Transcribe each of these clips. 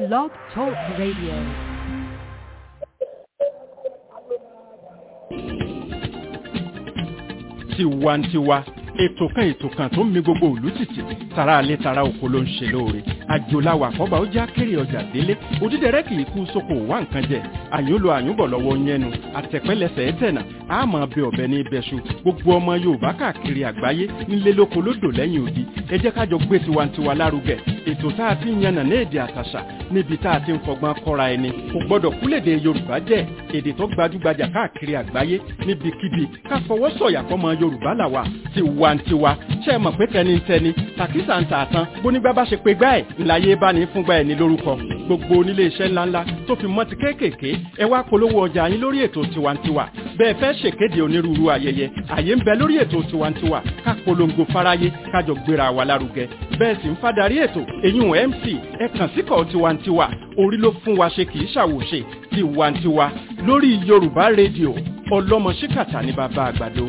Blog Talk Radio. tiwantiwa ètò kan ètò kan tó ń mi gbogbo òlú tìtì tara alẹ́ tara oko ló ń ṣe lóore àjòláwà àkọ́bà ó já kéré ọjà délé òdídẹrẹ́ kì í kú sóko wá nǹkan jẹ àyùnlò àyùnbọ̀ lọ́wọ́ yẹnu àtẹ̀pẹ́lẹsẹ̀ ẹ̀tẹ̀nà àmọ́ bẹ ọ̀bẹ ní ibẹ̀ṣu gbogbo ọmọ yorùbá káàkiri àgbáyé nílé lóko lódò lẹ́yìn odi ẹ jẹ́ kájọ gbé tiwantiwa lárugẹ ètò tá a ti ń yànnà ní èdè àtàṣà níbi tá a ti ń fọgbọ́n kọ́ra ẹni kò gbọ́dọ̀ kúlèdè yorùbá jẹ́ èdè tó gbajúgbajà káàkiri àgbáyé níbikíbi ká fọwọ́ sọ̀yà fọmọ yorùbá làwà tiwantiwa ṣe é mọ̀ pé tẹnitẹni tàkísà ń tààtàn bónígbà bá ṣe pé gbá ẹ̀ ńláyé bá ní fúngbà ẹ̀ ní lórúkọ gbogbo onílé iṣẹ́ ńláńlá tó fi mọ́ ti kéékèèké ẹ wá polówó ọjà yín lórí ètò tiwantiwa bẹ́ẹ̀ fẹ́ ṣèkéde onírúurú ayẹyẹ àyè ń bẹ lórí ètò tiwantiwa ká polongo fáráyé kájọ gbéra wa lárugẹ bẹ́ẹ̀ sì ń fádàrí ètò èyún mc ẹ kàn síkọ̀ tiwantiwa orí ló fún wa ṣe kì í ṣàwòṣe tiwantiwa lórí yorùbá rédíò ọlọ́mọ ṣíkàtà ní bàbá àgbàdo.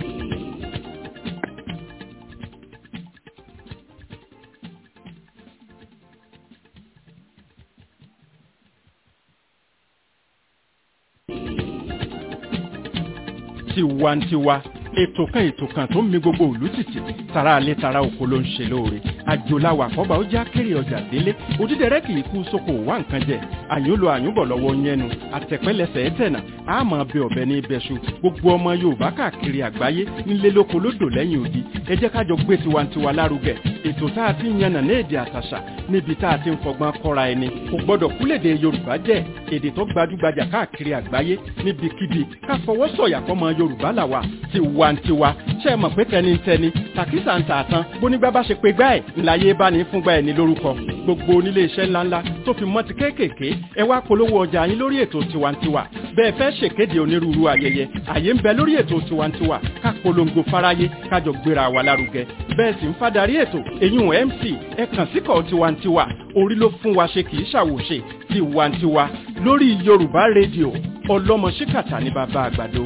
tiwantiwa ètò kan ètò kan tó ń mi gbogbo òlú tìtì tara alẹ́ tara oko ló ń ṣe lóore àjòláwà àkọ́bà ó já kéré ọjà délé òdídẹrẹ́ kì í kú sóko wá nǹkan jẹ àyùnlò àyùnbọ̀ lọ́wọ́ yẹnu àtẹ̀pẹ́lẹsẹ̀ ẹ̀tẹ̀nà àmọ́ bẹ ọ̀bẹ ní ibẹ̀ṣu gbogbo ọmọ yorùbá káàkiri àgbáyé nílé lóko lódò lẹ́yìn odi ẹ jẹ́ kájọ gbé tiwantiwa lárugẹ ètò tá a ti ń yànnà ní èdè àtàṣà níbi tá a ti ń fọgbọ́n kọ́ra ẹni kò gbọ́dọ̀ kúlèdè yorùbá jẹ́ èdè tó gbajúgbajà káàkiri àgbáyé níbikíbi ká fọwọ́ sọ̀yà fọmọ yorùbá làwà tiwantiwa ṣe é mọ̀ pé tẹnitẹni tàkísà ń tààtàn bónígbà bá ṣe pé gbá ẹ̀ ńláyé bá ní fúngbà ẹ̀ ní lórúkọ gbogbo onílé iṣẹ́ ńláńlá tó fi mọ́ ti kéékèèké ẹ wá polówó ọjà yín lórí ètò tiwantiwa bẹ́ẹ̀ fẹ́ ṣèkéde onírúurú ayẹyẹ àyè ń bẹ lórí ètò tiwantiwa ká polongo fáráyé kájọ gbéra wa lárugẹ bẹ́ẹ̀ sì ń fádàrí ètò èyún mc ẹ kàn síkọ̀ tiwantiwa orí ló fún wa ṣe kì í ṣàwòṣe tiwantiwa lórí yorùbá rédíò ọlọ́mọ ṣíkàtà ní bàbá àgbàdo.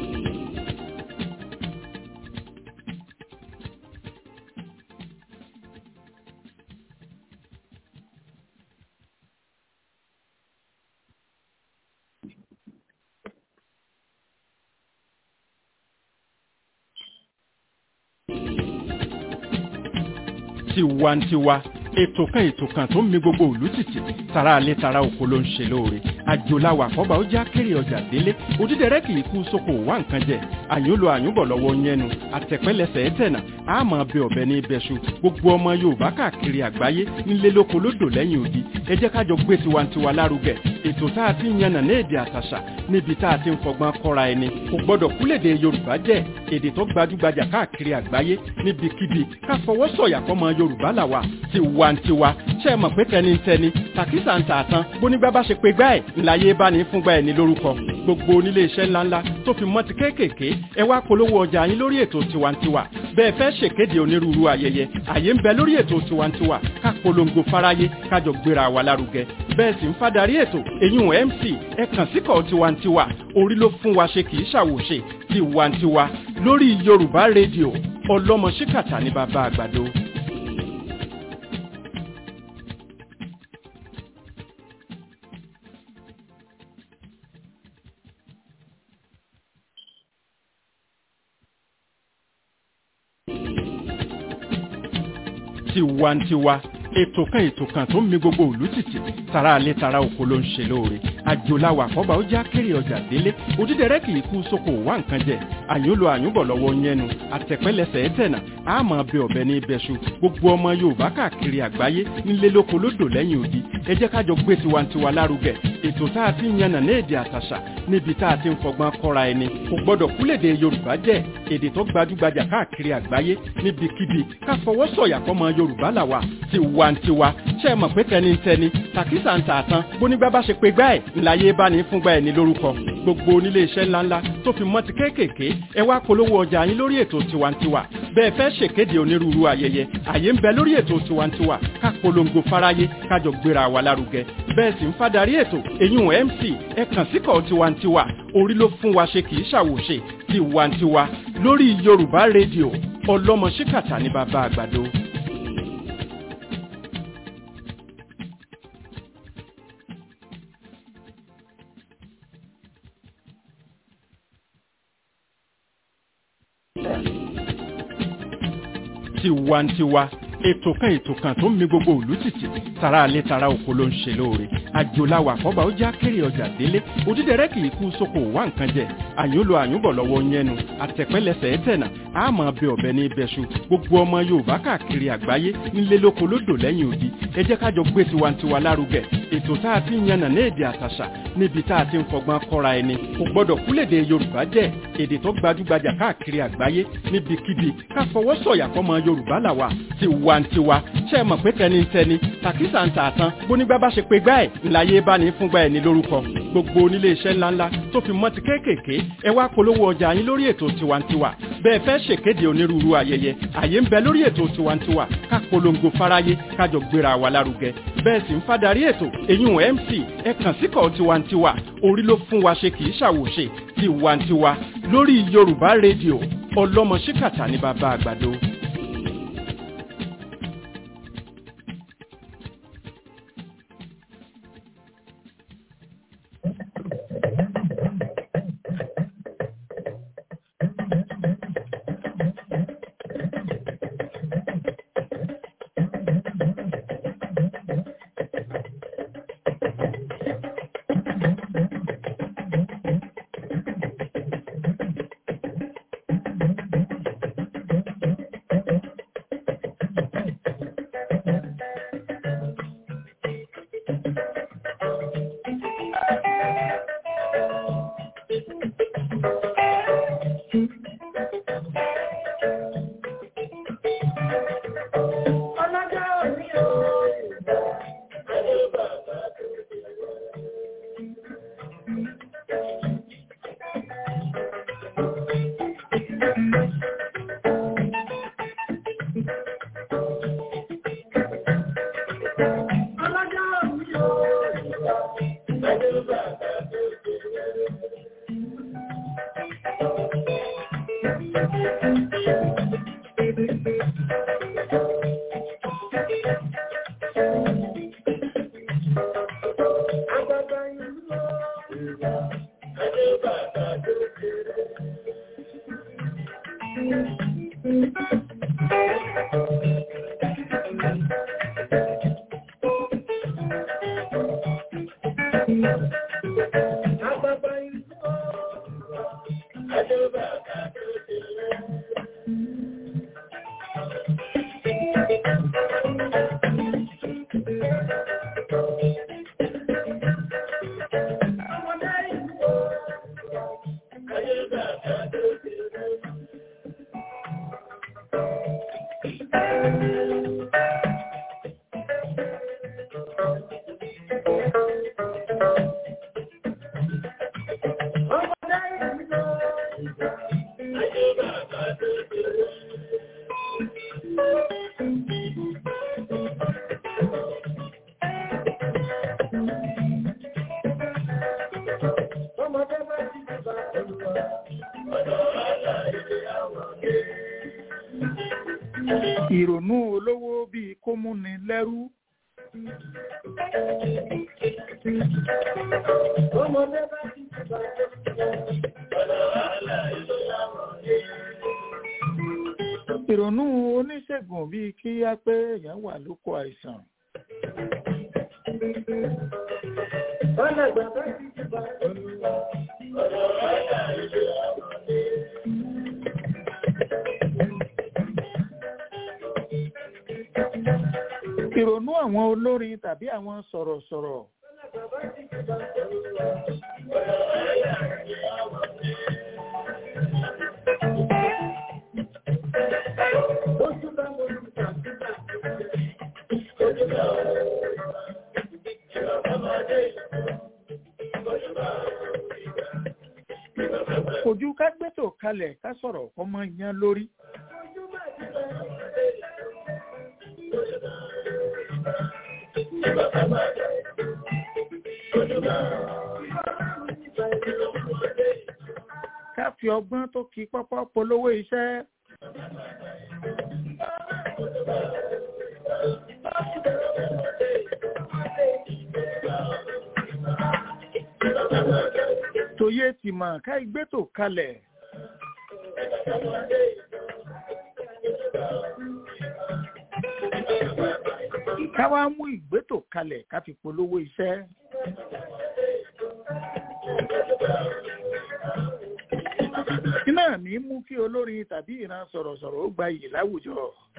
tiwantiwa ètò kan ètò kan tó ń mi gbogbo òlú tìtì tara alẹ́ tara oko ló ń ṣe lóore àjòláwà àkọ́bà ó já kéré ọjà délé òdídẹrẹ́ kì í kú sóko wá nǹkan jẹ àyùnlò àyùnbọ̀ lọ́wọ́ yẹnu àtẹ̀pẹ́lẹsẹ̀ ẹ̀tẹ̀nà àmọ́ bẹ ọ̀bẹ ní ibẹ̀ṣu gbogbo ọmọ yorùbá káàkiri àgbáyé nílé lóko lódò lẹ́yìn odi ẹ jẹ́ kájọ gbé tiwantiwa lárugẹ ètò tá a ti ń yànnà ní èdè àtàṣà níbi tá a ti ń fọgbọ́n kọ́ra ẹni kò gbọ́dọ̀ kúlèdè yorùbá jẹ́ èdè tó gbajúgbajà káàkiri àgbáyé níbikíbi ká fọwọ́ sọ̀yà fọmọ yorùbá làwà tiwantiwa ṣe é mọ̀ pé tẹnitẹni tàkísà ń tààtàn bónígbà bá ṣe pé gbá ẹ̀ ńláyé bá ní fúngbà ẹ̀ ní lórúkọ gbogbo onílé iṣẹ́ ńláńlá tó fi mọ́ ti kéékèèké ẹ wá polówó ọjà yín lórí ètò tiwantiwa bẹ́ẹ̀ fẹ́ ṣèkéde onírúurú ayẹyẹ àyè ń bẹ lórí ètò tiwantiwa ká polongo fáráyé kájọ gbéra wa lárugẹ bẹ́ẹ̀ sì ń fádàrí ètò èyún mc ẹ kàn síkọ̀ tiwantiwa orí ló fún wa ṣe kì í ṣàwòṣe tiwantiwa lórí yorùbá rédíò ọlọ́mọ ṣíkàtà ní bàbá àgbàdo. tiwantiwa ètò kan ètò kan tó ń mi gbogbo òlú tìtì tara alẹ́ tara oko ló ń ṣe lóore àjòláwà àkọ́bà ó já kéré ọjà délé òdídẹrẹ́ kì í kú sóko wá nǹkan jẹ àyùnlò àyùnbọ̀ lọ́wọ́ yẹnu àtẹ̀pẹ́lẹsẹ̀ ẹ̀tẹ̀nà àmọ́ bẹ ọ̀bẹ ní ibẹ̀ṣu gbogbo ọmọ yorùbá káàkiri àgbáyé nílé lóko lódò lẹ́yìn odi ẹ jẹ́ kájọ gbé tiwantiwa lárugẹ ètò tá a ti ń yànnà ní èdè àtàṣà níbi tá a ti ń fọgbọ́n kọ́ra ẹni kò gbọ́dọ̀ kúlèdè yorùbá jẹ́ èdè tó gbajúgbajà káàkiri àgbáyé níbikíbi ká fọwọ́ sọ̀yà fọmọ yorùbá làwà tiwantiwa ṣe é mọ̀ pé tẹnitẹni tàkísà ń tààtàn bónígbà bá ṣe pé gbá ẹ̀ ńláyé bá ní fúngbà ẹ̀ ní lórúkọ gbogbo onílé iṣẹ́ ńláńlá tó fi mọ́ ti kéékèèké ẹ wá polówó ọjà yín lórí ètò tiwantiwa bẹ́ẹ̀ fẹ́ ṣèkéde onírúurú ayẹyẹ àyè ń bẹ lórí ètò tiwantiwa ká polongo fáráyé kájọ gbéra wa lárugẹ bẹ́ẹ̀ sì ń fádàrí ètò èyún mc ẹ kàn síkọ̀ tiwantiwa orí ló fún wa ṣe kì í ṣàwòṣe tiwantiwa lórí yorùbá rédíò ọlọ́mọ ṣíkàtà ní bàbá àgbàdo. tiwantiwa ètò kan ètò kan tó ń mi gbogbo òlú tìtì tara alẹ́ tara oko ló ń ṣe lóore àjòláwà àkọ́bà ó já kéré ọjà délé òdídẹrẹ́ kì í kú sóko wá nǹkan jẹ àyúnlò àyúnbọ̀ lọ́wọ́ yẹnu àtẹ̀pẹ́lẹsẹ̀ ẹ̀tẹ̀nà àmọ́ bẹ ọ̀bẹ ní ibẹ̀ṣu gbogbo ọmọ yorùbá káàkiri àgbáyé nílé lóko lódò lẹ́yìn odi ẹ jẹ́ kájọ gbé tiwantiwa lárugẹ ètò tá a ti ń yànnà ní èdè àtàṣà níbi tá a ti ń fọgbọ́n kọ́ra ẹni kò gbọ́dọ̀ kúlèdè yorùbá jẹ́ èdè tó gbajúgbajà káàkiri àgbáyé níbikíbi ká fọwọ́ sọ̀yà fọmọ yorùbá làwà tiwantiwa ṣe é mọ̀ pé tẹnitẹni tàkísà ń tààtàn bónígbà bá ṣe pé gbá ẹ̀ ńláyé bá ní fúngbà ẹ̀ ní lórúkọ gbogbo onílé iṣẹ́ ńláńlá tó fi mọ́ ti kéékèèké ẹ wá polówó ọjà yín lórí ètò tiwantiwa bẹ́ẹ̀ fẹ́ ṣèkéde onírúurú ayẹyẹ àyè ń bẹ lórí ètò tiwantiwa ká polongo fáráyé kájọ gbéra wa lárugẹ bẹ́ẹ̀ sì ń fadarí ètò eyín mc ẹ kàn síkọ̀ tiwantiwa orí ló fún wa ṣe kì í ṣàwòṣe tiwantiwa lórí yorùbá rédíò ọlọ́mọ ṣíkàtà ní bàbá àgbàdo. ìrònú olówó bíi kó múni lẹ́rú. ìrònú oníṣègùn bíi kí á pé èèyàn wà lóko àìsàn. ìrònú àwọn olórin tàbí àwọn sọ̀rọ̀sọ̀rọ̀. ojú ká gbẹ́tò kalẹ̀ ká sọ̀rọ̀ ọmọ yẹn lórí. ká fi ọgbọ́n tó kí pọ́pọ́ polówó iṣẹ́. tòye tìmọ̀ ká igbétò kalẹ̀. ká wá mú ìgbétò kalẹ̀ ká fi polówó iṣẹ́. iná ní mú kí olórin tàbí ìran sọ̀rọ̀sọ̀rọ̀ ó gba iyì láwùjọ.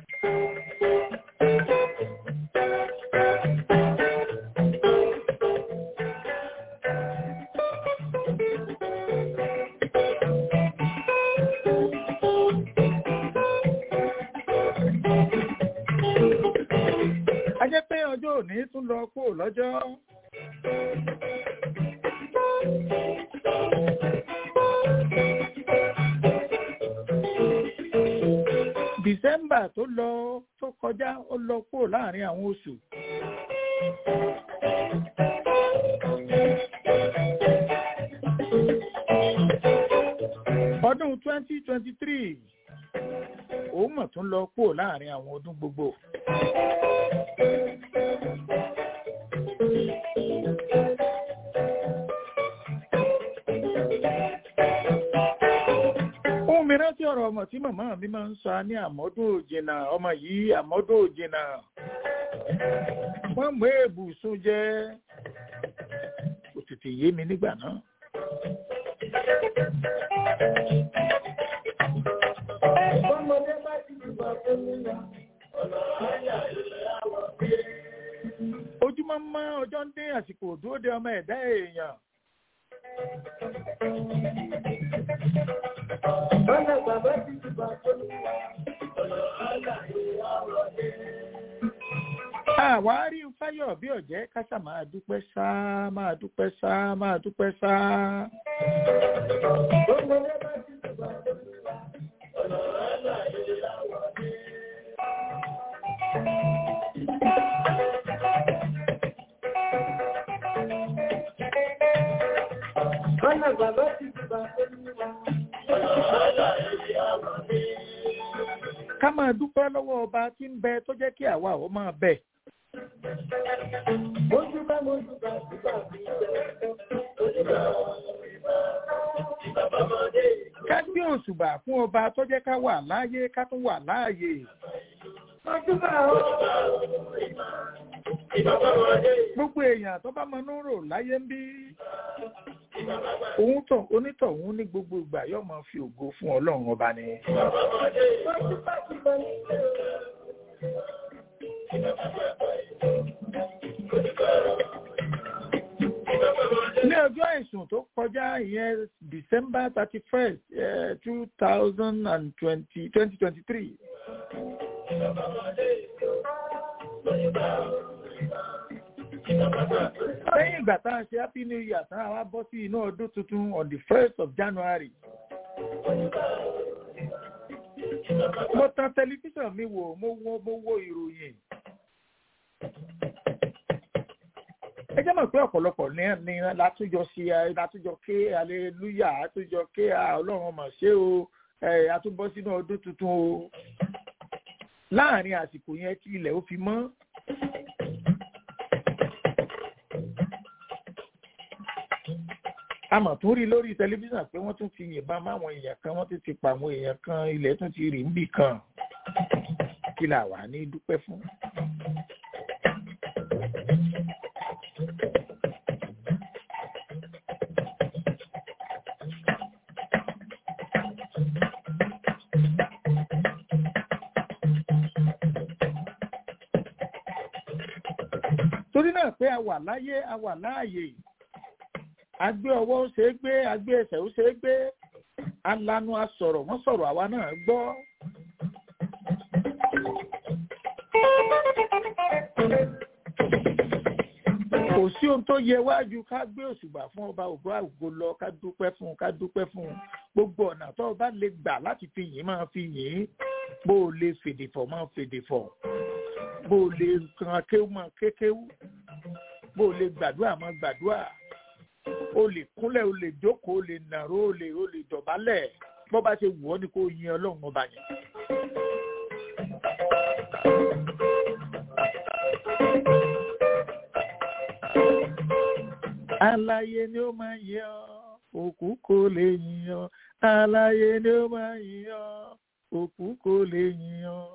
a jẹ́ pé ọjọ́ òní tún lọ kó lọ́jọ́. December tó lọ tó kọjá ó lọ kó láàrin àwọn oṣù. ọdún twenty twenty three òun mọ̀ tún lọ kó láàrin àwọn ọdún gbogbo. ohun mìíràn tí ọ̀rọ̀ ọmọ tí màmá mi máa ń sọ ní àmọ́dún òjìnà ọmọ yìí àmọ́dún òjìnà wọ́n mú èbùsùn jẹ́ kò tètè yé mi nígbà náà. Ọmọdé bá ti dìbò fún mi lọ, ọ̀nà àyà ilẹ̀ àwọ̀ bí. ojúmọ́ mọ́ ọjọ́ ń dé àsìkò dúró de ọmọ ẹ̀dá èèyàn. Ọ̀nà bàbá ti dìbò fún mi lọ, ọ̀nà àyà ilẹ̀ àwọ̀ bí. àwa rí fáyọ̀ bí ọ̀jẹ́ kásà máa dúpẹ́ sá máa dúpẹ́ sá máa dúpẹ́ sá. Ọmọdé bá ti dìbò fún mi lọ, ọ̀nà àyà ilẹ̀ àwọ̀ bí. Ọ̀nà bàbá ti dìbò fún mi lọ, ọ̀nà àyà ilẹ̀ àwọ̀ bí. ká máa dúpẹ́ lọ́wọ́ ọba tí ń bẹ tó jẹ́ kí àwa ò máa bẹ̀. Mojú bá mojú bá dìbò bí jẹ́. Mojú bá ìbá bàbáde. ká gbé òṣùbà fún ọba tó jẹ́ ká wà láàyè ká tún wà láàyè. Mojú bá ó. Ìbá bàbáde. gbogbo èèyàn tó bá mọnú rò láyé ń bí. òun tàn onítọ̀hún ní gbogbo ìgbà yóò máa fi ògo fún ọlọ́run ọba ni. Mojú bá ti bọ̀ nílé o. ní ọjọ́ àìsùn tó kọjá ìyẹn december thirty first two thousand and twenty twenty twenty three. lẹ́yìn ìgbà tá a ṣe happy new year tán àwa bọ́ sí inú ọdún tuntun on the first of january. mo tan tẹlifíṣàn mi wò mo wo mo wo ìròyìn. ẹ jẹ́ mọ̀ pé ọ̀pọ̀lọpọ̀ ní ní látúnjọ sí ẹ látúnjọ ké aleluya látúnjọ ké ọlọ́run ọmọ ṣé o ẹ àtúbọ̀ sínú ọdún tuntun o láàrin àsìkò yẹn kí ilẹ̀ ó fi mọ́. a mọ̀ tún rí lórí tẹlifíṣàn pé wọ́n tún ti yìnbọn máwọn èèyàn kan wọ́n tún ti pa àwọn èèyàn kan ilẹ̀ tún ti rì níbì kan kí là wà ní dúpẹ́ fún. torí náà pé a wà láyé a wà láàyè agbé ọwọ́ ó ṣe é gbé agbé ẹsẹ̀ ó ṣe é gbé alanu asọ̀rọ̀ wọ́n sọ̀rọ̀ àwa náà gbọ́. kò sí ohun tó yẹ wájú ká gbé òṣùbà fún ọba ògbó àgbo lọ ká dúpẹ́ fún ká dúpẹ́ fún gbogbo ọ̀nà tó o bá lè gbà láti fi yìn máa fi yìn bó o lè fèdè fọ̀ máa fèdè fọ̀ bó o lè kan kéwú máa kékéwú bó o lè gbàdúrà máa gbàdúrà o lè kúnlẹ̀ o lè jókòó o lè nàró o lè o lè dọ̀bálẹ̀ bó bá ṣe wù ọ́ ni kò yin ọlọ́run ọba yẹn. Aláyé ni ó máa yìn ọ́, òkú kò lè yìn ọ́, aláyé ni ó máa yìn ọ́, òkú kò lè yíyan.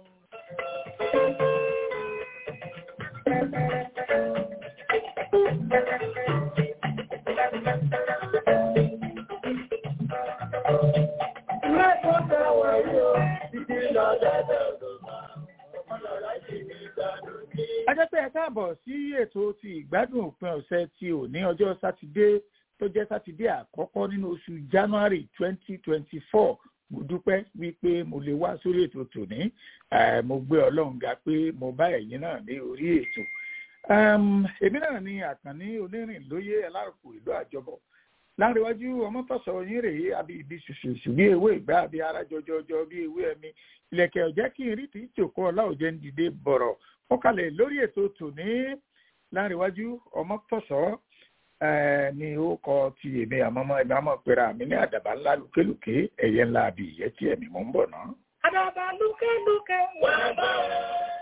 a jẹ́ pé ẹ káàbọ̀ sí ètò ti ìgbádùn òpin ọ̀sẹ̀ ti òní ọjọ́ sátidé tó jẹ́ sátidé àkọ́kọ́ nínú oṣù january twenty twenty four mo dúpẹ́ wípé mo lè wá sórí ètò tòní mo gbé ọlọ́run ga pé mo bá ẹ̀yin náà ní orí ètò èmi náà ni àkànní onírìn lóyè alárùkù ìlú àjọbọ láríwájú ọmọtọ̀sọ yín rèé àbí ibi ṣùṣùṣù bí ewé ìgbà àbí ara jọjọjọ bí ewé ẹmi ilẹ̀kẹ̀ ọ̀jẹ́ kí n rí tí ìjòkó ọláòjẹ́ ń dìde bọ̀rọ̀ ó kalẹ̀ lórí ètò tòní láríwájú ọmọtọ̀sọ ni ó kọ ti èmi àmọ́mọ́ ẹgbẹ́ àmọ́ pera mi ní àdàbà ńlá lùkélùké ẹ̀yẹ ńlá àbí ìyẹ́ tí ẹ̀mí mọ́ ń bọ̀ náà. àdàbà lùkélùké wà bá ọ.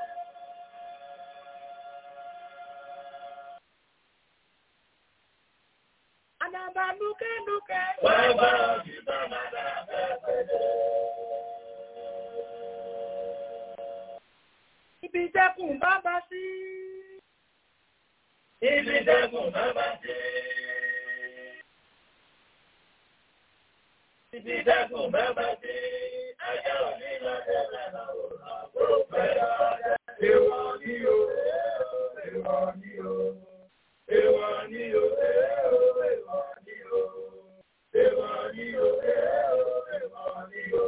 àdàbà lùkélùké wà bá ọ sí bàbá dàbẹ̀ pẹ̀lẹ́. ibi dẹ́kun bàbá sí. Ibi dẹ́kun bàbá sí. Ibi dẹ́kun bàbá sí. Ajá òní lọ́dẹ lẹ́nà òrà kó pẹ́ lọ́dẹ. Èwọ̀ ni o, èwọ̀ ni o, èwọ̀ ni o, èwọ̀ ni o, èwọ̀ ni o, èwọ̀ ni o.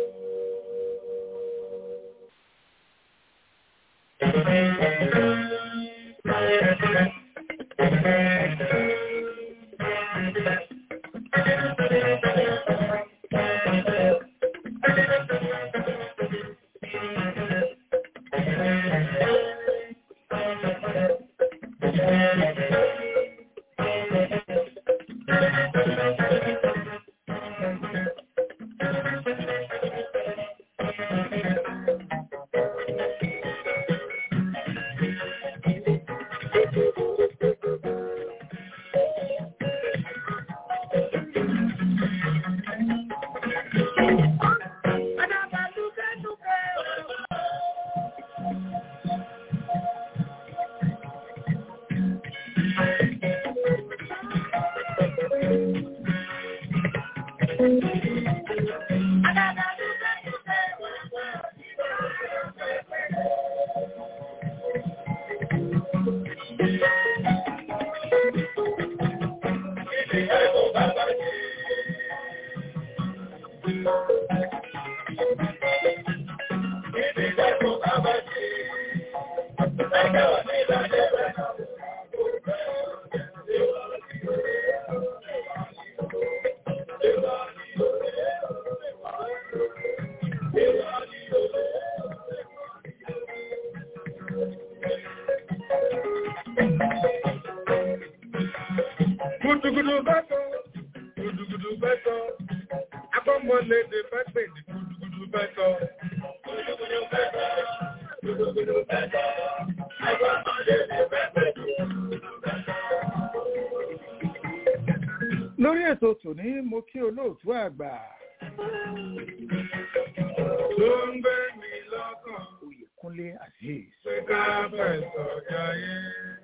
Gudugudu bẹ́tọ̀, gudugudu bẹ́tọ̀, akọ́mọlédè fẹ́ pè ní gudugudu bẹ́tọ̀. Gudugudu bẹ́tọ̀, gudugudu bẹ́tọ̀, akọ́mọlédè fẹ́ pè ní gudugudu bẹ́tọ̀. lórí ètò tòní mo kí olóòtú àgbà Ló ń gbé mi lọ́kàn, oyèkúnlé azeez pé ká fẹ̀sọ̀ jayé.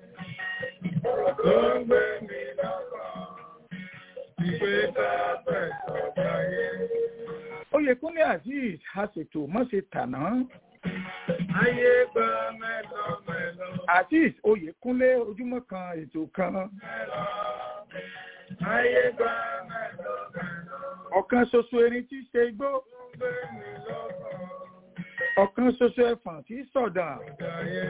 Ló ń gbé mi lọ́kàn, pé ká fẹ̀sọ̀ jayé. oyèkúnlé azeez a ṣètò mọ́ṣe tàná Ayé gba mẹ́lọ́mẹ́lọ́, azeez oyèkúnlé ojúmọ́ kan ètò kan mẹ́lọ́. Ayé gba mẹ́lọ́mẹ́lọ́, ọ̀kan ṣoṣo erin tí í ṣe igbó ló ń gbé mi lọ́kàn. ọ̀kan ṣoṣo ẹfọ̀n tí í sọ̀dàn Jayé,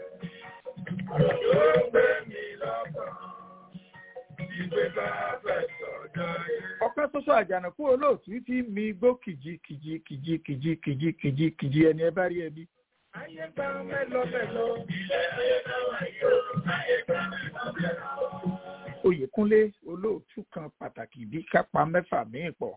ló ń gbé mi lọ́kàn, ìgbé ká fẹ̀sọ̀ jayé. ọ̀kan ṣoṣo àjànàkú olóòtú tí mi igbó kìjì kìjì kìjì kìjì kìjì kìjì kìjì ẹni ẹ bá rí ẹbí Ayé gba mẹ́lọ́mẹ́lọ́, ilé ayé náà yóò, ayé gba mẹ́lọ́mẹ́lọ́. oyèkúnlé olóòtú kan pàtàkì bí kápá mẹ́fà míì pọ̀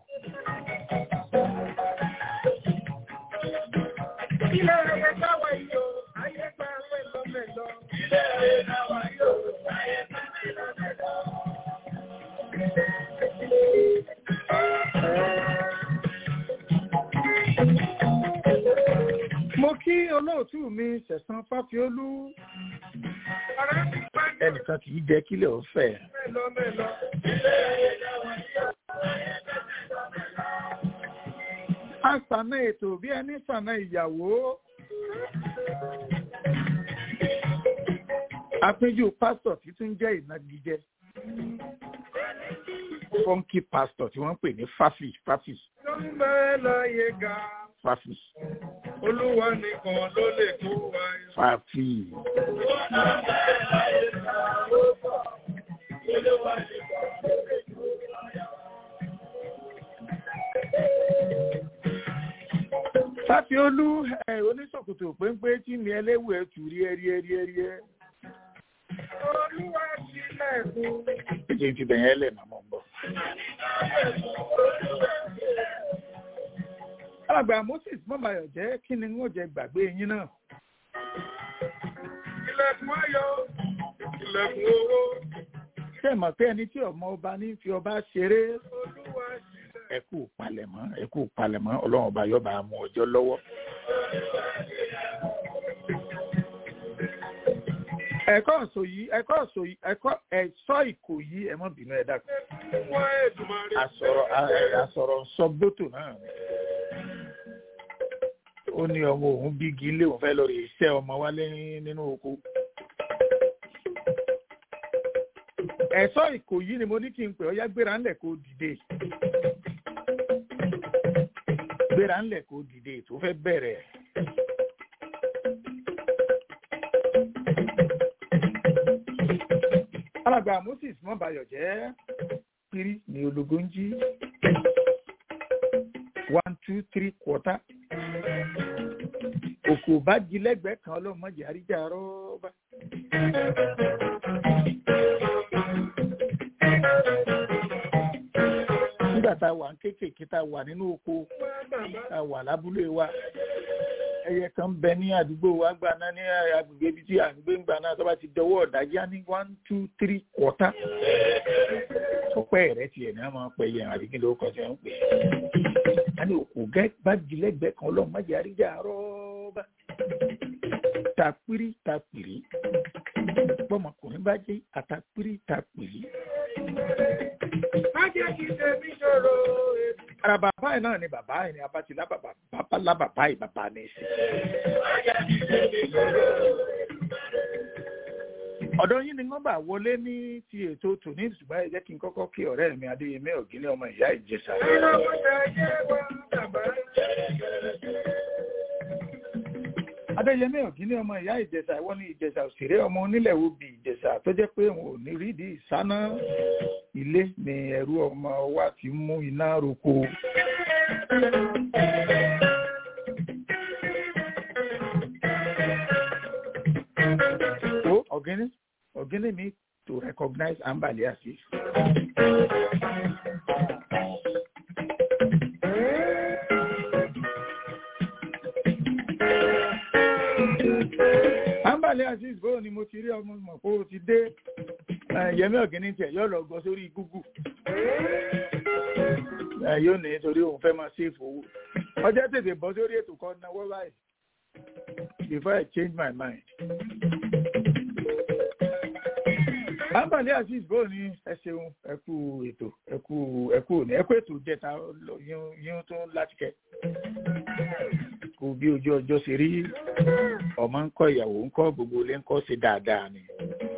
Ilé ayé náà yóò, ayé gba mẹ́lọ́mẹ́lọ́. Ilé ayé náà yóò, ayé gba mẹ́lọ́mẹ́lọ́. olóòtú mi ṣẹ̀san fáfiolú Ọ̀rẹ́ mi pẹ́ ẹnìkan kì í jẹ́ kílẹ̀ ọ̀fẹ́. mélòó mélòó. a sànà ètò bí ẹni sànà ìyàwó. àpéjú pásítọ̀ tí tún jẹ́ ìnagijẹ. fọ́nkì pásítọ̀ tí wọ́n ń pè ní fáfì fáfì Ló ń bẹ́ láyé ga. fáfì Olúwa nìkan ló lè kó wa yọ. fáfì. fáfiolú ẹ oníṣòkòtò péńpé tí mi ẹlẹ́wù ẹ̀ tù rí ẹrí ẹrí ẹrí ẹ. Olúwa sílẹ̀kùn. ẹ̀jẹ̀ ti bẹ̀yẹn lẹ̀ màmá ń bọ̀. alàgbà moses mọ́bàyọ̀ jẹ́ kí ni wọ́n jẹ gbàgbé yín náà. Ilẹ̀kùn ayọ̀. Ilẹ̀kùn owó. ṣé ẹ mọ̀ pé ẹni tí ọmọ ọba ní fi ọba ṣeré Olúwa sílẹ̀. ẹ kú palẹ̀mọ́ ẹ kú palẹ̀mọ́ ọlọ́run ọba yọba mú ọjọ́ lọ́wọ́. ẹ̀kọ́ ọ̀sọ̀ yìí ẹ̀kọ́ ọ̀sọ̀ yìí ẹ̀kọ́ ẹ̀sọ́ ìkò yìí ẹ mọ́ bínú ẹ dákun. Wọ́n Èdùmàrè. àsọ̀rọ̀ a- àsọ̀rọ̀ sọ gbótò náà ni. ó ní ọmọ òun bígi ilé òun fẹ́ lọ rí iṣẹ́ ọmọ wálé nínú oko. ẹ̀sọ́ ìkò yìí ni mo ní kí n pè ọ́ yá gbéra ńlẹ̀ kó dìde. gbéra ńlẹ̀ kó dìde tó fẹ́ bẹ̀rẹ̀. alàgbà moses mọ́bayọ̀ jẹ́ pírí ní ológun jí one two three quarter òkò bá jí lẹ́gbẹ̀ẹ́ kan ọlọ́mọdé àríjà rọ́ọ̀bà. nígbà tá a wà ń kéékèèké tá a wà nínú oko tá a wà lábúlé wa ẹyẹ kan ń bẹ ní àdúgbò wa gbà náà ní agbègbè ibi tí à ń gbé ń gbà náà tó bá ti dọwọ́ ọ̀dájí á ní one two three quarter ọpẹ́ rẹ tiẹ̀ ní a máa pẹ yẹn àbí kí ló kọ sí ẹ̀ ń pè é a ní òkú gẹ́ bá jí lẹ́gbẹ̀ẹ́ kan ọlọ́run má jẹ́ àríjà rọ́ọ̀bà tapiri tapiri bọ́mọkùnrin bá jẹ́ àtapiri tapiri. Má jẹ́ kí tèmi ṣòro. ara bàbá yìí náà ni bàbá yìí ni abati lábàbà bàbá lábàbá yìí bàbá ní í sí. ọ̀dọ̀ yín ni wọ́n bá wọlé ní ti ètò tòní ṣùgbọ́n ẹ jẹ́ kí n kọ́kọ́ kí ọ̀rẹ́ mi adéyẹmí ọ̀gíní ọmọ ìyá ìjẹsà. Iná kò ṣe ayé wa bàbá. adéyẹmí ọ̀gíní ọmọ ìyá ìjẹsà ìwọ ní ìjẹsà òṣèré ọmọ onílẹ̀ obì ìjẹsà tó jẹ́ pé òun ò ní rídìí ìsáná ilé ni ẹrú ọmọ wa ti mú iná roko. ó ọ̀gíní ọ̀gíní mi to recognize ambali asif. ambali asif bó ni mo ti rí ọmọ mọ̀ pé o ti dé Eh, yẹmí ọ̀gíní tiẹ̀ yóò lọ gbọ́ sórí google Eh, yóò ní torí òun fẹ́ máa ṣèfò owó ọjọ́ tètè bọ́ sórí ètò kan náwó báyìí before I change my mind. Ambali Aziz bó ni ẹ ṣeun ẹ kú ètò ẹ kú ẹ kú òní ẹ kú ètò jẹta lọ- yín yín tó láti kẹ. Kò bí ojú ọjọ́ ṣe rí ọmọ ń kọ́ ìyàwó ń kọ́ gbogbo ilé ń kọ́ ṣe dáadáa ni.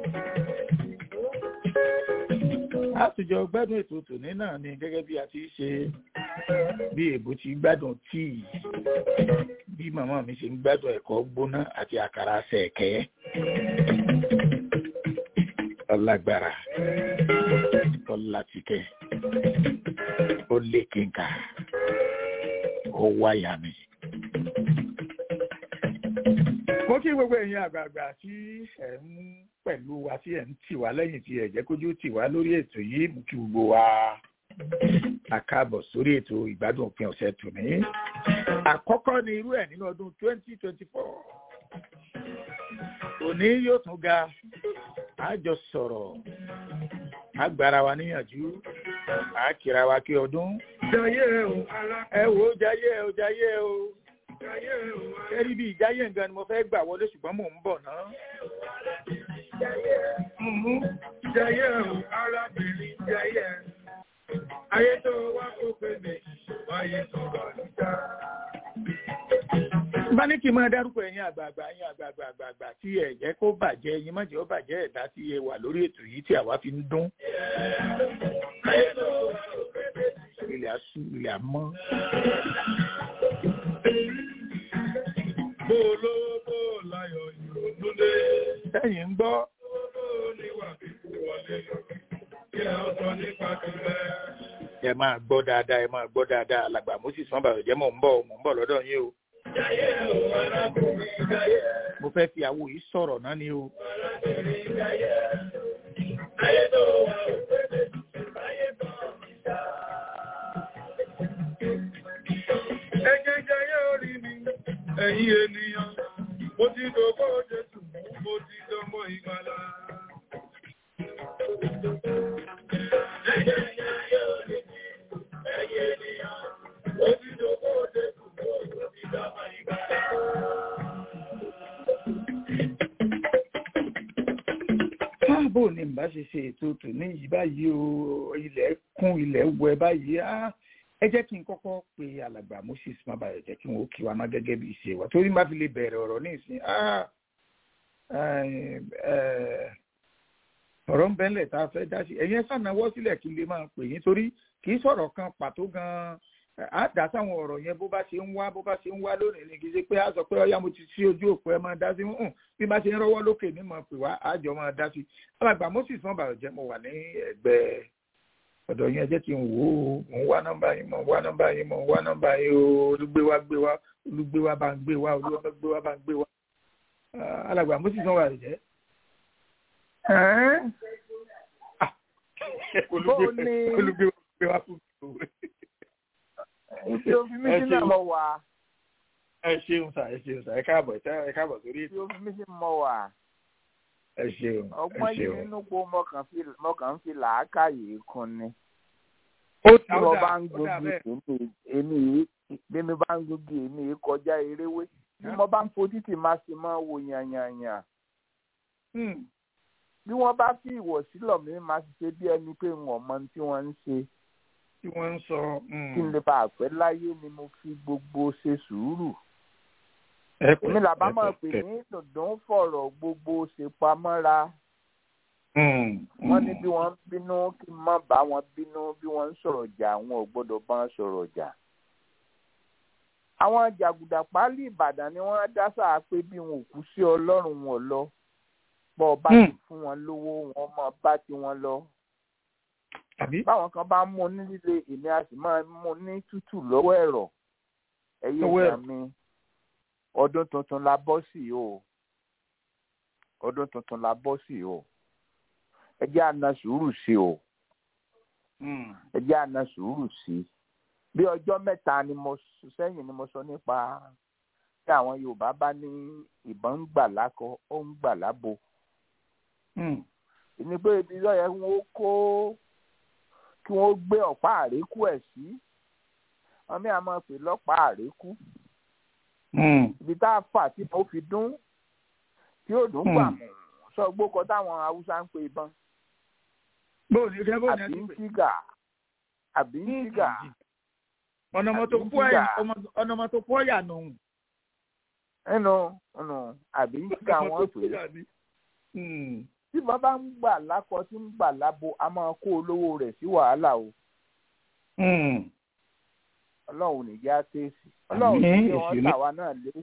Àtùjọ gbádùn ètò tòní náà ni gẹ́gẹ́ bí a ti ṣe bí èbó ti gbádùn tíì bí màmá mi ṣe ń gbádùn ẹ̀kọ́ gbóná àti àkàrà ṣẹ̀kẹ́. Ọlágbára Ọlátìkẹ́ ó lé kínká ó wáyà mi. Mo kí gbogbo ẹ̀yin àgbààgbà tí ẹ̀ ń pẹ̀lú wa tí ẹ̀ ń tì wá lẹ́yìn tí ẹ̀ jẹ́ kójú tì wá lórí ètò yìí mú kí gbogbo wa àkáàbọ̀ sórí ètò ìgbádùn òpin ọ̀sẹ̀ tòní. Àkọ́kọ́ ni irú ẹ̀ nínú ọdún 2024. Òní yóò tún ga, a jọ sọ̀rọ̀, a gbára wa níyànjú, a kíra wa kí ọdún. Jayé o, ara Ẹ wò ó jayé ẹ o jayé ẹ o. ẹrí bí ìjáyé nǹkan ni mo fẹ́ gbà wọlé ṣùgbọ́n mò ń bọ̀ náà. Jayé o, arábìnrin jayé. Ayé tó wá kó pé méjì, wáyé tó wà níta. bá ní kí n máa dárúkọ ẹ̀yin àgbààgbà ẹ̀yin àgbààgbà àgbààgbà tí ẹ jẹ́ kó bàjẹ́ ẹ̀yin má jẹ́ ó bàjẹ́ ẹ̀dá tí ẹ wà lórí ètò yìí tí àwa fi ń dún. ilẹ̀ asú ilẹ̀ amọ́. Bó lówó bó láyọ̀ ìrònú dé. sẹ́yìn ń gbọ́ Bó níwà kíkú wọlé lọ. Kí ẹ sọ nípa tìlẹ̀. ẹ máa gbọ́ dáadáa ẹ máa gbọ́ dáadáa alàgbà moses wọn bàbá jẹ́ mò ń bọ̀ mò ń bọ̀ lọ́dọ̀ yín o. Jayé o, arábìnrin jayé. mo fẹ́ fi àwo yìí sọ̀rọ̀ náà ni o. Arábìnrin jayé. Ayé tó wá kó pé méjì, wáyé tó wà níta. Ẹ̀jẹ̀ jayé orí mi, ẹ̀yin ènìyàn, mo ti dògbò Jésù, mo ti dọmọ ìgbàlà. Ẹ̀jẹ̀ jayé orí mi, ẹ̀yin ènìyàn, mo ti dògbò Jésù, mo ti dọmọ ìgbàlà. káàbò ni n bá ṣe ṣe ètò tòní yìí báyìí o ilẹ̀ kún ilẹ̀ wẹ báyìí á ẹ jẹ́ kí n kọ́kọ́ pe alàgbà moses mabayọ̀ jẹ́ kí n ó kí wa má gẹ́gẹ́ bí ìṣe wa torí má fi lè bẹ̀rẹ̀ ọ̀rọ̀ ní ìsìn á ọ̀rọ̀ ń bẹ́lẹ̀ tá a fẹ́ dá sí ẹ̀yin ẹ̀sán náwó sílẹ̀ kí n lè máa pè yín torí kì í sọ̀rọ̀ kan pàtó gan-an á dá sáwọn ọ̀rọ̀ yẹn bó bá ṣe ń wá bó bá ṣe ń wá lónìí ni kì í ṣe pé á sọ pé ọyá mo ti sí ojú òpó ẹ máa dá sí hùn bí bá ṣe ń rọ́wọ́ lókè ní mọ̀ pé wá àjọ máa dá sí alàgbà moses wọn bàrọ̀ jẹ́ mo wà ní ẹgbẹ́ ọ̀dọ̀ yẹn jẹ́ kí n wò ó mò ń wá nọ́mbà yín mò ń wá nọ́mbà yín mò ń wá nọ́mbà yín o olùgbé wa gbé wa olùgbé wa bá ń gbé wa olùgbé gbé wa bá ń gbé wa alàgbà moses wọn bàrọ̀ jẹ́. olùgbé wa gbé wa fún mi Ìṣe òfin mi sí náà mọ̀ wá. ẹ ṣeun sà ẹ ṣeun sà ẹ káàbọ̀ ẹ káàbọ̀ sórí Ìṣe ètò òfin mi sí mọ̀ wá. ẹ ṣeun ẹ Ọgbọ́n yìí ṣeun. nínú po mọ̀kàn fi mọ̀kàn fi làákàyè kun ni. ó Tí wọ́n dà bá ń ó dà gbógi bẹ́ẹ̀. èmi èmi yìí bí mi bá ń gbógi èmi yìí kọjá eréwé. Bí mo bá ń fojú tì máa ṣe máa wo yànyànyàn. Hmm. Bí wọ́n bá fi ìwọ̀sí lọ̀ mí máa ṣe bí ẹni pé n ò mọ ohun tí wọ́n ń ṣe. tí wọ́n ń sọ. hmm. Kí n lè bá àpẹ́ láyé ni mo fi gbogbo ṣe sùúrù. ẹ pẹ̀, Èmi làbá ẹ máa pẹ̀, pè ẹ- ní dùndún fọ̀rọ̀ gbogbo ṣe pamọ́ra. Hmm, wọ́n ní hmm. bí wọ́n ń bínú kí n má bá wọn bínú bí wọ́n ń sọ̀rọ̀ jà àwọn ò gbọ́dọ̀ bá wọn sọ̀rọ̀ jà. àwọn jàgùdà pálí ìbàdàn ni wọ́n dá sáà pé bí wọn ò kú sí ọlọ́run wọn lọ bọ́ ọ bá Hmm. ti fún wọn lówó wọn mọ bá ti wọn lọ. àbí. báwọn kan bá mú ní líle èmi a sì máa mú ní tútù lọ́wọ́ ẹ̀rọ ẹ̀yẹ Lọ́wọ́ ìgbà ẹ̀rọ. mi ọdún tuntun la bọ́ sí o ọdún tuntun la bọ́ sí o ẹ jẹ́ àna sùúrù sí o Hmm. ẹ jẹ́ àna sùúrù sí i bí ọjọ́ mẹ́ta ni mo sọ sẹ́yìn ni mo sọ nípa tí àwọn yorùbá bá ní ìbọn ń gbà lákọ ó ń gbà lábo Hmm. ìní pé ibi lọ́yẹ̀ wọn ó kó kí wọ́n gbé ọ̀pá àrékù ẹ̀ sí wọn mi àmọ́ pè lọ́pàá àrékù Hmm. ibi tá a fà tí mo fi dún tí ó dùn gbà Hmm. mọ́ sọ gbókọ táwọn haúsá ń pè ìbọn bó ni ṣe bó ni ẹ àbí ti ń pè. tígà àbí ń tígà ọ̀nà ọmọ tó àbí kú ẹ̀yà tígà. ọmọ ọ̀nà ọmọ tó kú ọ̀yà nù. nínú nínú àbí ń tígà Ọmọ wọn tó kú pè é. ọ̀yà ni. Hmm. tí wọn bá ń gbà lákọ tí ń gbà lábo a máa kó olówó rẹ̀ sí wàhálà o Hmm. ọlọ́run ò ní já téèsì ọlọ́run ní Àmín, kí wọ́n èsì ní- tàwa náà lé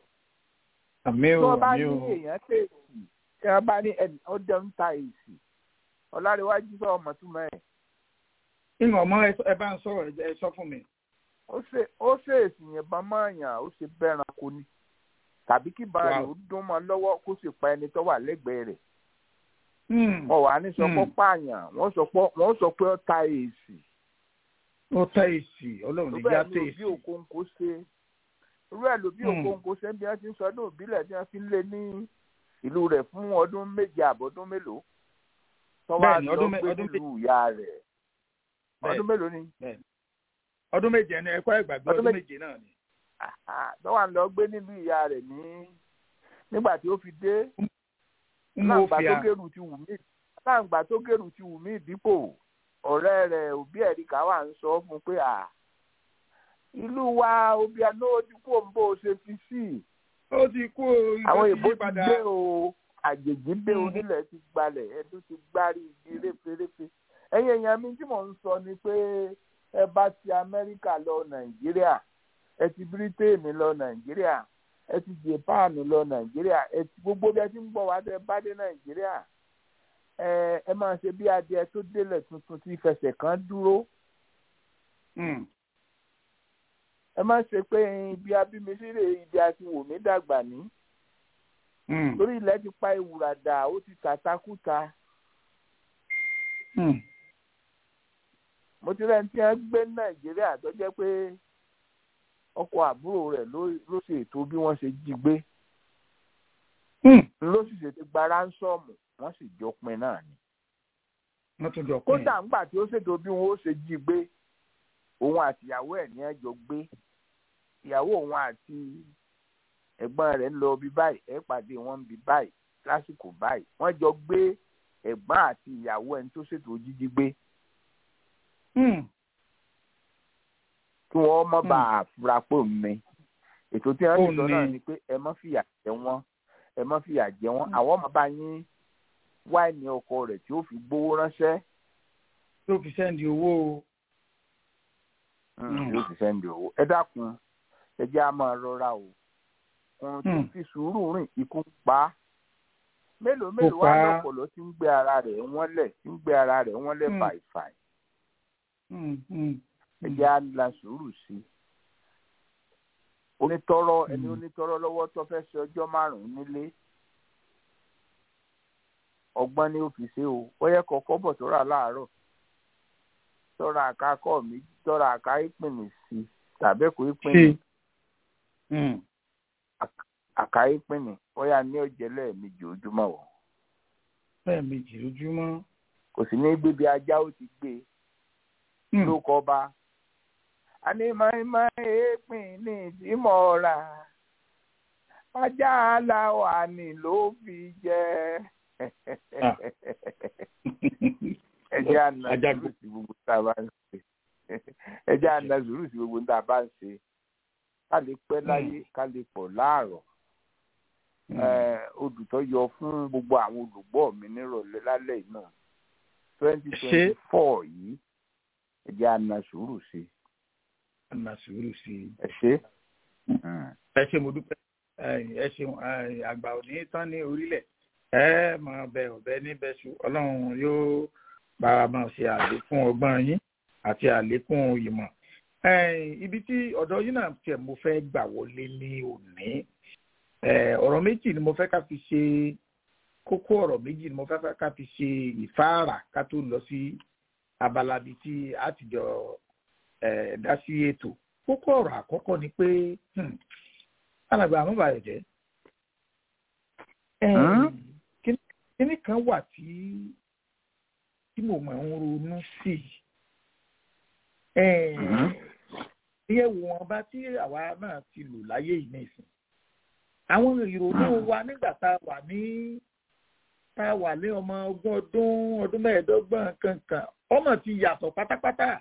àmì tí o wọ́n bá àmì ní o. èèyàn téèsì tí wọ́n bá ní ẹni ó jẹ́ ń ta èsì ọ̀làríwájú sọ ọmọ túmọ̀ ẹ̀ ìwọ̀n ọmọ ẹ ẹ bá ń sọ̀rọ̀ ẹ jẹ́- ẹ sọ fún mi. ó ṣe ó ṣe èsì yẹn máa yàn ó ṣe bẹ́ran kò ní tàbí kí bá rẹ̀ Wow. ó dún mọ́ lọ́wọ́ kó sì pa ẹni tó wà lẹ́gbẹ̀ẹ́ rẹ̀ Hmm. wọ́n wà ní sọ pé Hmm. pààyàn wọ́n sọ pé wọ́n sọ pé ó ta èsì ó tẹ èsì ọlọ́run ní irú já ẹ̀ tẹ ló bí èsì. òkòǹkò ṣe irú ẹ̀ ló bí Hmm. òkòǹkò ṣe bí wọ́n ti ń sọdún ìbílẹ̀ tí wọ́n fi ń lé ní ìlú rẹ̀ fún ọdún méje àbọ̀dún mélòó tó wá Bẹ́ẹ̀ni, lọ ọdún mé- gbé ọdún nílùú ìyá rẹ̀ Bẹ́ẹ̀ni. ọdún mélòó ni ọdún méje ni ẹ̀kọ́ ìgbàgbé Ọdún ọdún méje. méje náà ni. lọ́wọ́ à ń lọ gbé nílùú ìyá rẹ̀ ní nígbà tí ó fi dé mo láǹgbà fi tó à gèrú ti wù mí láǹgbà tó gèrú ti wù mí dípò ọ̀rẹ́ rẹ̀ òbí ẹ̀ríkà wà ń sọ fún un pé à ìlú wa obiano ti kú òun bó o ṣe fi sí i ó ti kú o àwọn ìbò ìbò ti yí ti padà gbé o àjèjì dé Mhm. onílẹ̀ ti gbalẹ̀ ẹdún ti gbárí igi réferéfe ẹ̀yin èèyàn mi tí mò ń sọ ni pé ẹ bá ti amẹ́ríkà lọ nàìjíríà ẹ ti bírítéènì lọ nàìjíríà ẹ ti japan lọ nàìjíríà ẹ ti gbogbo bí ẹ ti ń bọ̀ wá dé bá dé nàìjíríà ẹ ẹ máa ṣe bí adìẹ tó délẹ̀ tuntun tí fẹsẹ̀ kan dúró Mm. ẹ má ṣe pé ibi abímisírè ibi àti wòmí dàgbà ní Mm. torí ilẹ̀ ti pa ìwúrà dà ó ti tàtakùtà Mm. mo ti rẹ́ni tí wọ́n gbé ní nàìjíríà tó jẹ́ pé ọkọ àbúrò rẹ̀ ló ló ṣe ètò bí wọ́n ṣe jí gbé Mm. ló sì ṣètò gba ránsọ́ọ̀mù wọ́n sì jọ pin náà ni. wọ́n tún jọ pín kódà ńgbà tí ó ṣètò bí wọ́n ó ṣe jí gbé òun àti ìyàwó ẹ̀ ní ẹjọ́ gbé ìyàwó òun àti ẹ̀gbọ́n rẹ̀ ń lọ bí báyìí ẹ̀ pàdé wọn bí báyìí lásìkò báyìí wọ́n jọ gbé ẹ̀gbọ́n àti ìyàwó ẹni tó ṣètò jíjí gbé Mm. kí wọ́n mọ́ bá a fura pò ní ètò tí wọ́n Ó ti sọ náà ní. ni pé ẹ má fìyà jẹ wọ́n ẹ má fìyà jẹ wọ́n àwọn ọmọ bá yín wáìnì ọkọ rẹ̀ tí ó fi gbowó ránṣẹ́ tó fi sẹ́ndì owó o. Mm, yóò fi sẹ́ndì owó ẹ dákun ẹ jẹ́ á máa rọra o ohun tí Mm. fi sùúrù rìn ikú ń pa á mélòó Kò mélòó pa wá á. lọ́pọ̀lọ́ tí ń gbé ara rẹ̀ wọ́n lẹ̀ tí ń gbé ara rẹ̀ wọ́n lẹ̀ Mm. fàìfàì Mm. Mm. ẹ jẹ́ á la sùúrù sí i onítọ́rọ́ ẹni Mm. onítọ́rọ́ lọ́wọ́ tó fẹ́ ṣe ọjọ́ márùn-ún nílé ọgbọ́n ni ó fi ṣe o bóyá kọ̀ọ̀kọ́ bọ̀ tó rà láàárọ̀ tọ́ra àkàkọ́ mi tọ́ra àká ìpìnì sí tàbí kò ìpìnì ṣe. Mm. àká ìpìnì bóyá ní ọ̀jẹ̀ lẹ́ẹ̀mejì ojúmọ́ o lẹ́ẹ̀mejì lójúmọ́. kò sí ní gbébi ajá ó ti gbé e Mm. ló kọ́ bá a ní máìmáì èèpìn ní ìdímọ̀ ra ajá aláwa ni ló fi jẹ́ Ah. ẹ jẹ́ àna Ajá sùúrù sí gbogbo tá a bá ń ṣe ẹ jẹ́ àna sùúrù sí gbogbo tá a bá ń ṣe ká lè pẹ́ láyé ká lè pọ̀ láàrọ̀ Mm. Eh, odùtọ́ yọ fún gbogbo àwọn olùgbọ́ mi nírọ̀lẹ́ lálẹ́ yìí náà twenty twenty four yìí ẹ jẹ́ àna sùúrù sí i. Àná sùúrù sí i. ẹ ṣe. ẹ ṣe mo dúpẹ́ ẹ ṣeun ẹ, àgbà òní tán ní orílẹ̀ ẹ máa bẹ ọ̀bẹ níbẹ̀ ṣù ọlọ́run yóò bá wa máa ṣe àlékún ọgbọ́n yín àti àlékún ìmọ̀ Ẹ, ibi tí ọ̀dọ̀ yín náà tiẹ̀ mo fẹ́ gbà wọlé ní òní ẹ, ọ̀rọ̀ méjì ni mo fẹ́ ká fi ṣe kókó ọ̀rọ̀ méjì ni mo fẹ́ ká fi ṣe ìfáàrà ká tó lọ sí abala bíi tí a ti jọ ẹ, dá sí ètò kókó ọ̀rọ̀ àkọ́kọ́ ni pé hmm, alàgbà àmúbàyọ̀ jẹ́ Hmm? kíní kan wà tí tí mo máa ń ronú sí Mhm. iye wọn bá tí àwa náà ti lò láyé yìí nìsín àwọn ìrònú wa nígbà tá a wà ní tá a wà ní ọmọ ogún ọdún ọdún mẹ́ẹ̀ẹ́dọ́gbọ̀n kankan ọmọ ti yàtọ̀ pátápátá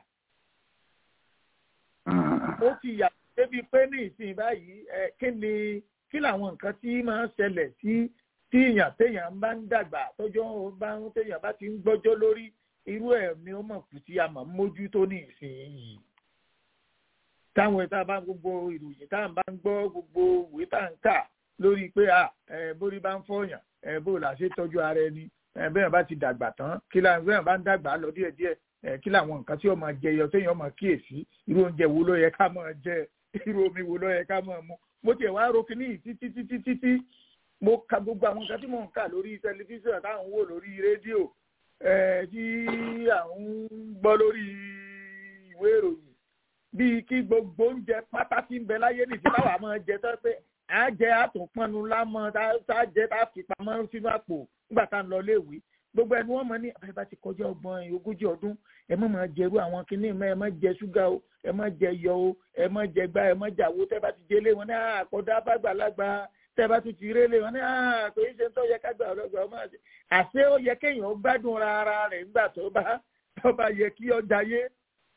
ó ti yàtọ̀ débi pé ní ìsìn báyìí ẹ kí ni kí làwọn nǹkan tí máa ń ṣẹlẹ̀ sí tí èèyàn téèyàn bá ń dàgbà tọ́jọ́ bá ń téèyàn bá ti ń gbọ́jọ́ lórí irú ẹ̀ ni ó mọ̀ kù tí a mọ̀ ń mójútó ní ìsìn yìí táwọn ìta bá gbogbo ìròyìn tá à ń bá ń gbọ́ gbogbo ìwé tá à ń kà lórí pé à ẹ bórí bá ń fọyàn ẹ bó là ṣe tọ́jú ara ẹni ẹ bẹ́ẹ̀ bá ti dàgbà tán kí là bẹ́ẹ̀ bá ń dàgbà lọ díẹ̀díẹ̀ ẹ kí làwọn nǹkan tí ó máa jẹyọ téèyàn máa kíyèsí irú oúnjẹ wo ló yẹ ká máa jẹ irú omi wo ló yẹ ká máa mu mo tiẹ̀ wá ro kíní yìí títí títí títí mo ka gbogbo àwọn nǹkan tí mò ń kà lórí tẹlifíṣàn táwọn ń wò lórí rédíò ẹ tí àwọn ń gbọ́ lórí ìwé ìròyìn bíi kí gbogbo oúnjẹ pátá tí ń bẹ láyé nìsí táwa máa jẹ tó pé à jẹ àtúnpọnnu lámọ tá a jẹ tá a fi pamọ́ sínú àpò nígbà tá a ń lọ léèwé gbogbo ẹni wọ́n mọ̀ ní ẹ bá ti kọjá ọgbọ̀n ogójì ọdún ẹ má máa jẹrú àwọn kinní mọ́ ẹ má jẹ ṣúgà o ẹ má jẹ yọ o ẹ má jẹ gbá ẹ má jàwó tẹ́ bá ti délé wọn ní àkọ́dá bàgbàlagbà tẹ́ bá tún ti rélé wọn ní àkọ́ yìí ṣe ń tọ́ yẹ ká gbà ọlọ́gbà ọmọ àti àṣé ó yẹ kéèyàn gbádùn ara rẹ̀ nígbà tó bá tó bá yẹ kí ọ jayé.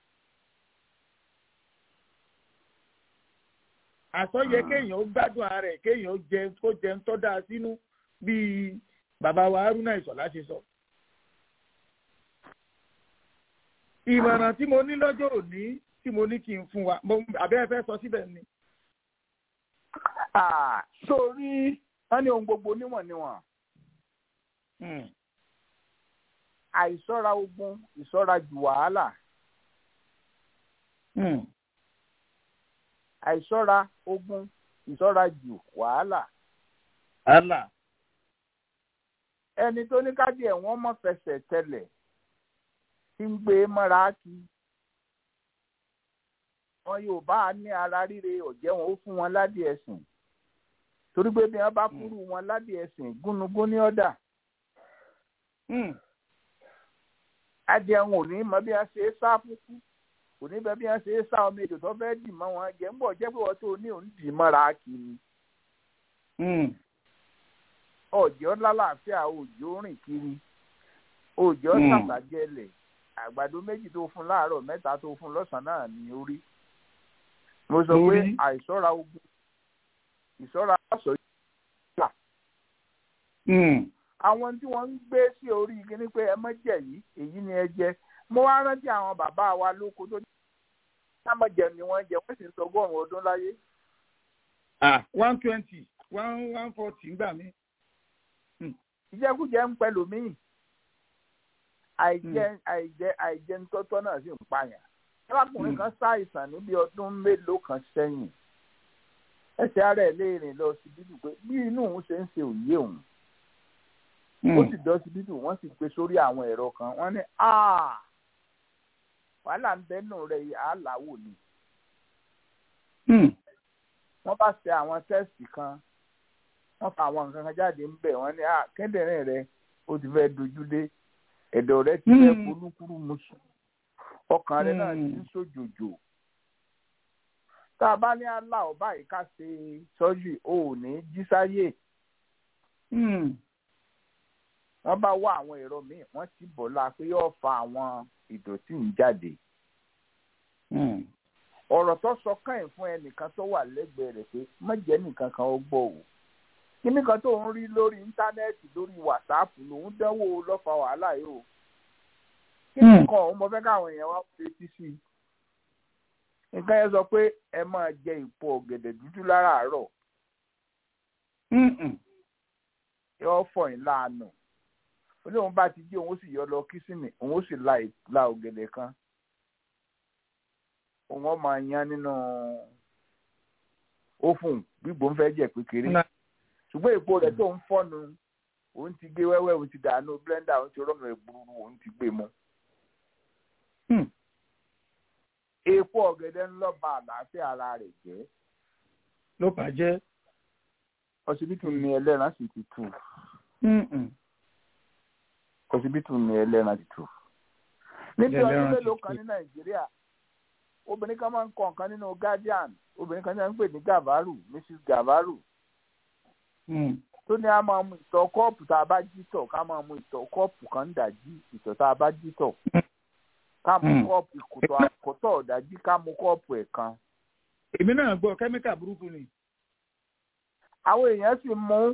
àṣọ yẹ kéèyàn gbádùn ara rẹ̀ kéèyàn jẹ kó jẹ ń tọ́ da sínú bíi bàbá wa haruna ìṣọ̀lá ṣe sọ. ìmọ̀ràn tí mo ní lọ́jọ́ òní tí mo ní kí n fún wa àbẹ́ ẹ fẹ́ sọ síbẹ̀ ni. sórí wọn ní ohun gbogbo níwọ̀n níwọ̀n àìsọ́ra ogun ìsọ́ra jù wàhálà àìsọ́ra ogun ìsọ́ra jù wàhálà. wàhálà ẹni tó ní káàdì ẹ̀wọ̀n mọ̀ fẹsẹ̀ tẹlẹ̀ tí ń gbé mọ́ra kí wọn yóò bá a ní ara ríre ọ̀jẹ̀ wọn ó fún wọn ládìí ẹ̀sìn torí pé bí wọn bá kúrú wọn ládìí ẹ̀sìn gúnugún ní ọ̀dà adìẹ wọn ò ní mọ bí wọn ṣe é sá fúkú kò ní bẹ bí wọn ṣe é sá ọmọ èdè tó fẹ́ dì mọ́ wọn jẹ́ ń bọ̀ jẹ́ pé wọ́n tó ní òun dì mọ́ra kí ni ọjọ́ lálàáfíà òjò rìn kiri òjò sàtàjẹlẹ̀ àgbàdo méjì tó fún láàárọ̀ mẹ́ta tó fún lọ́sàn-án náà ní orí mo sọ pé àìsọ́ra ogun ìsọ́ra aṣọ yìí àwọn tí wọ́n ń gbé sí orí kíní pé ẹ mọ́ jẹ yìí èyí ni ẹ jẹ mo wá rántí àwọn bàbá wa lóko tó ní sámọ̀jẹ ni wọ́n jẹ wọ́n sì ń sọ ọgọ́rùn-ún ọdún láyé. one twenty one one forty ń gbà mí ìjẹkújẹ ń pẹ̀lú míì àìjẹ àìjẹ àìjẹ ntọ́tọ́ náà sì ń pààyàn arákùnrin kan ṣàìsàn níbi ọdún mélòó kan sẹ́yìn ẹsẹ̀ ara ẹ̀ léèrè lọ síbítù pé bí inú òun ṣe ń ṣe òye òun ó sì dọ́ síbítù wọ́n sì gbé sórí àwọn ẹ̀rọ kan wọ́n ní wàhálà ń bẹ́nu rẹ̀ àláwò ni wọ́n bá ṣe àwọn tẹ́sì kan wọ́n fa àwọn nǹkan kan jáde ń bẹ̀ wọ́n ní kíndìnrín rẹ ó ti fẹ́ dojú dé ẹ̀dọ̀ rẹ ti fẹ́ polúkúrú musu ọkàn rẹ náà ti ń sòjòjò tá a bá ní àlá ọba yìí ká ṣe sọ́jú o ò ní jí sáyé wọ́n bá wá àwọn ẹ̀rọ míì wọ́n ti bọ̀ la pé yóò fa àwọn ìdọ̀tí ń jáde ọ̀rọ̀ tó sọ káyìn fún ẹnìkan tó wà lẹ́gbẹ̀ẹ́ rẹ̀ pé má jẹ́ nìkan kan ó gbọ́ o kíní kan tó ń rí lórí íńtánẹ́ẹ̀tì lórí wàsáàpù lòún dánwò lọ́fà wàhálà yìí o kíní kan òun mo fẹ́ káwọn èèyàn wá fetí sí i nǹkan yẹn sọ pé ẹ máa jẹ ìpò ọ̀gẹ̀dẹ̀ dúdú láràárọ̀ yóò fọ̀ yín láàánú olóhùn bá ti jí òun ó sì yọ lọ kísìnì òun ó sì la ọ̀gẹ̀dẹ̀ kan òun ó máa yan nínú ófùn gbígbó ń fẹ́ jẹ́ kékeré ṣùgbọ́n èpo rẹ̀ tó ń fọ́nu òun ti gé wẹ́wẹ́ òun ti dànù blender òun ti rọ́ọ̀nù ẹ̀gbúrú òun ti gbé mu. èpo ọ̀gẹ̀dẹ̀ ń lọ ba àlàáfíà ara rẹ̀ jẹ́. ló bàjẹ́. ọsibítù ni ẹlẹ́ran sì ti tù. ọsibítù ni ẹlẹ́ran ti tù. níbi ọdún mélòó kan ní nàìjíríà obìnrin kan máa ń kọ nǹkan nínú guardian obìnrin kan náà ń pè ní gavaru mrs gavaru tó ní a máa mu ìtọ̀ kọ́ọ̀pù tá a bá jí tọ̀ ká máa mu ìtọ̀ kọ́ọ̀pù kan ń dàjí ìtọ̀ tá a bá jí tọ̀ ká mu kọ́ọ̀pù ìkòtò àkótọ̀ ọ̀dàjí ká mu kọ́ọ̀pù ẹ̀ kan. èmi náà gbọ́ kẹ́míkà burúkú ni. àwọn èèyàn sì mú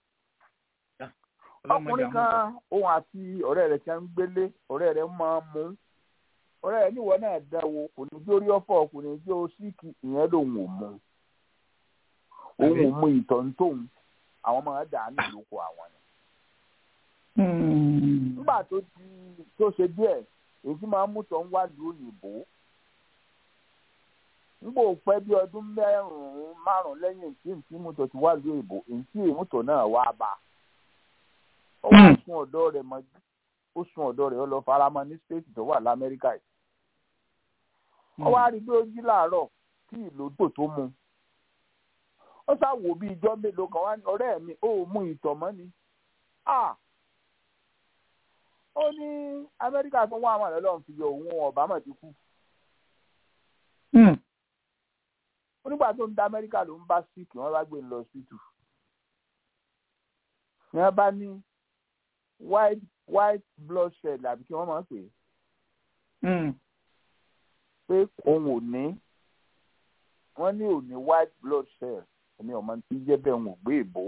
ọkùnrin kan òun àti ọ̀rẹ́ rẹ̀ ti ń gbélé ọ̀rẹ́ rẹ̀ máa mú ọ̀rẹ́ rẹ̀ níwọ̀ náà dáwọ́ kò ní jó rí ọ̀fọ̀ kò ní jó síkì ìyẹn lòun ò mú òun ò mú ìtọ̀ ń tóun àwọn máa dà á nílùú àwọn ni. nígbà tó di tó ṣe díẹ̀ èyí tí máa ń mú tọ́ ń wá lu òyìnbó nígbà òpẹ́ bí ọdún mẹ́rùn-ún márùn-ún lẹ́yìn tí n tí mọ́tò ti wá lu òyìnbó èyí tí mọ́tò náà wá bá ó wá sun ọ̀dọ́ rẹ̀ mọ́jú ó sun ọ̀dọ́ rẹ̀ ó lọ faramọ́ ní stéètì tó wà lamẹ́ríkà yìí ó wá rí i pé ó jí láàárọ̀ tí ìlòdò tó mu ó ṣàwò bí ijọ́ mélòó kan wá ní ọ̀rẹ́ mi ó mú ìtọ̀ mọ́ ni ó ní amẹ́ríkà tó wá àwọn àlọ́ lọ́hùn fi yọ òun ọ̀bámọ̀ ti kú ó nígbà tó ń da amẹ́ríkà ló ń bá síkì wọ́n bá gbé e lọ síìtù ní wọ́n bá ní white white blood cell àbí kí wọ́n máa ń pè é pé òun ò ní wọ́n ní ò ní white blood cell èmi ọmọ tí jẹ́ bẹ́ẹ̀ ń gbé ìbò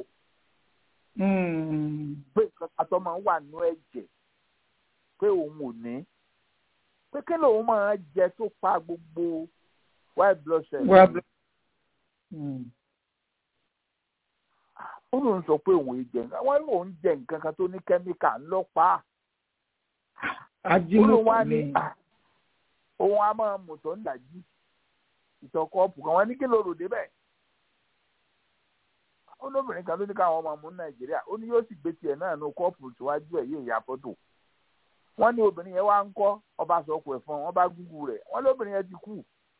pé àtọ́ máa ń wà nínú ẹ̀jẹ̀ pé òun ò ní pé kí lòun máa jẹ tó pa gbogbo white blood cell. ó lóun sọ pé òun jẹ nǹkan wọ́n lóun jẹ nǹkan kan tó ní kẹ́míkà ńlọ́pàá. ajínigbé ni òun á máa mú tó ń dàjí ìtọ̀ kọ́ọ̀pù kan wọ́n ní kí ló rò débẹ̀. ó lóbìnrin kan ló ní káwọn ọmọ mú nàìjíríà ó ní yóò sì gbé tiẹ̀ náà nu kọ́ọ̀pù síwájú ẹ̀ yóò ya fọ́tò. wọ́n ní obìnrin yẹn wá ń kọ́ ọba sọ̀kù ẹ̀fọn wọ́n bá gúgú rẹ̀ wọ́n lóbìnrin yẹn ti kú.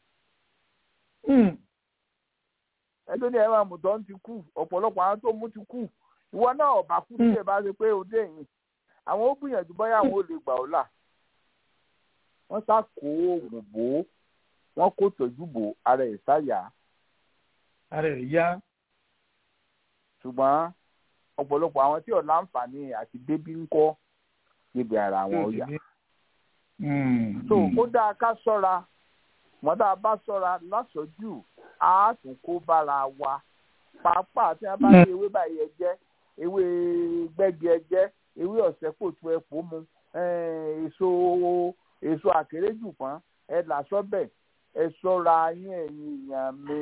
ẹjọ́ ní ẹ̀rọ àmùtọ́ ń ti kú ọ̀pọ̀lọpọ̀ àwọn tó mú ti kú ìwọ náà ọ̀bà kú tí ẹ bá ṣe pé òde yìí àwọn ó gbìyànjú bóyá àwọn ò lè gbà ọ́ là wọ́n sá kó oògùn bò ó wọ́n kó tọ́jú bò ara ẹ̀ sáyà. ara ẹ̀ yá. ṣùgbọ́n ọ̀pọ̀lọpọ̀ àwọn tí ò láǹfààní àti débí ń kọ́ níbi ara wọn ó yà. so ó dáa ká ṣọ́ra wọ́n dáa bá ṣọ́ra lásọ̀jù á tún kó bára wa pàápàá tí wọ́n bá ní ewé báyìí ẹ jẹ́ ewé gbẹ́gi ẹ jẹ́ ewé ọ̀sẹ̀ kò tu ẹ̀pọ̀ mu èso èso àkéréjù pọ́n ẹ là sọ́bẹ̀ ẹ ṣọ́ra yín ẹ̀yin èèyàn mi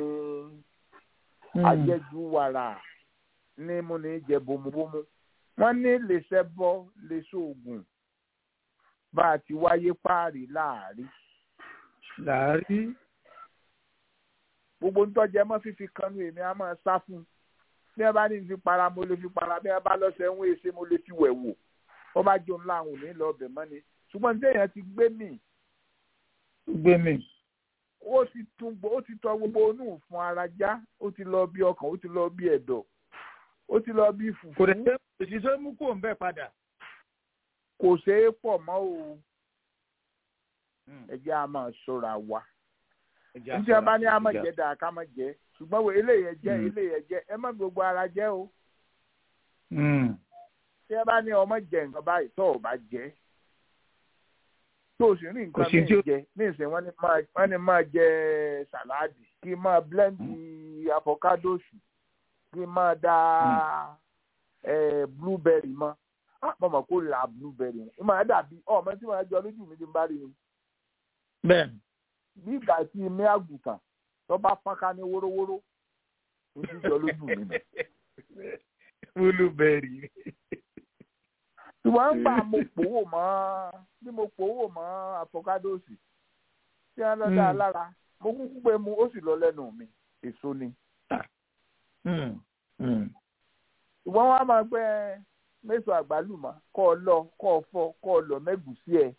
ajẹ́jú wàrà ní mo ní jẹ bomubomu wọ́n ní lè ṣẹbọ lè ṣoògùn bá a ti wáyé páàrí láàrí. láàrí. gbogbo ń tọ́jú ẹ mọ́ fífi kanú èmi á máa sá fún un bí ẹ bá ní fi para mo lè fi para bí ẹ bá lọ́sẹ̀ ń wé ṣe mo lè fi wẹ̀ wò wọ́n bá jó ńlá àwọn òní lọ ọbẹ̀ mọ́ ni ṣùgbọ́n ní èèyàn ti gbé mì. gbé mì. ó ti tún ó ti tọ gbogbo onú fún ara já ó ti lọ bí ọkàn ó ti lọ bí ẹ̀dọ̀ ó ti lọ bí fùfú. kò dẹ̀ òṣìṣẹ́ mú kó ń bẹ̀ padà. kò ṣeé pọ̀ mọ́ o ẹ jẹ́ a máa ṣọ́ra wa njẹ́ a bá ní a máa jẹ́ dáa ká máa jẹ́ ṣùgbọ́n wo eléyẹ jẹ́ eléyẹ jẹ́ ẹ má gbogbo ara jẹ́ o. tí ẹ bá ní ọmọ jẹ nǹkan báyìí tó o bá jẹ tó o sì rí nǹkan míì jẹ ní ìsìn wọ́n ní máa jẹ sàláàdì kí n máa blẹ́ndì avocadosi kí n máa da blueberry mọ́ mo mọ̀ kó ra blueberry ó máa dàbí ọmọ tí wọ́n á jọ lójú mi ti ń bá rí ni. bẹ́ẹ̀ni bí ìgbà tí imé àgùntàn tó bá fọ́nká ní wórówóró ní sísọ lójú mi nù. blueberry. ṣùgbọ́n ń gbà mo pòwò mọ́ bí mo pòwò mọ́ àfọkádóòsì tí wọ́n lọ dá a lára mo kúkú pé mu ó sì lọ lẹ́nu mi èso ni. ṣùgbọ́n wọ́n á máa gbẹ́ mẹ́sàn àgbálùmọ̀ kọ́ ọ lọ kọ́ ọ fọ kọ́ ọ lọ mẹ́gùsí ẹ̀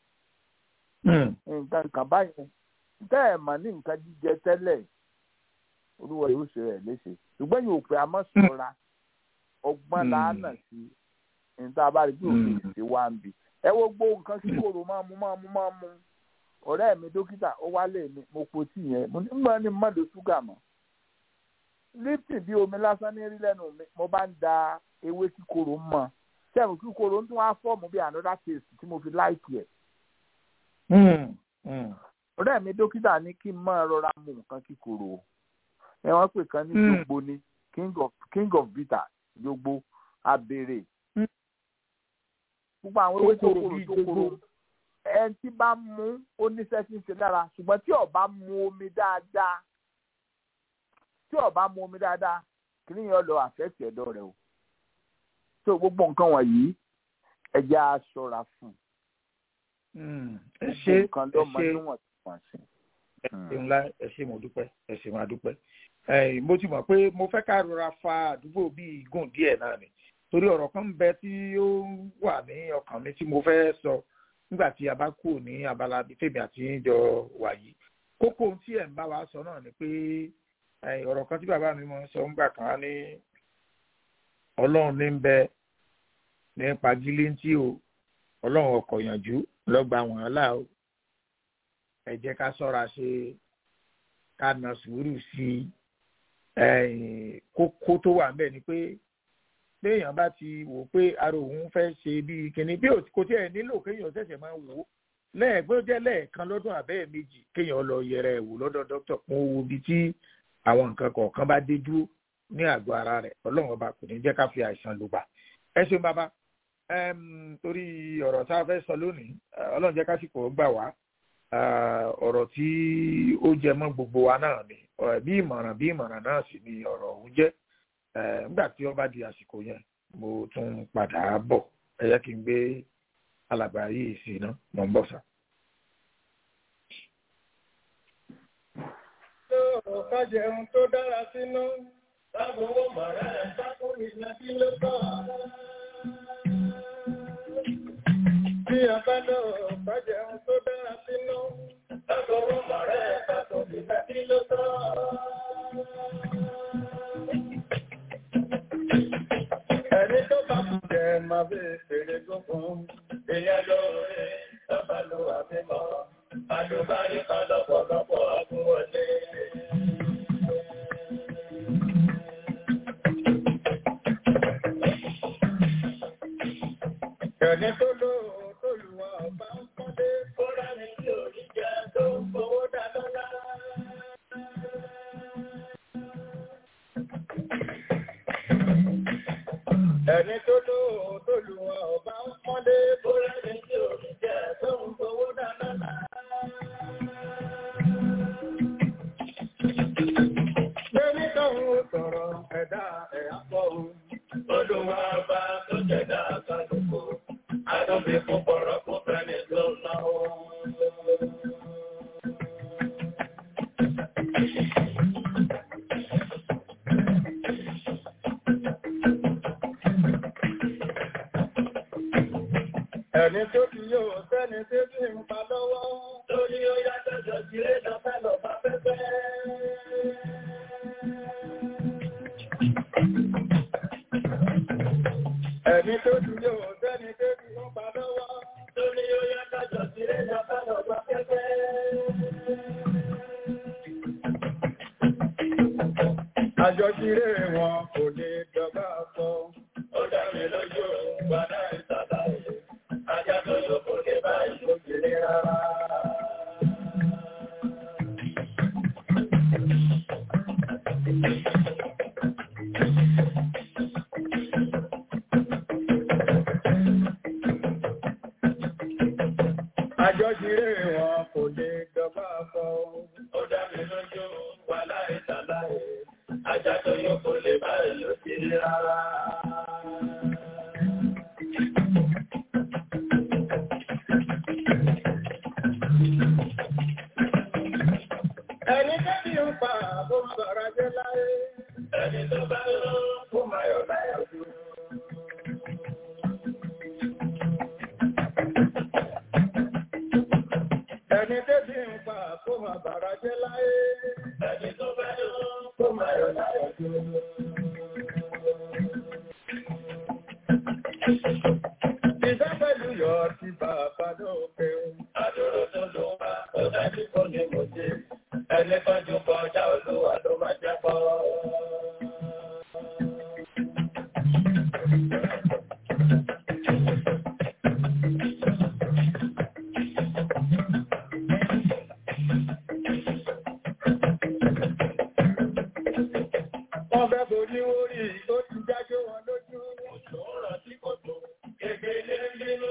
nǹkan kan báyẹn tẹ́ ẹ̀ mà ní nǹkan jíjẹ tẹ́lẹ̀ olúwa yóò ṣe rẹ̀ léṣe ṣùgbọ́n yóò pé a mọ̀ sọ́ra ọgbọ́n làánà sí níta bá rí bí òfin ṣe wá ń bì ẹ wo gbó nǹkan tí kòrò máa mú máa mú máa mú ọ̀rẹ́ mi dókítà ó wálé mi mo po tí yẹn mo ní mọ̀ ní mọ̀ ló ṣúgà mọ́ lipton bí omi lásán ní rí lẹ́nu mi mo bá ń da ewé kíkorò mọ́ sẹ́wọ̀n kíkorò ń tún wá fọ́ọ̀mù bí another taste tí mo fi láìkì ẹ̀ ọ̀rẹ́ mi dókítà ní kí n máa rọra mu nǹkan kíkorò ẹ wọ́n pè kan ní jogbo ní king of king of bitter jogbo abèrè gbogbo àwọn ewé tó korò tó korò ẹn tí bá mú ó níṣẹ́ tí ń ṣe lára ṣùgbọ́n tí ó bá mu omi dáadáa tí ó bá mu omi dáadáa kí ni yẹn lọ àfẹ́tì ẹ̀dọ̀ rẹ o tó gbogbo nǹkan wọ̀nyí ẹ jẹ́ á ṣọ́ra fún un ẹ ṣe ẹ kan lọ́mọ ṣe níwọ̀n tí wọ́n ṣe. ẹ ṣe ńlá ẹ ṣe mo dúpẹ́ ẹ ṣe máa dúpẹ́ ẹ mo ti mọ̀ pé mo fẹ́ ká rọra fa àdúgbò bíi gùn díẹ̀ náà ni torí ọ̀rọ̀ kan ń bẹ tí ó wà ní ọkàn mi tí mo fẹ́ sọ nígbà tí a bá kú ní abala bíi tèmi àti ìjọ wà yìí kókó ohun tí ẹ̀ ń bá wa sọ náà ni pé ẹ, ọ̀rọ̀ kan tí bàbá mi mọ̀ ń sọ ńgbà kan á ní ọlọ́run ní ń bẹ ní pagilé tí o ọlọ́run ọkọ̀ yànjú lọ́gbà wọ́n là ó ẹ jẹ́ ká sọ́ra ṣe ká na sùúrù sí i kókó tó wà ńbẹ̀ ni pé béèyàn bá ti wò pé ara òun fẹ́ ṣe bíi kinní bí kò tí ẹ̀ nílò kéèyàn ṣẹ̀ṣẹ̀ máa wò ó lẹ́ẹ̀gbẹ́ jẹ́ lẹ́ẹ̀kan lọ́dún àbẹ́ẹ̀ méjì kéèyàn lọ yẹra ẹ̀ wò lọ́dọ̀ dókítà kún owó bíi tí àwọn nǹkan kọ̀ọ̀kan bá dé dúró ní àgọ́ ara rẹ̀ ọlọ́run ọba kò ní jẹ́ ká fi àìsàn lùgbà ẹ ṣeun bàbá torí ọ̀rọ̀ tá a fẹ́ sọ lónìí ọlọ́run jẹ́ kásìkò gbà wá ọ̀rọ̀ tí ó jẹ mọ́ gbogbo wa náà ni bí ìmọ̀ràn bí ìmọ̀ràn náà sì ni ọ̀rọ̀ ọ̀hún jẹ́ nígbà tí ó bá di àsìkò yẹn mo tún padà bọ̀ ẹ jẹ́ kí n gbé alàgbà yìí sí iná mọ̀ ń bọ̀ sá. ká jẹun tó dára sínú lágbowó mọ̀rẹ́ sákò ìlà kí ló tọ́. Bí a bá lọ ká jẹun tó dára sínú lágbowó mọ̀rẹ́ sákò ìlà kí ló tọ́. Ẹni tó bá kú jẹ máa fi fèrè gbókun. Ìyẹn lóore lọ́ba ló wà mímọ́. Àlùbárí kan lọ́pọ̀lọpọ̀ àbúwọlé. Ẹni tó lò ó tó lù wá ọba ń kọ́lé. Kóra ni tí ò ní jẹ́ tó ń fowó dá lọ́lá. Ẹni tó lò ó tó lù wá ọba ń kọ́lé. Kóra ni tí ò ní jẹ́ tó ń fowó dá lọ́lá. Lẹ́ni tóun ó sọ̀rọ̀ ẹ̀dá ẹ̀ àpọ̀ òun. Olúwa bá tó jẹ̀dá kálukú. Adóbi fún bọ̀rọ̀ fún fẹ́ni tó náwó. Ẹni tó ti yóò sẹ́ni tí bí ń pa lọ́wọ́. Lórí ó yá tẹ́jọ sí lé lọ́fẹ́ lọ́fà pẹ́pẹ́. Ẹni tó ti yóò sẹ́ni tí bí ń pa lọ́wọ́. Lórí ó yá tẹ́jọ sí lé lọ́fẹ́ lọ́fà pẹ́pẹ́. Àjọṣiré wọn kò lè dọ́gba sọ. Ó dá mi lójú gbadá ìsàlàyé. Ajá tó yọ kò lè bá ìṣòkèrè rárá. Àjọṣiré wọn kò lè dọ́gba sọ. Ó dá mi lójú wà láì sàlàyé. Ajá tó yọ kò lè bá ìṣòkèrè rárá. Ẹni tẹ́bí ń pa àbó sọ̀rọ̀ jẹ́ láyé. Ẹni tó bá lọ kó máa yọ láyọ̀ jù. Ẹni tẹ́bí ń pa kó máa bàrà jẹ́ láyé. Ẹni tó bá lọ kó máa yọ láyọ̀ jù. Ìfẹ́ pẹ̀lú yọ ti bàbá lókè. Àdúró tó lò wá, ó dájú kó ní mo ṣe. Ẹni tọ́jú kọjá olúwa ló máa jẹ́ pọ́. Wọ́n fẹ́ borí orí tó ti jájó wọn lójú. Òjò rọ̀ sí kòtò, gègé nínú.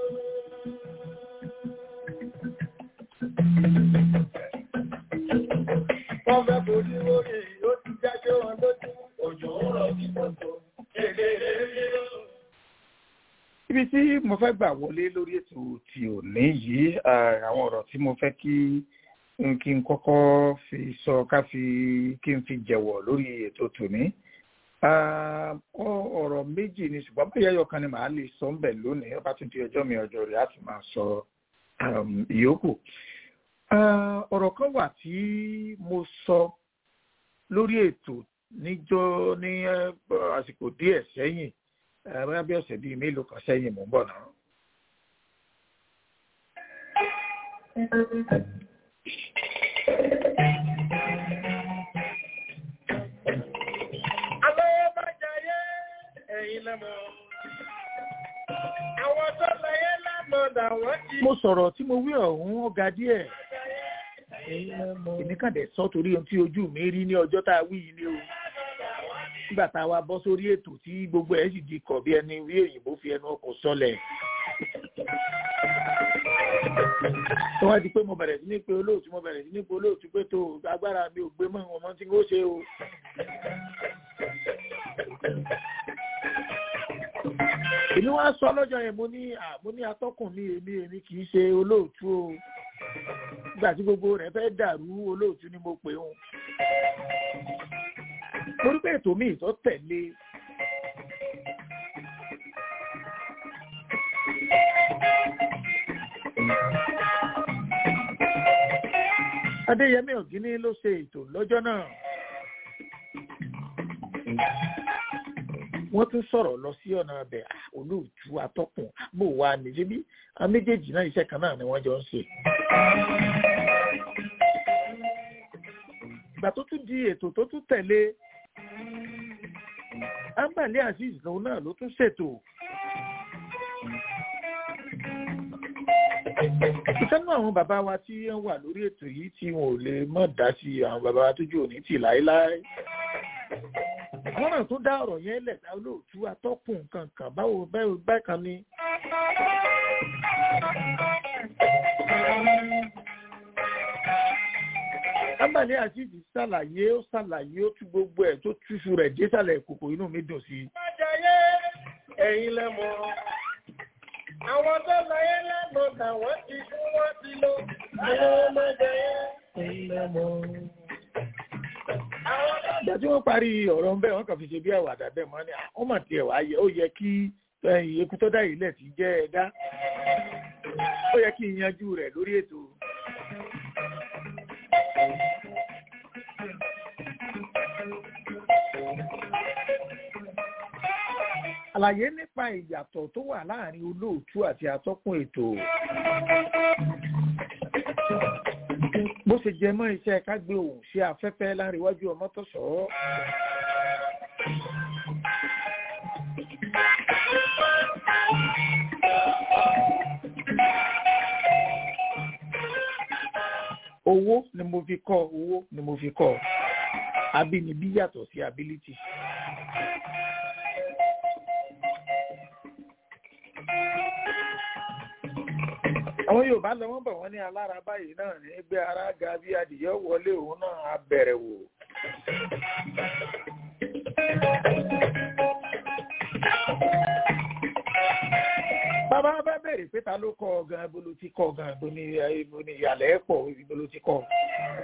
Wọ́n fẹ́ borí orí tó ti jájó wọn lójú. Òjò rọ̀ sí kòtò, gègé nínú. ibi tí mo fẹ́ gbà wọlé lórí ètò ti òní yìí eh, àwọn ọ̀rọ̀ tí mo fẹ́ kí n kí n kọ́kọ́ fi sọ ká fi kí n fi jẹ̀wọ̀ lórí ètò tòní. Ah, ọ- ọ̀rọ̀ méjì ni ṣùgbọ́n bóyá ẹyọ kan ni màá lè sọ ń bẹ̀ lónìí ọba tún di ọjọ́ mi ọjọ́ rẹ̀ á ti máa sọ um, ìyókù. Ah, ọ̀rọ̀ kan wà tí mo sọ lórí ètò níjọ́ ní eh, àsìkò díẹ̀ sẹ́yìn eh, bóyá bí ọ̀sẹ̀ bíi mélòó kan sẹ́yìn mò ń bọ̀ náà. Alọ́wọ́ bá jayé ẹ̀yin lẹ́mọ̀. Àwọn tó láyé lánàá dà wọ́n ti. mo sọ̀rọ̀ tí mo wí ọ̀hún ó ga díẹ̀ èmi kàn dẹ̀ sọ torí ohun tí ojú mi rí ní ọjọ́ tá a wí yìí ni o nígbà tá a wá bọ́ sórí ètò tí gbogbo ẹ̀ sì di kọ̀ bí ẹni wí òyìnbó fi ẹnu ọkọ̀ sọlẹ̀ tó wá di pé mo bẹ̀rẹ̀ sí ní pé olóòtú mo bẹ̀rẹ̀ sí ní pé olóòtú pé tó agbára mi ò gbé mọ́ ọmọ tí ó ṣe o. èmi wá sọ lọ́jọ́ yẹn mo ní à mo ní atọ́kùn ní èmi èmi kì í ṣe olóòtú o nígbà tí gbogbo rẹ̀ fẹ́ dàrú olóòtú ni mo pè wọn. mo rí pé ètò míì tó tẹ̀lé adéyẹmí ọ̀gíní ló ṣe ètò lọ́jọ́ náà wọ́n tún sọ̀rọ̀ lọ sí ọ̀nà abẹ́ ah, olóòtú atọ́kùn bó wà ní síbí àwọn méjèèjì náà iṣẹ́ kan náà ni wọ́n jọ ń ṣe. ìgbà tó tún di ètò tó tún tẹ̀lé ambali azeez lòun náà ló tún ṣètò. ìfẹ́nu àwọn bàbá wa tí wọ́n wà lórí ètò yìí tí wọn ò lè mọ̀ dá sí àwọn bàbá wa tójú òní tì láéláé àwọn náà tó dá ọ̀rọ̀ yẹn lẹ̀ dá olóòtú atọ́kùn kankan báwo báwo bákan ni. Ambali Azeez ṣàlàyé ó ṣàlàyé ó tú gbogbo ẹ̀ tó túṣu rẹ̀ désàlẹ̀ kòkò inú mi dùn sí i. Bá jayé ẹ̀yin lẹ́mọ̀. Àwọn tó láyé lánàá dà wọ́n ti fún wọn ti lọ. Alọ́wọ́ bá jayé ẹ̀yin lẹ́mọ̀. Àwọn tó ìgbà tí wọ́n parí ọ̀rọ̀ ńbẹ́ wọ́n kàn fi ṣe bí àwàdà bẹ́ẹ̀ mọ́ ni ó mà tiẹ̀ wá yẹ ó yẹ kí ẹ̀yìn eku tó dá yìí lẹ̀ ti jẹ́ ẹ̀dá ó yẹ kí n yanjú rẹ̀ lórí ètò. àlàyé nípa ìyàtọ̀ tó wà láàrin olóòtú àti atọ́kùn ètò bó ṣe jẹ mọ́ iṣẹ́ ká gbé òun sí afẹ́fẹ́ láríwájú ọmọ tó sọ ọ́. owó ni mo fi kọ́ owó ni mo fi kọ́ abínibí yàtọ̀ sí ability. àwọn yorùbá lọ wọn bọ wọn ní alára báyìí náà ní gbé ara ga bí adìyẹ wọlé òun náà á bẹ̀rẹ̀ wò. bàbá bá bẹ̀rẹ̀ pé ta ló kọ́ ọ gan ibo ló ti kọ́ ọ gan ibo ni ibo ni ìyàlẹ́ pọ̀ ibo ló ti kọ́ ọ.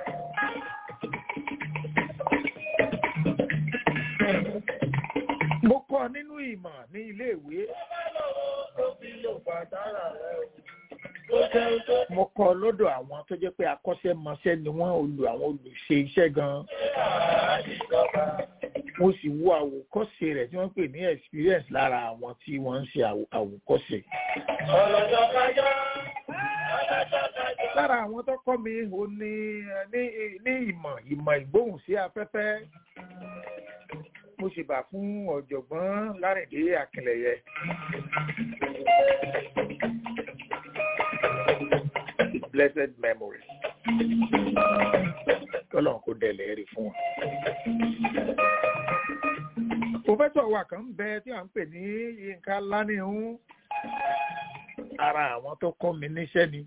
mo kọ́ nínú ìmọ̀ ní iléèwé. tó fi lò pàtàrà rẹ̀ o. mo kọ́ lọ́dọ̀ àwọn tó jẹ́ pé akọ́ṣẹ́mọṣẹ́ ni wọ́n olù àwọn olùṣe iṣẹ́ gan-an. mo sì wo àwòkọ́ṣe rẹ̀ tí wọ́n pè ní experience lára àwọn tí wọ́n ń ṣe àwò- àwòkọ́ṣe. Ọlọ́jọ́ kájọ́. lára àwọn tó kọ́ mi ò ní ní ní ìmọ̀ ìmọ̀ ìgbóhùn sí afẹ́fẹ́ mo sì bà fún ọ̀jọ̀gbọ́n lárìndé akínlẹ̀yẹ. blessed memory kọ́lọ́n kó dẹ̀lẹ̀ rí fún wọn. pòfẹ́sọ̀ wa kan ń bẹ tí à ń pè ní yínká lánìhún ara àwọn tó kọ́ mi níṣẹ́ ni.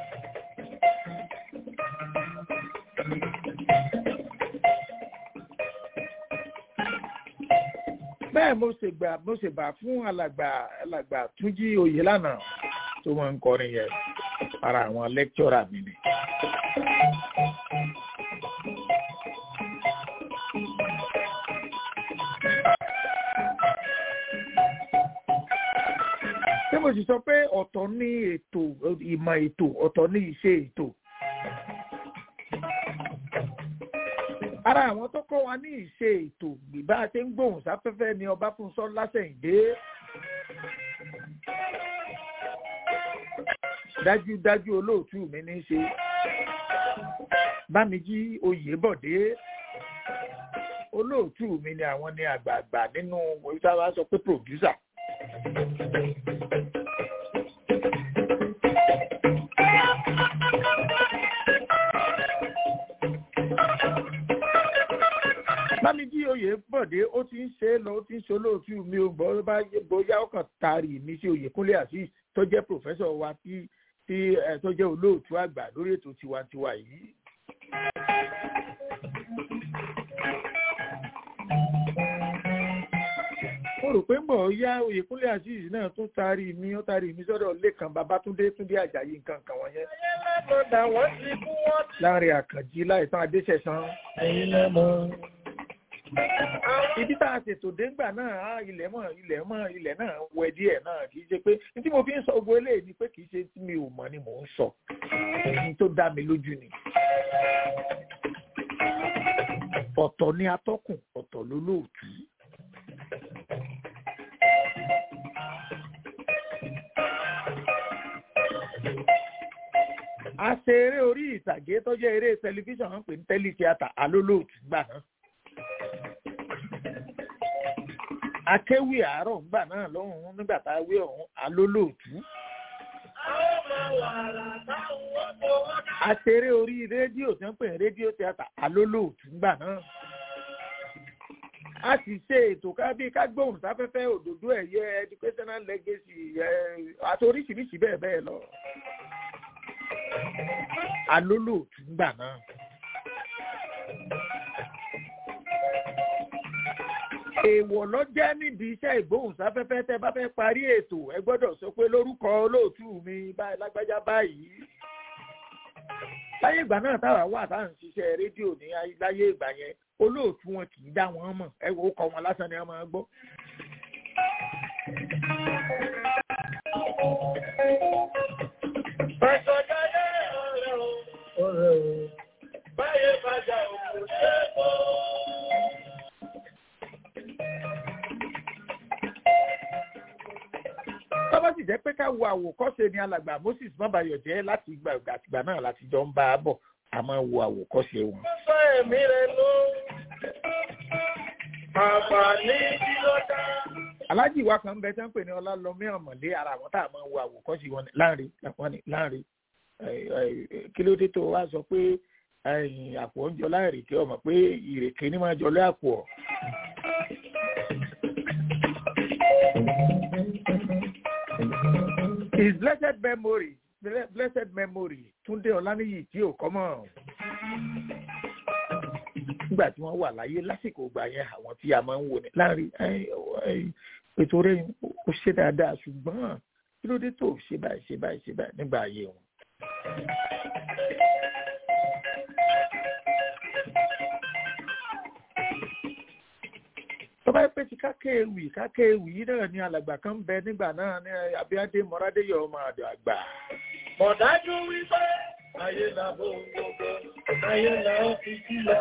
bẹ́ẹ̀ mo ṣe gbà mo ṣe bà fún alàgbà alàgbà túnjí oyè lánàá tó máa ń kọrin yẹn ara àwọn lẹ́kítọ́rà mi ni. ṣé mo sì sọ pé ọ̀tọ̀ ní ètò ìmọ̀ ètò ọ̀tọ̀ ní ìṣe ètò. ara àwọn tó kọ́ wa ní ìṣe ètò gbìbá ṣe ń gbóhùn sáfẹ́fẹ́ ni ọbáfúnṣọ́ lásẹ̀yìndé. dájúdájú olóòtú mi ní í ṣe bámijí oyèbọ̀dé olóòtú mi ni àwọn ni àgbààgbà nínú ìsáwá sọ pé pòdúsà. bámijí oyèbọ̀dé ó ti ń ṣe é lọ ó ti ń ṣe olóòtú mi ò gbọ́ bá bóyá ó kàn taari mi sí oyèkúnlé azeez tó jẹ́ pòfẹ́sọ̀ wa tí tí ẹ tó jẹ́ olóòtú àgbà lórí ètò tiwantiwa yìí. mo rò pé mbọ̀ yá oyèkúnlé azeez náà tún taari mi ó taari mi sọ́dọ̀ lẹ́kàn babatunde túndé àjàyí nǹkan kan wọ̀nyẹn. Lọ́dà wọ́n ti kú wọ́n láàrin àkànjí láìsàn adéṣẹ̀sán. ẹ̀yin lẹ́mọ̀. ibi tá a ṣètò dégbà náà á ilẹ̀ mọ̀ ilẹ̀ mọ̀ ilẹ̀ náà wẹ díẹ̀ náà kì í ṣe pé ní tí mo fi ń sọ gbogbo eléyìí ni pé kì í ṣe tí mi ò mọ̀ ni mò ń sọ ní tó dá mi lójú ni. ọ̀tọ̀ ni atọ́kùn ọ̀tọ̀ lólóòtú. a ṣe eré orí ìtàgé tó jẹ́ eré tẹlifíṣàn wọn pè ní tẹ́lítíátà alólóòtú gbà náà. akéwì àárọ̀ ńgbà náà lọ́hùn-ún nígbà tá a wé ọ̀hún alólóòtú. a ṣe eré orí rédíò tí wọ́n pè ní rédíò tíátà alólóòtú gbà náà. a sì ṣe ètò kábí kágbóhùn sáfẹ́fẹ́ òdòdó ẹ̀yẹ educational legacy àti oríṣiríṣi bẹ́ẹ̀ bẹ́ẹ̀ lọ alólòtú gbà náà. èèwọ̀ lọ jẹ́ nídìí iṣẹ́ ìgbóhùnsáfẹ́fẹ́ tẹ́ bá fẹ́ parí ètò ẹ gbọ́dọ̀ sọ pé lórúkọ olóòtú mi báyìí lágbájá báyìí. láyé ìgbà náà táwa wà tá à ń ṣiṣẹ́ rédíò ní láyé ìgbà yẹn olóòtú wọn kì í dá wọn mọ̀ ẹ wò ó kọ wọn lásán ni wọn máa gbọ́. Pẹ̀sọ̀jáyé ọ̀rẹ́ o, ọ̀rẹ́ o, báyé bàjá òkú ṣe é kó. tọ́bọ̀ sì jẹ́ pé ká wo àwòkọ́ṣe ni alàgbà moses mọ́bàyọ̀ jẹ́ láti ìgbà àtìgbà náà láti jọ ń bá a bọ̀ a máa wo àwòkọ́ṣe wọn. Ó sọ ẹ̀mí rẹ̀ ló. Àǹfààní tí ló dá. alájì wa kan bẹ tán pè ní ọlálọmí ọmọlé ara àwọn tá a máa wo àwòkọ́ṣe wọn láàrin wọn ni láàrin kí ló dé tó wá sọ pé àpò oúnjẹ láìrèké ọmọ pé ìrèké ní máa jọlé àpò ọ. his blessed memory blessed memory túndé ọláníyì tí ò kọ́mọ̀ nígbà tí wọ́n wà láyé lásìkò ìgbà yẹn àwọn tí a máa ń wò ní láàrin ètò rẹ̀ ó ṣe dáadáa ṣùgbọ́n kí ló dé tó ṣe báyìí ṣe báyìí ṣe báyìí nígbà ayé wọn. tọ́ba pé ti kákéèwì kákéèwì yìí náà ni alàgbà kan bẹ nígbà náà ní abíádé mọ́rádéyọ̀ ọmọ àdó àgbà. Mọ̀dájú wípé ayé làbò gbogbo, ayé là ó fi sí lọ.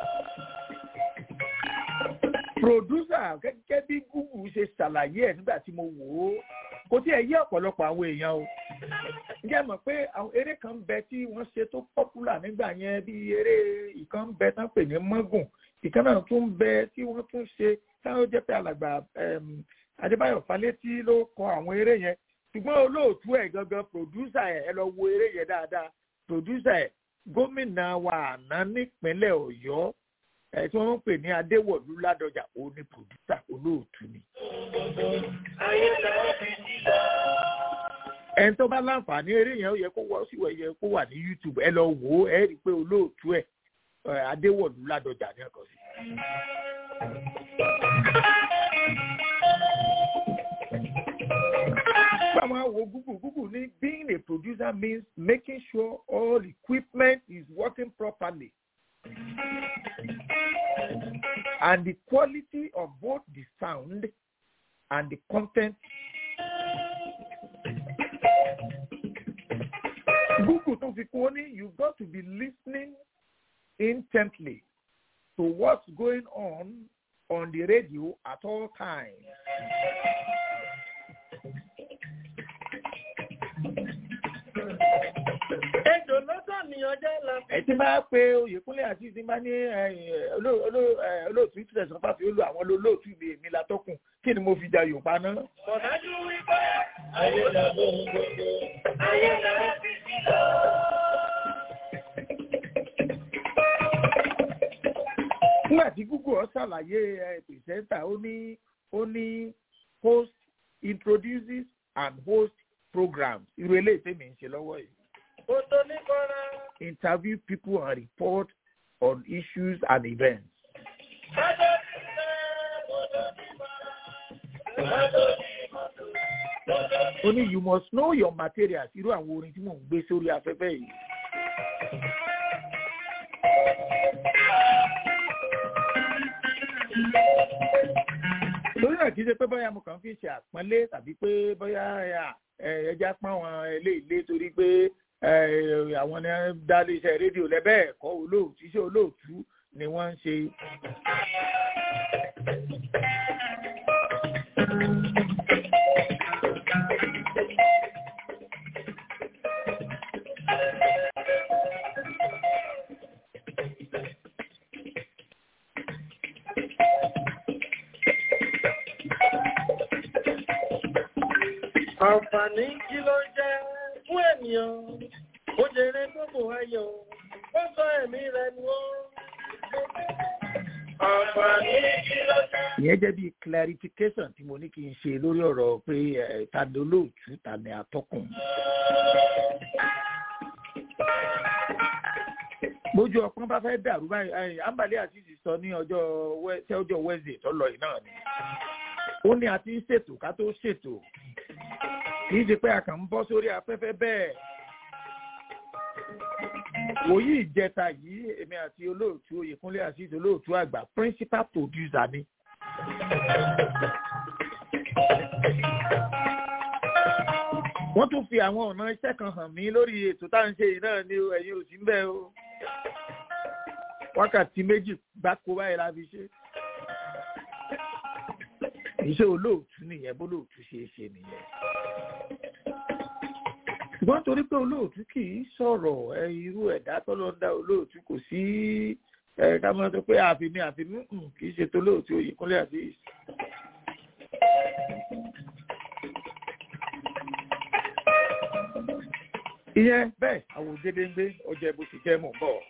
pòdúsà gẹ́gẹ́ bí google ṣe ṣàlàyé ẹ̀ nígbà tí mo wò ó kò tí ẹ̀ yé ọ̀pọ̀lọpọ̀ àwọn èèyàn o. ǹjẹ́ mọ̀ pé àwọn eré kan ń bẹ tí wọ́n ṣe tó pọ́pùlà nígbà yẹn bí eré ìkan ń bẹ tán pè ní mọ́gùn ìkan náà tún ń bẹ tí wọ́n tún ṣe táwọn jẹ́ pé alàgbà adébáyọ̀ falétí ló kọ àwọn eré yẹn ṣùgbọ́n olóòtú ẹ̀ gangan pòdúsà ẹ̀ ẹ lọ wo eré yẹn dáadáa pòdúsà ẹ̀ gómìnà wa àná nípínlẹ̀ ọ̀yọ́ ẹ̀ tí wọ́n ń pè ní adéwọ̀lú ládọjà òun ni pòdúsà olóòtú ni. Ayé là ó fi sí lọ. ẹni tó bá láǹfààní eré yẹn ó yẹ kó wá sí yẹ kó wà ní youtube ẹ lọ wò ó ẹ rí i pé olóòtú ẹ adéwọ̀lú ládọjà ní ẹ̀kọ́ sí. Báwo wo Google Google ní being a producer means making sure all equipment is working properly and the quality of both the sound and the content. Google tó fi kún ó ní you got to be listening intently to what's going on on the radio at all times. Ejò lọ́tọ̀ ni ọjọ́ la fi. ẹ ti máa pe oyèkúnlé àti ti máa ní olóòtú ìtẹ̀sán fàfi olú àwọn olóòtú mi èmi látọ́kùn kí ni mo fi ja yorùbá náà. Kọ̀dájú wípé ayé làbọ̀ gbogbo, ayé làbọ̀ fi sí lọ. nígbà tí google ọ ṣàlàyé pìrìsẹ́ńtà ó ní ó ní host introduces and host programs irú eléyìí tèmi ń ṣe lọ́wọ́ yìí. Kòtò ní kọ́ra. interview people and report on issues and events. Bàbá mi sẹ́, kòtò ní kọ́ra. Bàbá mi mọ̀tò. ó ní you must know your materials irú àwọn orin tí mò ń gbé sórí afẹ́fẹ́ yìí. lórí náà kì í ṣe pé bóyá mo kàn fi ṣe àpọ́nlé tàbí pé bóyá ẹja pọ́n àwọn eléyìí torí pé àwọn ni wọ́n dá iléeṣẹ́ rédíò lẹ́bẹ̀ẹ́ ẹ̀kọ́ olóòtú iṣẹ́ olóòtú ni wọ́n ń ṣe. Àǹfààní kí ló jẹ́ fún ènìyàn? Ó jèrè gbogbo ayọ̀, ó sọ ẹ̀mí rẹ̀ nù ó. Àǹfààní kí ló jẹ́? ìyẹn jẹ́ bíi clarification tí mo ní kí n ṣe lórí ọ̀rọ̀ pé ẹ̀, ta ni olóòtú ta ni atọ́kùn. bójú ọpọ́n bá fẹ́ dàrú báyìí ẹ̀, ambali àtìsí sọ ní ọjọ́ Wed- ṣé ọjọ́ wednesday tó lọ yìí náà ni ó ní a ti ń ṣètò ká tó ṣètò kì í ṣe pé a kàn ń bọ́ sórí afẹ́fẹ́ bẹ́ẹ̀ wòyí ìjẹta yìí èmi àti olóòtú oyèkúnlé àṣìṣe olóòtú àgbà principal producer ni. wọ́n tún fi àwọn ọ̀nà iṣẹ́ kan hàn mí lórí ètò tá à ń ṣe yìí náà ni o, ẹ̀yin ò sí ń bẹ̀ o wákàtí méjì gbáko báyìí la fi ṣe iṣẹ́ olóòtú nìyẹn bólóòtú ṣe é ṣe nìyẹn ṣùgbọ́n torí pé olóòtú kì í sọ̀rọ̀ ẹ irú ẹ̀dá tọ́lọ́ ń dá olóòtú kò sí ẹ ká máa sọ pé àfimí àfimí hùn kì í ṣe tó olóòtú Oyèkúnlé àti ìyẹn bẹ́ẹ̀ àwọn ògèdèǹgbé ọjà ìbò sì jẹ́ mọ̀ ń bọ̀.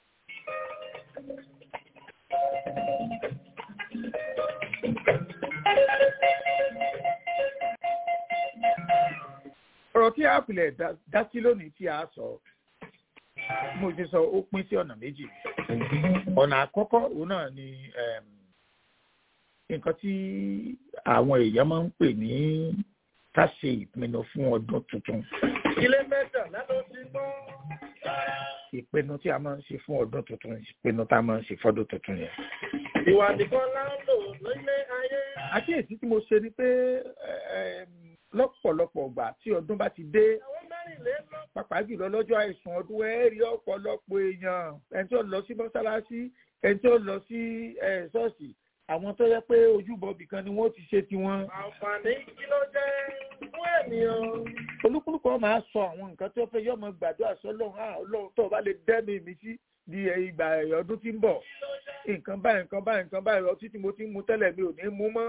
ọ̀rọ̀ tí a pilẹ̀ dá- dá sí lónìí tí a sọ mo ti sọ ó pín sí ọ̀nà méjì ọ̀nà àkọ́kọ́ òun náà ni em, nǹkan tí àwọn èèyàn máa ń pè ní ká ṣe ìpinnu fún ọdún tuntun Ilé mẹ́tàlá ló ti gbọ́. ìpinnu tí a máa ń ṣe fún ọdún tuntun ìpinnu tá a máa ń ṣe fọ́dún tuntun yẹn. Ìwà nìkan lá ń lò nílé ayé. àkíyèsí tí mo ṣe ni pé em, lọ́pọ̀lọpọ̀ ìgbà tí ọdún bá ti dé Àwọn mẹ́rìnlélọ́gbọ̀n. pàápàá jùlọ lọ́jọ́ àìsàn ọdún ẹ rí ọ̀pọ̀lọpọ̀ èèyàn ẹni tí ó lọ sí mọ́sálásí ẹni tí ó lọ sí ẹ, ṣọ́ọ̀ṣì àwọn tó yẹ pé ojúbọ bìkan ni wọ́n ti ṣe tiwọn. Àǹfààní kí ló jẹ́ fún ènìyàn? olúkúlùkù wọn máa sọ àwọn nǹkan tó fẹ́ yọmọ gbàdúrà sọ́lọ́run á ọlọ́run tó o bá lè dẹ́nu mi sí di ẹ, ìgbà ọdún tí ń bọ̀ nǹkan báyìí nǹkan báyìí nǹkan báyìí ọtí tí mo ti ń mu tẹ́lẹ̀ mi ò ní mú mọ́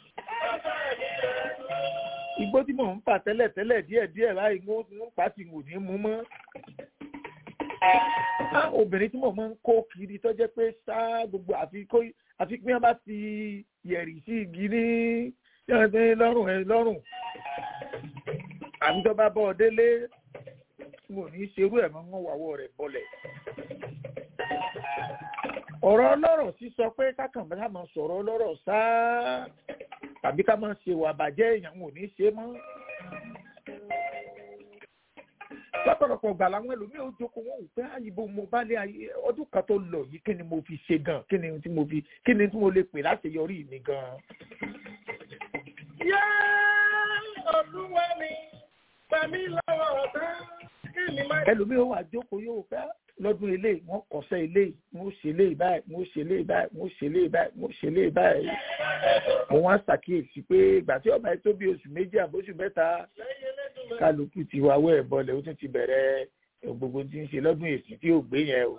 igbó tí mò ń fà tẹ́lẹ̀ tẹ́lẹ̀ díẹ̀ díẹ̀ báyìí mo ń pa tí mo ní mú mọ́. Á, obìnrin tí mo máa ń kó kiri tó jẹ́ pé ṣá gbogbo àfi kó àfi pé wọ́n bá ti yẹ̀rì sí igi ní yẹ̀rì lọ́rùn ẹ lọ́rùn. àbí tó bá bọ́ ọ délé mo ní ṣerú ẹ̀ mọ́ wọ́n wàwọ́ rẹ̀ bọ́lẹ̀. ọ̀rọ̀ ọlọ́rọ̀ sísọ pé kákan bá máa sọ̀rọ̀ ọlọ́rọ̀ sáá tàbí ká máa ṣe wà bàjẹ́ èèyàn ò ní ṣe mọ́. lọ́pọ̀lọpọ̀ gbà làwọn ẹlòmíì ó jókòó wọn ò pé àyìnbó mo bá lé ayé ọdún kan tó lọ yìí kí ni mo fi ṣe gan kí ni tí mo fi kí ni tí mo lè pè láti yọrí mi gan. Yá olúwa mi, gbà mí lọ́wọ́ ọ̀tá, kí ni má ẹlòmíì ó wà jókòó yóò fẹ́ lọ́dún ilé wọ́n kọ̀ṣẹ́ ilé wọ́n ṣe ilé báyìí wọ́n ṣe ilé báyìí wọ́n ṣe ilé báyìí wọ́n ṣe ilé báyìí. mo wá ṣàkíyèsí pé ìgbà tí ọba yìí tó bí oṣù méjì àbóṣù mẹ́ta lẹ́yìn elédùn kálukú ti wá wẹ́ ẹ̀bọlẹ̀ ó tún ti bẹ̀rẹ̀ gbogbo tí ń ṣe lọ́dún èsì tí ò gbé yẹn o.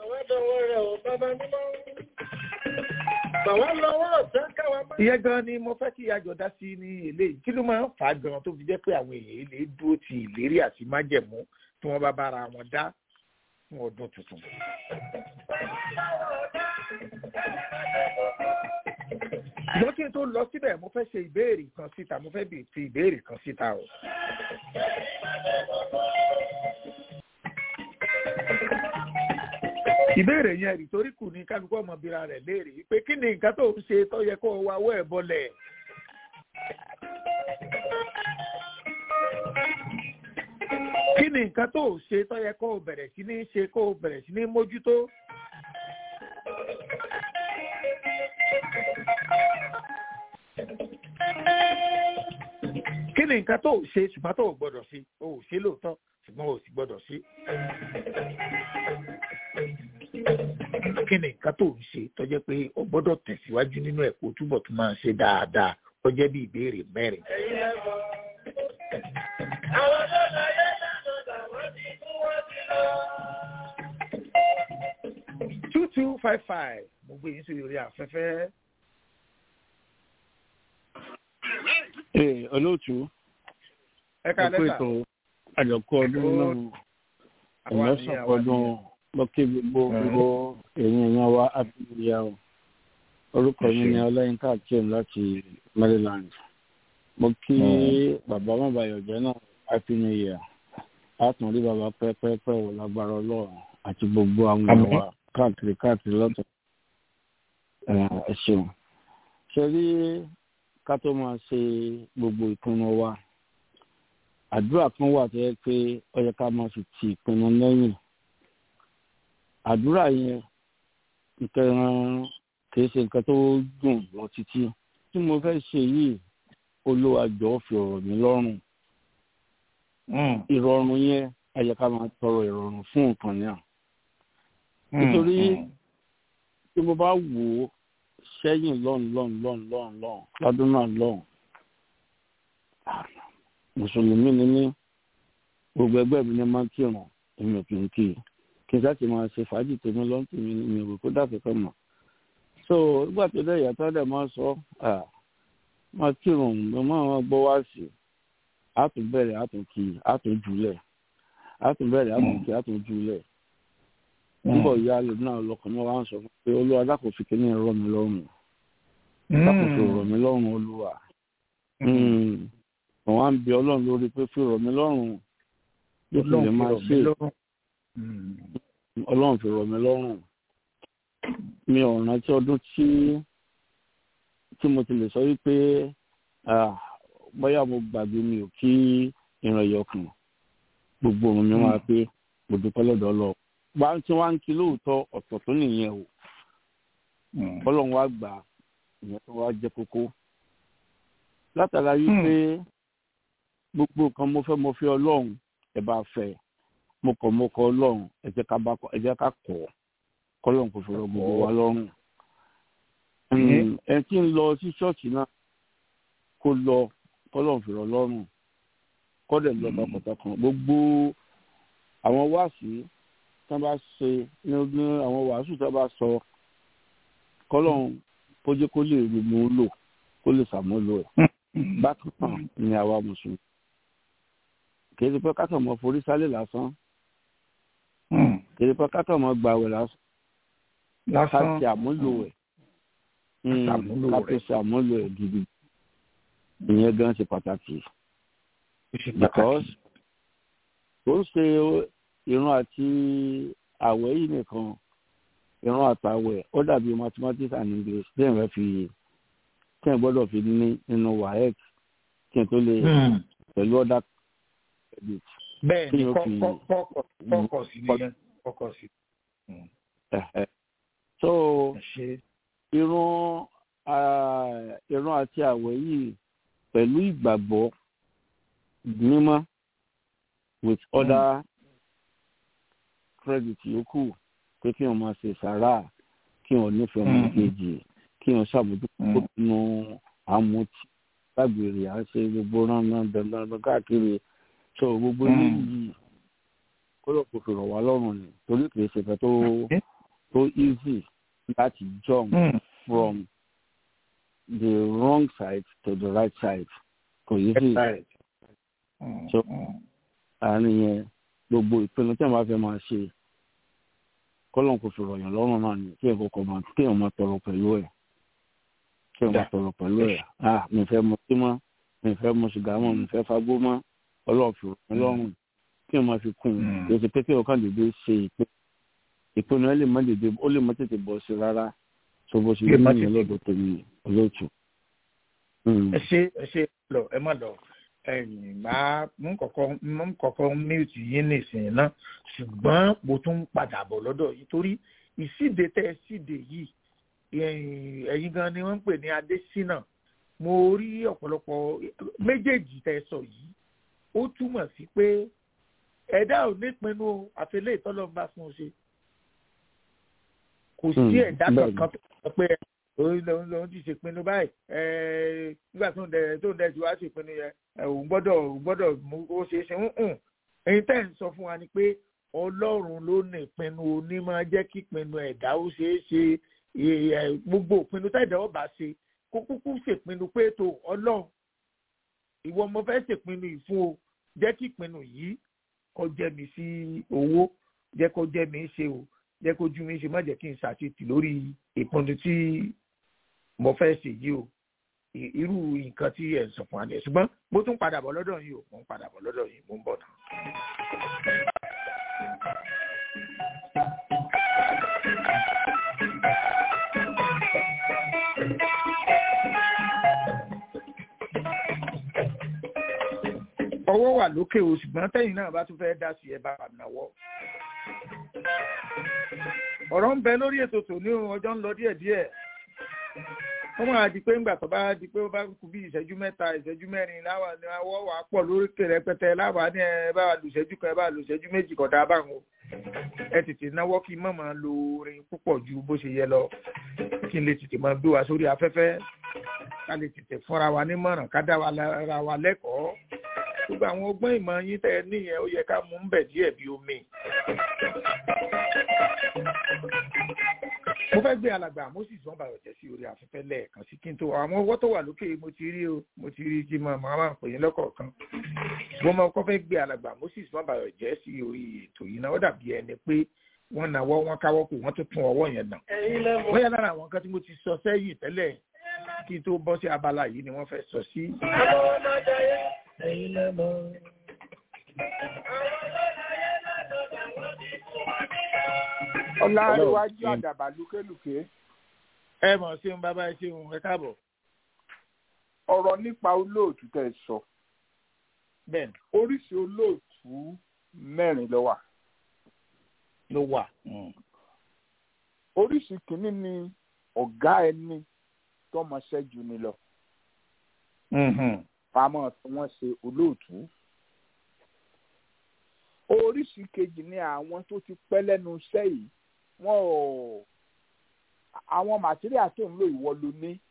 ìyẹn gan ni mo fẹ́ kí àjọ dá sí ní eléyìí kí ló máa ń fà á gan tó fi jẹ́ pé àwọn èèyàn lè dúró ti ìlérí àti májẹ̀mú tí wọ́n bá bára wọn dá fún ọdún tuntun. ṣùgbọ́n kí n tó lọ síbẹ̀ mo fẹ́ ṣe ìbéèrè kan síta mo fẹ́ fi ìbéèrè kan síta o. ìbéèrè yẹn rìtóríkù ní kálukú ọmọbìnrin rẹ̀ léèrè pé kí ni nǹkan tó ń ṣe tó yẹ kó o wáwọ́ ẹ̀ bọ́lẹ̀. kí ni nǹkan tó ń ṣe tó yẹ kó o bẹ̀rẹ̀ sí ní ṣe kó o bẹ̀rẹ̀ sí ní mójútó. kí ni nǹkan tó ṣe ṣùgbọ́n tó gbọ́dọ̀ ṣe o ò ṣe lóòótọ́ ṣùgbọ́n o sì gbọ́dọ̀ ṣe. kí ni nǹkan tó ń ṣe tó jẹ́ pé o gbọ́dọ̀ tẹ̀síwájú nínú ẹ̀kọ́ túbọ̀ tó máa ṣe dáadáa tó jẹ́ bí ìbéèrè mẹ́rin. àwọn tó láyé lánàá làwọn ti kú wọ́n ti lọ. two two five five mo gbé yín sí orí afẹ́fẹ́. Ee, olóòtú. ẹ ká lẹ́tà. ètò àjọkọ ọdún náà ìmọ̀sán ọdún lọ́kẹ́ gbogbo gbogbo èyí èèyàn wa àbíyá o. orúkọ mi ni ọlẹ́yìnká akim láti Maryland. mo kí bàbá mọ̀bàyọ̀jẹ́ náà happy new year. a tún rí bàbá pẹ́pẹ́pẹ́ wò lágbára ọlọ́run àti gbogbo àwọn èèyàn wa káàkiri káàkiri lọ́tọ̀. ẹ ṣeun. ṣe rí ká tó máa ṣe gbogbo ìpinnu wa àdúrà kan wà tó yẹ pé ó yẹ ká máa fi ti ìpinnu lẹ́yìn àdúrà yẹn nǹkan kì í ṣe nǹkan tó dùn lọ títí tí mo fẹ́ ṣe yìí olúwa jọ̀ọ́ fi ọ̀rọ̀ mi lọ́rùn ìrọ̀rùn yẹn ó yẹ ká máa tọrọ ìrọ̀rùn fún nǹkan náà nítorí tí mo bá wò ó sẹ́yìn lọ́n lọ́n lọ́n lọ́n lọ́n lọ́dún náà lọ́n mùsùlùmí ni mí gbogbo ẹgbẹ́ mi ni máa ń kírun èmi ò kì í kí kí n sáà máa ṣe fàájì tèmi lọ́n tèmi ni mi ò kó dàbí kan mọ̀ so nígbà tó dẹ̀ ìyàtọ̀ dẹ̀ máa sọ máa kírun mo máa wọn gbọ́ wá sí àtún bẹ̀rẹ̀ àtún kí àtún jùlẹ̀ àtún bẹ̀rẹ̀ àtún kí àtún jùlẹ̀ nígbà ìyá lè náà lọkàn mọ́ wá ń sọ fún pé olúwa dákò fi kíní rọ̀ mí lọ́rùn dákò fi rọ̀ mí lọ́rùn olúwa àwọn à ń bi ọlọ́run lórí pé fi rọ̀ mí lọ́rùn yóò fi lè máa ṣe ọlọ́run fi rọ̀ mí lọ́rùn mi ò rántí ọdún tí tí mo ti lè sọ wípé bóyá mo gbàgbé mi ò kí ìran ẹ̀yọkàn gbogbo òun mi máa pé mo dúpẹ́ lọ́dọ̀ ọlọ́run gba tí wọ́n ń kí lóòótọ́ ọ̀tọ̀ tó nìyẹn o ọlọ́run wá gbà ìyẹn tó wá jẹ́ kókó látara wípé gbogbo nǹkan mo fẹ́ mo fẹ́ ọlọ́run ẹ bá fẹ́ mo kọ̀ mo kọ̀ ọlọ́run ẹ jẹ́ ká bá ẹ jẹ́ ká kọ̀ kọ́lọ́run kò fọ̀rọ̀ gbogbo wa lọ́rùn ẹ tí ń lọ sí ṣọ́ọ̀ṣì náà kó lọ kọ́lọ́run fọ̀rọ̀ lọ́rùn kọ́dẹ̀ lọ tọkàntọkàn gbogbo àwọn wáàsí tí wọ́n bá ṣe ní àwọn wàásù tí wọ́n bá sọ kọ́lọ́run kó jẹ́ kó lè rí mú lò kó lè ṣàmúlò ẹ̀ bákan náà ni àwa mùsùlùmí kì í ṣe pé kákan mọ forí sálẹ̀ lásán kì í ṣe pé kákan mọ gbàwẹ̀ lásán ká ṣe àmúlò ẹ̀ ká tó ṣe àmúlò ẹ̀ gidi ìyẹn gan ṣe pàtàkì because ó ń ṣe ìran àti àwẹ̀ yìí nìkan ìran àtàwẹ̀ ó dàbí mathematics and english tí ẹ̀ fẹ́ fi tí ẹ̀ gbọ́dọ̀ fi ní nínú waec kí n tó lè pẹ̀lú ọ̀dà credit. bẹ́ẹ̀ ni kọ́kọ́ sí nìyẹn kọ́kọ́ sí. so ìran ìran àti àwẹ̀ yìí pẹ̀lú ìgbàgbọ́ mímọ́ with other credit yòókù pé kí wọn máa ṣe sàrà kí wọn nífẹ̀ẹ́ ọmọ kejì kí wọn ṣàbójútó nínú àmúti lágbèrè à ń ṣe gbogbo ránran dandan káàkiri so gbogbo eléyìí kọ́lọ̀ kò fi rọ̀ wá lọ́rùn ni torí kìí ṣe fẹ́ tó tó easy láti jump from the wrong side to the right side kò easy so àárín yẹn gbogbo ìpinnu tí wọn bá fẹ́ máa ṣe kọ́lọ̀ kò fi rọ̀ yàn lọ́rùn náà ni kí ẹ̀ kọ́kọ́ máa kí ẹ̀ máa tọrọ pẹ̀lú ẹ̀ kí ẹ̀ máa tọrọ pẹ̀lú ẹ̀ ah mi fẹ́ mu sí mọ́ mi fẹ́ mu sìgá mọ́ mi fẹ́ fagbó mọ́ ọlọ́run fi rọ̀ mí lọ́rùn kí ẹ̀ máa fi kún un kì í ṣe pé kí ọkàn dèdè ṣe ìpè ìpinnu ẹ lè má dèdè ó lè má tètè bọ̀ sí rárá tó bó ṣe yẹ ní ọlọ́dọ̀ tèmi olóòtú. ẹ ṣe ẹ ṣe lọ ẹ má lọ ẹyìn máa mú kọ̀kọ́ mú kọ̀kọ́ mute yín nìsín náà ṣùgbọ́n mo tún ń padà bọ̀ lọ́dọ̀ yìí torí ìsíde tẹ́ ẹ síde yìí ẹ̀yin gan ni wọ́n ń pè ní adésínà mo rí ọ̀pọ̀lọpọ̀ méjèèjì tẹ́ ẹ sọ yìí ó túmọ̀ sí pé ẹ̀dá ò nípinnu àfẹlẹ́ ìtọ́lọ́mbà fún un ṣe kò sí ẹ̀dá kankan tó sọ pé òun lòun lòun ti ṣèpinnu báyìí nígbà tó ń dẹ tó ń dẹ ju wá ṣèpinnu yẹn òun gbọ́dọ̀ òun gbọ́dọ̀ mú ó ṣe é ṣe ń hùn èyí tẹ́ ń sọ fún wa ni pé ọlọ́run ló ní ìpinnu onímọ̀ jẹ́ kí ìpinnu ẹ̀dá ó ṣe é ṣe gbogbo ìpinnu tẹ́ẹ̀dá ọba ṣe kó kúkú ṣèpinnu pé tó ọlọ́run ìwọ mo fẹ́ ṣèpinnu ìfún o jẹ́ kí ìpinnu yìí kó jẹ́ mi sí owó jẹ́ kó jẹ́ mi ṣe o jẹ́ kó jú mi ṣe má jẹ́ kí n ṣàtìtì lórí ìpinnu tí mo fẹ́ ṣe yìí o irú nǹkan tí ẹ̀ ń sọ fún wa nìyẹn ṣùgbọ́n mo tún padà bọ̀ lọ́dọ̀ yìí o mo ń padà bọ̀ lọ́dọ̀ yìí mo ń bọ̀ tán. ọwọ́ wà lókè o ṣùgbọ́n tẹ́yìn náà bá tún fẹ́ dá sí ẹ bá wà náwọ́ ọ̀rọ̀ ń bẹ lórí ètò tòní ọjọ́ ń lọ díẹ̀díẹ̀ wọ́n máa di pé ńgbà tó bá di pé ó bá kú bí ìṣẹ́jú mẹ́ta ìṣẹ́jú mẹ́rin láwa ni awọ́ wà á pọ̀ lórí rẹpẹtẹ láwa ní ẹ bá lu ìṣẹ́jú kan ẹ bá lu ìṣẹ́jú méjì kọ̀dá báwọn ẹ tètè náwó kí n má máa lo orin púpọ̀ ju bó ṣe yẹ lọ kí n lè tètè máa gbé wa sórí afẹ́fẹ́ ká lè tètè fúnra wa nímọ̀ràn ká dá wa ra wa lẹ́kọ̀ọ́ gbogbo àwọn ọgbọ́n ìmọ̀ yín tẹ́ ẹ níyẹn ó yẹ ká mú ń bẹ̀ díẹ̀ bí omi mo fẹ́ gbé alàgbà moses wọn bàrọ̀ jẹ́ sí orí afẹ́fẹ́ lẹ́ẹ̀kan sí kí n tó àwọn ọwọ́ tó wà lókè mo ti rí o mo ti rí jí mọ́ màá máa pè yín lọ́kọ̀ọ̀kan mo máa kọ́ fẹ́ gbé alàgbà moses wọn bàrọ̀ jẹ́ sí orí ètò yìí náà ó dàbí ẹni pé wọ́n nawọ́ wọn káwọ́ kù wọ́n tó tún ọwọ́ yẹn nà wọ́n yà lára àwọn nǹkan tí mo ti sọ sẹ́yìn tẹ́lẹ̀ kí n tó bọ́ sí abala yìí ni wọ́n fẹ́ sọ sí. ẹ̀yin lẹ́mọ̀ ọláríwájú àdàbà lúkélùké. ẹ mọ̀ ṣeun bàbá ẹ ṣeun ẹ káàbọ̀. ọ̀rọ̀ nípa olóòtú tẹ̀ ẹ sọ. bẹ́ẹ̀ni. oríṣi olóòtú mẹ́rin ló wà. ló wà. oríṣi kìíní ni ọ̀gá ẹni tọmọṣẹ́ jù ni lọ. pamọ́ tí wọ́n ṣe olóòtú oríṣi kejì ni àwọn tó ti pẹ́ lẹ́nu iṣẹ́ yìí wọ́n ò àwọn màtíríà tó ń lò ìwọ ló ní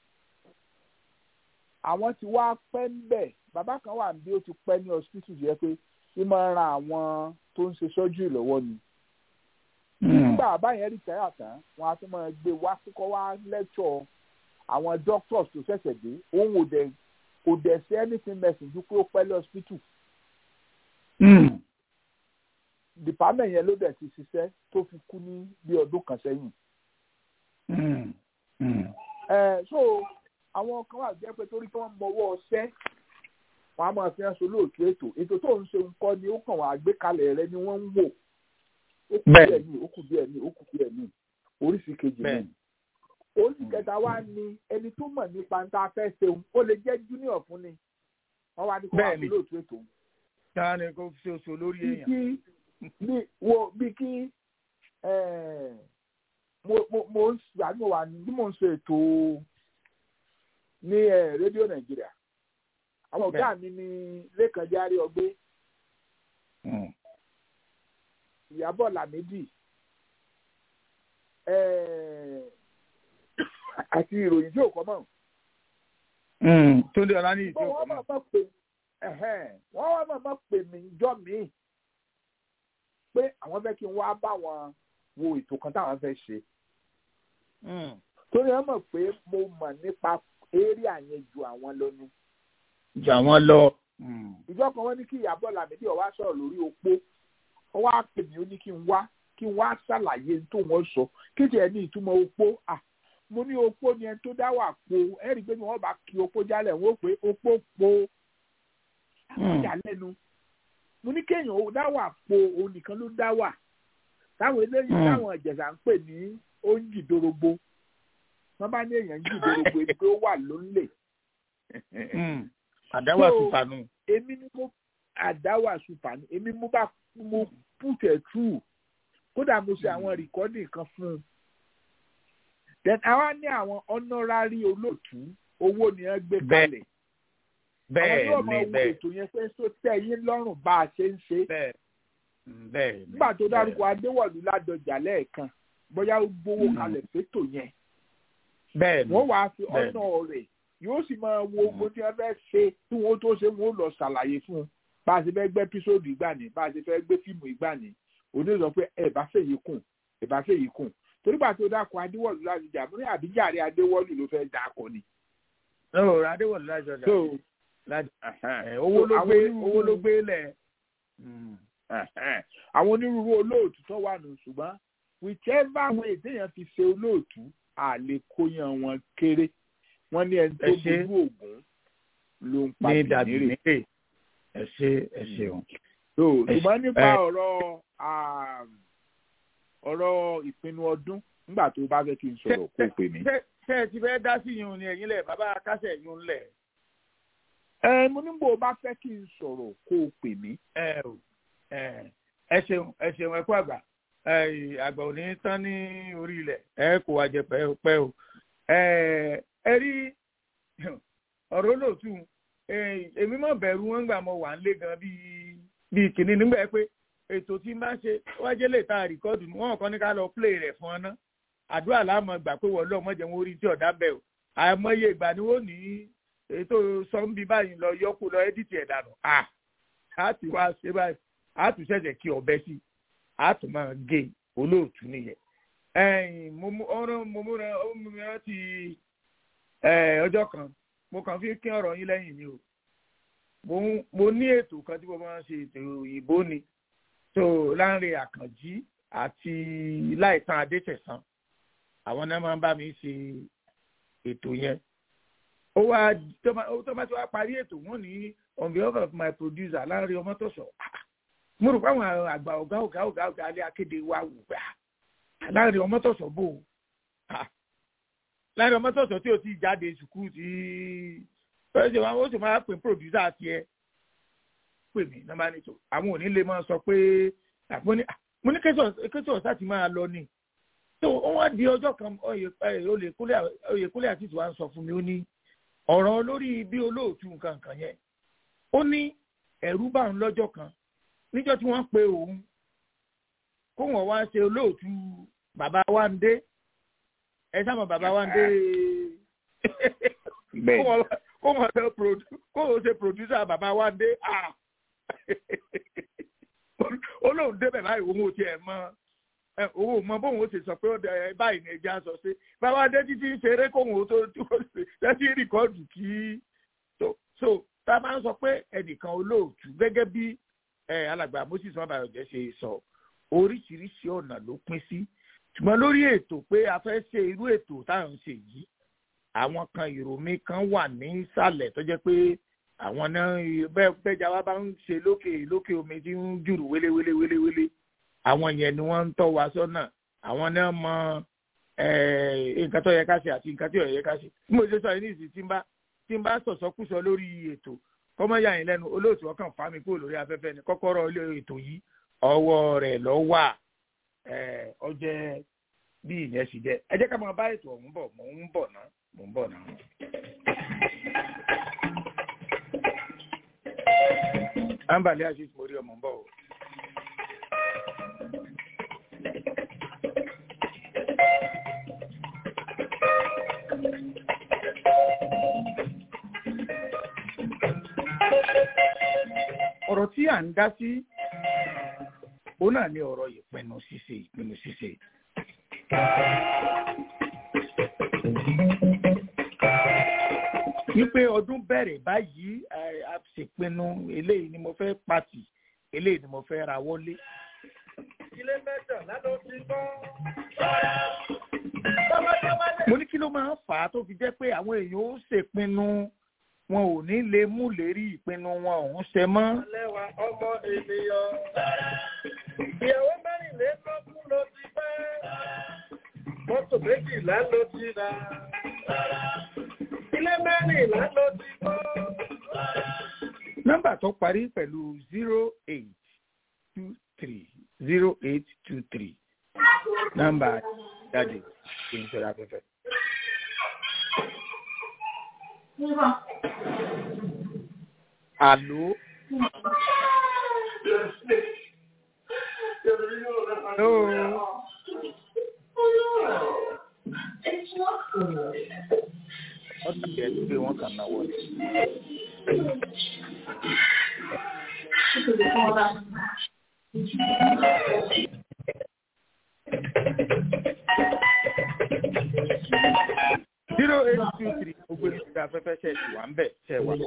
àwọn tí wàá pẹ́ ń bẹ̀ bàbá kan wà bí ó ti pẹ́ ní hospital jẹ́ pé ó máa ń ran àwọn tó ń ṣe sọ́jú ìlọ́wọ́ ni nígbà bàbá yẹn rí tẹ́yà tán wọn á tún máa gbé wá kókó wá lẹ́tọ̀ àwọn doctors tó ṣẹ̀ṣẹ̀ dé òun ò dẹ̀ kò dẹ̀ sí anything message ju pé ó pẹ́ lé hospital department yẹn ló dẹ̀ ti ṣiṣẹ́ tó fi kú ní bí ọdún kan sẹ́yìn. so àwọn kan wà jẹ́ pé torí kí wọ́n mọwọ́ ọṣẹ́ wọn á máa fi hàn sólóòtú ètò ètò tó ń ṣe nǹkan ni ó kàn wọ́n àgbékalẹ̀ rẹ ni wọ́n ń wò ó kù díẹ̀ ní ó kù díẹ̀ ní ó kù díẹ̀ ní oríṣi kejì ní. oríṣi kẹta wá ní ẹni tó mọ̀ nípa ń ta fẹ́ ṣeun ó lè jẹ́ junior fún ni wọ́n wá ní kó wá sólóòtú ètò. táà ní kó ṣe oṣù lórí èèyàn bí wo bí kí mo mo mo ń àbí mo wà ní bí mo ń ṣe ètò ní rédíò nàìjíríà àwọn ọ̀gá mi ní lẹ́kàn járe ọgbẹ́ ìyàbọ̀ làmídì àti ìròyìn tí ò kọ́ mọ̀. tó lè ọ̀la ní ìdí òkú náà. wọ́n wá mọ̀mọ́ pè mí jọ́ mi pé àwọn fẹ́ kí n wá bá wọn wo ètò kan táwọn fẹ́ ṣe torí ẹ mọ̀ pé mo mọ̀ nípa area yẹn ju àwọn lọ ni. ju àwọn lọ. ìjọ kan wọ́n ní kí ìyàbọ̀ làmídì ọ̀wá sọ̀rọ̀ lórí opó wọ́n wá pè mí ó ní kí n wá kí n wá ṣàlàyé tó wọ́n sọ kí tiẹ̀ ní ìtumọ̀ opó à mo ní opó ni ẹni tó dá wà po ẹ rí i pé ni wọ́n bá kí opó jálẹ̀ wọ́n pé opó po ìjà lẹ́nu mo ní kéèyàn ó dá wà po òun nìkan ló dá wà táwọn eléyìí táwọn ìjẹ̀sà ń pè ní oúnjì dorogbo wọ́n bá ní èèyàn jù dorogbo ebi ó wà lónìí. àdáwà sùpànù. èmi ni mo àdáwà sùpànù èmi mo bá mo put it through kódà mo ṣe àwọn rìkọ́dì kan fún un. then àwa ní àwọn honorary olóòtú owó ni wọ́n gbé kalẹ̀. bẹ́ẹ̀ àwọn yóò ni máa wo bẹ́ẹ̀ ètò yẹn pé sọ tẹ́ yín lọ́rùn bá a ṣe ń ṣe. bẹ́ẹ̀ bẹ́ẹ̀ ni. nígbà tó dárúkọ adéwọ̀lú ládọjà lẹ́ẹ̀kan bóyá ó gbowó kalẹ̀ fétò yẹn bẹ́ẹ̀ ni. wọ́n wàá fi bẹ́ẹ̀ ni. ọ̀nà rẹ̀ yóò sì máa wo ogun tí wọ́n fẹ́ ṣe tí wọ́n tó ṣe wọ́n lọ ṣàlàyé fún un bá a ṣe fẹ́ gbé ẹ́písòdù ìgbà ni bá a ṣe fẹ́ gbé fíìmù ìgbà ni òní sọ pé ẹ bá fèyí kùn ẹ bá fèyí kùn torígbà tó dákọ̀ adéwọ̀lú láti jà mú ní àbíjàre adéwọ̀lú ló fẹ́ dákọ̀ ni. ó adéwọ̀lú lájọ dà. so láti ẹ̀hẹ́n. ẹ̀, owó ló àwọn gbé onírúurú- owó ló gbé lẹ̀. ẹ̀hẹ́n. àwọn onírúurú olóòtú tó wà nù ṣùgbọ́n whichever way téèyàn fi ṣe olóòtú àlè kóyan wọn kéré wọ́n ní ẹni tó Ẹ ṣé. bojú ògún ló ń pa ní dàbí bìnírè. nírè. ẹ ṣe ẹ ṣeun. so Ẹ ṣé. ṣùgbọ́n nípa Ẹ- ọ̀rọ̀ um, ọ̀rọ̀ ìpinnu ọdún nígbà tó bá fẹ́ kí n sọ̀rọ̀ kó o pè mí. ṣé ṣé ẹ ti fẹ́ dá sí yun ni ẹ̀yin lẹ̀ bàbá kásẹ̀ yun lẹ̀. ẹ mo ní bó o bá fẹ́ kí n sọ̀rọ̀ kó o pè mí. ẹ o ẹ ẹ ṣeun ẹ ṣeun ẹ kú àgbà ẹ àgbà ò ní tán ní orí ilẹ̀ ẹ kò wá jẹ pẹ́ pẹ́ o ẹ ẹ rí ọ̀rọ̀ olóòtú ẹ, èmi mọ̀ bẹ̀rù wọn gbà mọ wà ń lé gan bíi bíi kìnní nígbà pé ètò tí n bá ṣe wájẹ́ lè ta rìkọ́dù wọn kàn ní ká lọ play rẹ̀ fún ọ ná àdúrà láàmú gbà pé wọ́n lọ́ọ́ mọ̀jẹ̀ wọn orí tí ọ̀dà bẹ̀ o àìmọye ìgbà ni wọ́n ní ètò sọ́ńbí báyìí lọ yọkù lọ ẹ́díìtì ẹ̀ dànù à á ti wá ṣe báyìí á tún ṣẹ̀ṣẹ̀ kí ọbẹ̀ sí á tún máa gé olóòtú nìyẹn. ẹ̀yìn mo mú ọ̀rọ̀ mo múra ó mú mi rántí ẹ̀, ọjọ́ kan mo kàn fi kí ọ̀rọ̀ yín lẹ́yìn ni o mo ń- mo ní ètò kan tí mo máa ń ṣe ètò òyìnbó ni tó Lánrè Àkànjí àti Láìtàn Adétẹ̀sán àwọn náà máa ń bá mi ṣe ètò yẹn ó wá tó bá tó bá ti wá parí ètò wọn ní on behalf of my producer Lánrè Ọmọ́tọ̀sọ̀ ah, mo rò pé àwọn àgbà ọ̀gá ọ̀gá ọ̀gá ọ̀gá alẹ́ akéde wa wù gbà Lánrè Ọmọ́tọ̀sọ̀ bò ó Ah, Lánrè Ọmọ́tọ̀sọ̀ tí o ti jáde sùkúù tí ó ṣe wá ó sì máa pè producer tiẹ̀ pè mí nọ́mbà nítò àwọn ò ní lè máa sọ pé àpò ní mo ní kẹsàn-án sáà ti máa lọ ni tó wọ́n di ọjọ́ kan Oyèkúnlé àti ìtura ń sọ fún mi ó ní ọ̀rọ̀ lórí bí olóòtú nǹkan kan yẹn ó ní ẹ̀rú bá ń lọ́jọ́ kan níjọ́ tí wọ́n pe òun kó wọ́n wá ṣe olóòtú bàbá wa ń dé ẹ sábà bàbá wa ń dé kó wọ́n kó wọ́n ṣe produ- kó wọ́n ṣe producer bàbá wa ń dé ah olóhùn débẹ̀ báyìí òun ò tiẹ̀ mọ ẹ, òun ò mọ bóun ó ṣe sọ pé ó dẹ ẹ, báyìí ní ẹja sọ sí bàbá adé títí ń ṣeré kóun ó tó tó lẹ́sí rìkọ́dù kí so so tá a máa ń sọ pé ẹnìkan olóòtú gẹ́gẹ́ bí ẹ, alàgbà moses mabayọjẹ ṣe sọ oríṣiríṣi ọ̀nà ló pín sí ṣùgbọ́n lórí ètò pé a fẹ́ ṣe irú ètò táwọn ń ṣe yìí àwọn kan ìròmí kan wà ní ìsàlẹ̀ tó jẹ́ pé àwọn náà bẹ́ẹ̀ bẹ́ẹ̀jà wa bá ń ṣe lókè lókè omi tí ń jùrù wéléwélé wéléwélé àwọn yẹn ni wọ́n ń tọ́ wa sọ́nà àwọn náà mọ eh, nǹkan tó yẹ ká ṣe àti nǹkan tí ò yẹ ká ṣe bí mo ṣe sọ yìí ní ìsìn tí ń bá tí ń bá sọ̀sọ́kùsọ lórí ètò kọ́mọ́yà yín lẹ́nu olóòtú ọkàn fà mí kúrò lórí afẹ́fẹ́ ni kọ́kọ́rọ́ ilé ètò yìí ọwọ́ rẹ̀ lọ wà eh, ọjẹ́ bí ìyẹn sì jẹ́ ẹ jẹ́ ká máa bá ètò ọ̀hún bọ̀ mò ń bọ̀ ná mò ń bọ̀ ná. Ambali Aziz mo rí ọmọ ń bọ̀ o. ọ̀rọ̀ tí à ń dá sí òun náà ni ọ̀rọ̀ ìpinnu ṣíṣe ìpinnu ṣíṣe. wípé ọdún bẹ̀rẹ̀ báyìí a ṣèpinnu eléyìí ni mo fẹ́ pàtì eléyìí ni mo fẹ́ ra wọlé. ilé mẹ́tàlá ló ti gbọ́. mo ní kí ló máa ń fà á tó fi jẹ́ pé àwọn èèyàn ó ṣèpinnu wọn ò ní lè mú lérí ìpinnu wọn òun ṣe mọ́. lẹ́wà ọmọ ènìyàn. ìyàwó mẹ́rìnlélógún ló ti fẹ́. mọ́tò méjìlá ló ti rà. ilé mẹ́rìnlá ló ti kọ́. nọ́mbà tó parí pẹ̀lú zero eight two three zero eight two three nọ́mbà jáde kí n ṣe afẹ́fẹ́. Àló. Hello. Ọdún yẹn ti gbé wọn kàn náà wọlé. zero eight two three gbogbo ní ti afẹ́fẹ́ ṣe ti wà ń bẹ̀ ṣe wà.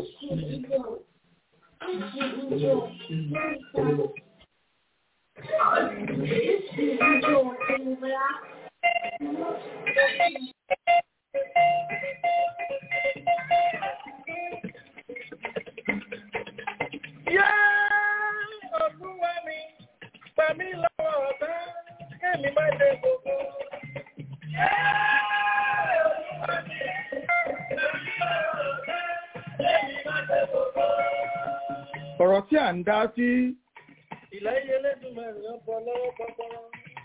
Yá olúwa mi, pa mí lọ́wọ́ ọ̀tá, kémi má dé gbogbo. Yá olúwa mi, pa mí lọ́wọ́ ọ̀tá, kémi má dé gbogbo. ọ̀rọ̀ tí à ń dá sí Ìláyé Elédùmarè ń bọ lọ́wọ́ gbọ́gbọ́rọ́.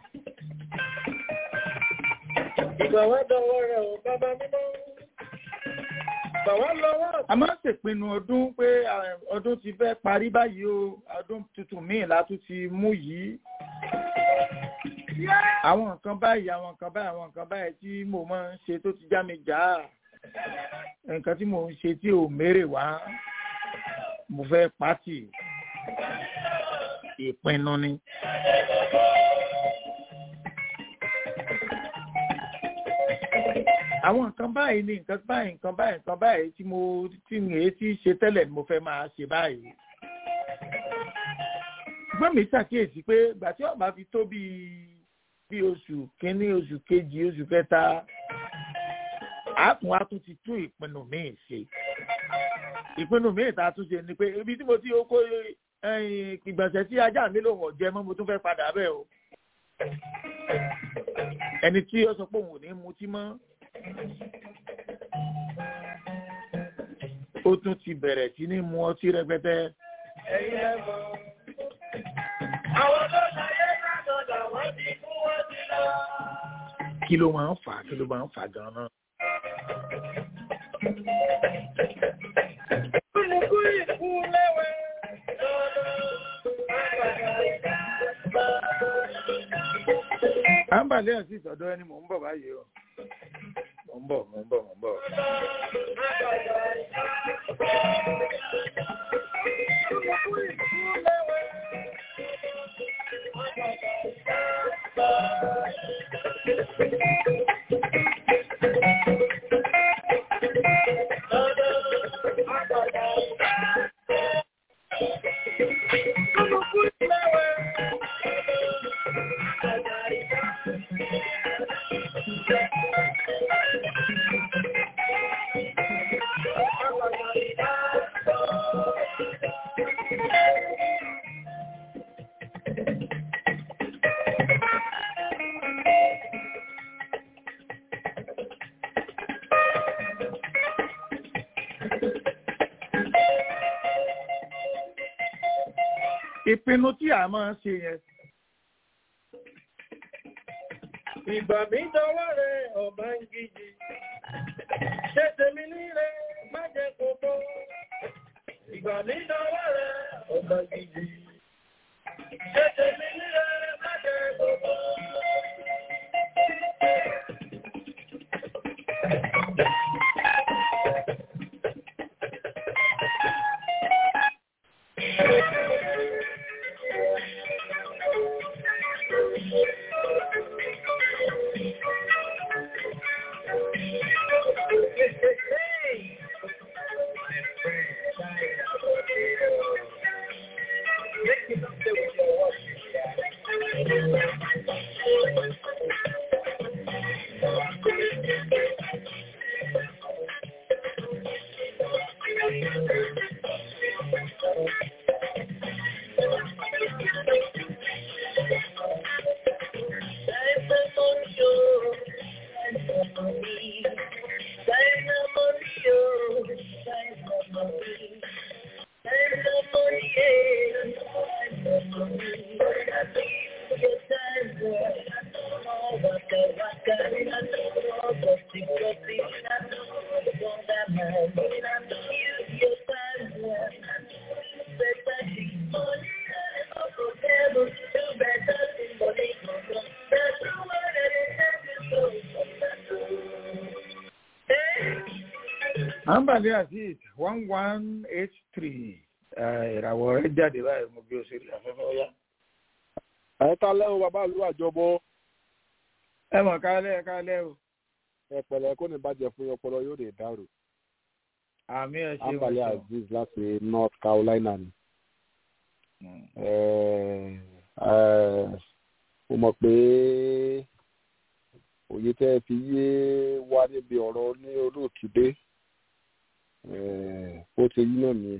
Ìgbà wá dọwọ́ rẹ̀ ò bàbá mímọ́. Ìgbà wá lọ́wọ́ a máa ń ṣèpinnu ọdún pé ah, ọdún ti fẹ́ parí báyìí o ọdún tuntun míì la tún ti mú yìí. àwọn nǹkan báyìí àwọn nǹkan báyìí àwọn nǹkan báyìí tí mo máa ń ṣe tó ti já mi jà á nǹkan tí mo ń ṣe tí ò mérè wá mo fẹ́ pàtì ìpinnu ni. àwọn nǹkan báyìí ni nǹkan báyìí nǹkan báyìí nǹkan báyìí tí mo tí mi èé tí ṣe tẹ́lẹ̀ ni mo fẹ́ máa ṣe báyìí. ṣùgbọ́n mi ṣàkíyèsí pé ìgbà tí ọba fi tó bíi bíi oṣù kínní oṣù kejì oṣù kẹta àákùn wa tún ti tún ìpinnu míì ṣe. ìpinnu míì tá a tún ṣe ni pé ibi tí mo ti kó ìgbọ̀nsẹ̀ tí ajá mi lòun ọ̀jẹ̀ mọ́ mo tún fẹ́ padà bẹ́ẹ̀ o. ẹni tí ó sọ pé òun ò ní mutí mọ́ ó tún ti bẹ̀rẹ̀ sí ní mu ọtí rẹpẹtẹ. ẹ̀yin ẹ̀mọ́. Àwọn tó ṣayé ládọ̀dà wọ́n ti kú wọ́n ti lọ. kí ló máa ń fà á kí ló máa ń fà á gan-an. Kúlùkú ìkú lẹ́wẹ̀. à ń bàlẹ́ àti ìtọ́dọ́ ẹni mò ń bọ̀ báyìí o mò ń bọ̀ mò ń bọ̀ mò ń bọ̀. ìpinnu tí a máa ń ṣe yẹn Ìgbà mi dọwọ́ rẹ̀ ọ̀bá ń gidi. Ṣé tèmi nílé má jẹ́ kókó? Ìgbà mi dọwọ́ rẹ̀ ọ̀bá ń gidi. Ṣé tèmi nílé má jẹ́ kókó? Thank you. àǹbàlẹ̀ azeez one one eight three ìràwọ̀ rẹ̀ jáde báyìí mo bí o ṣe rí afẹ́fẹ́ ọ̀yá. ẹ ta lẹ́wọ̀ bàbá ìlú àjọbọ ẹ mọ̀ kálẹ̀ kálẹ̀ o. ẹ pẹ̀lẹ́ kó ní bàjẹ́ fún ọpọlọ yóò lè dàrú. àmì ẹ ṣe àǹbàlẹ̀ azeez láti north carolina ni. mo mọ̀ pé òye tẹ́ ẹ fi yé wá níbi ọ̀rọ̀ ní olóòtú dé ó ti yí náà nìyẹn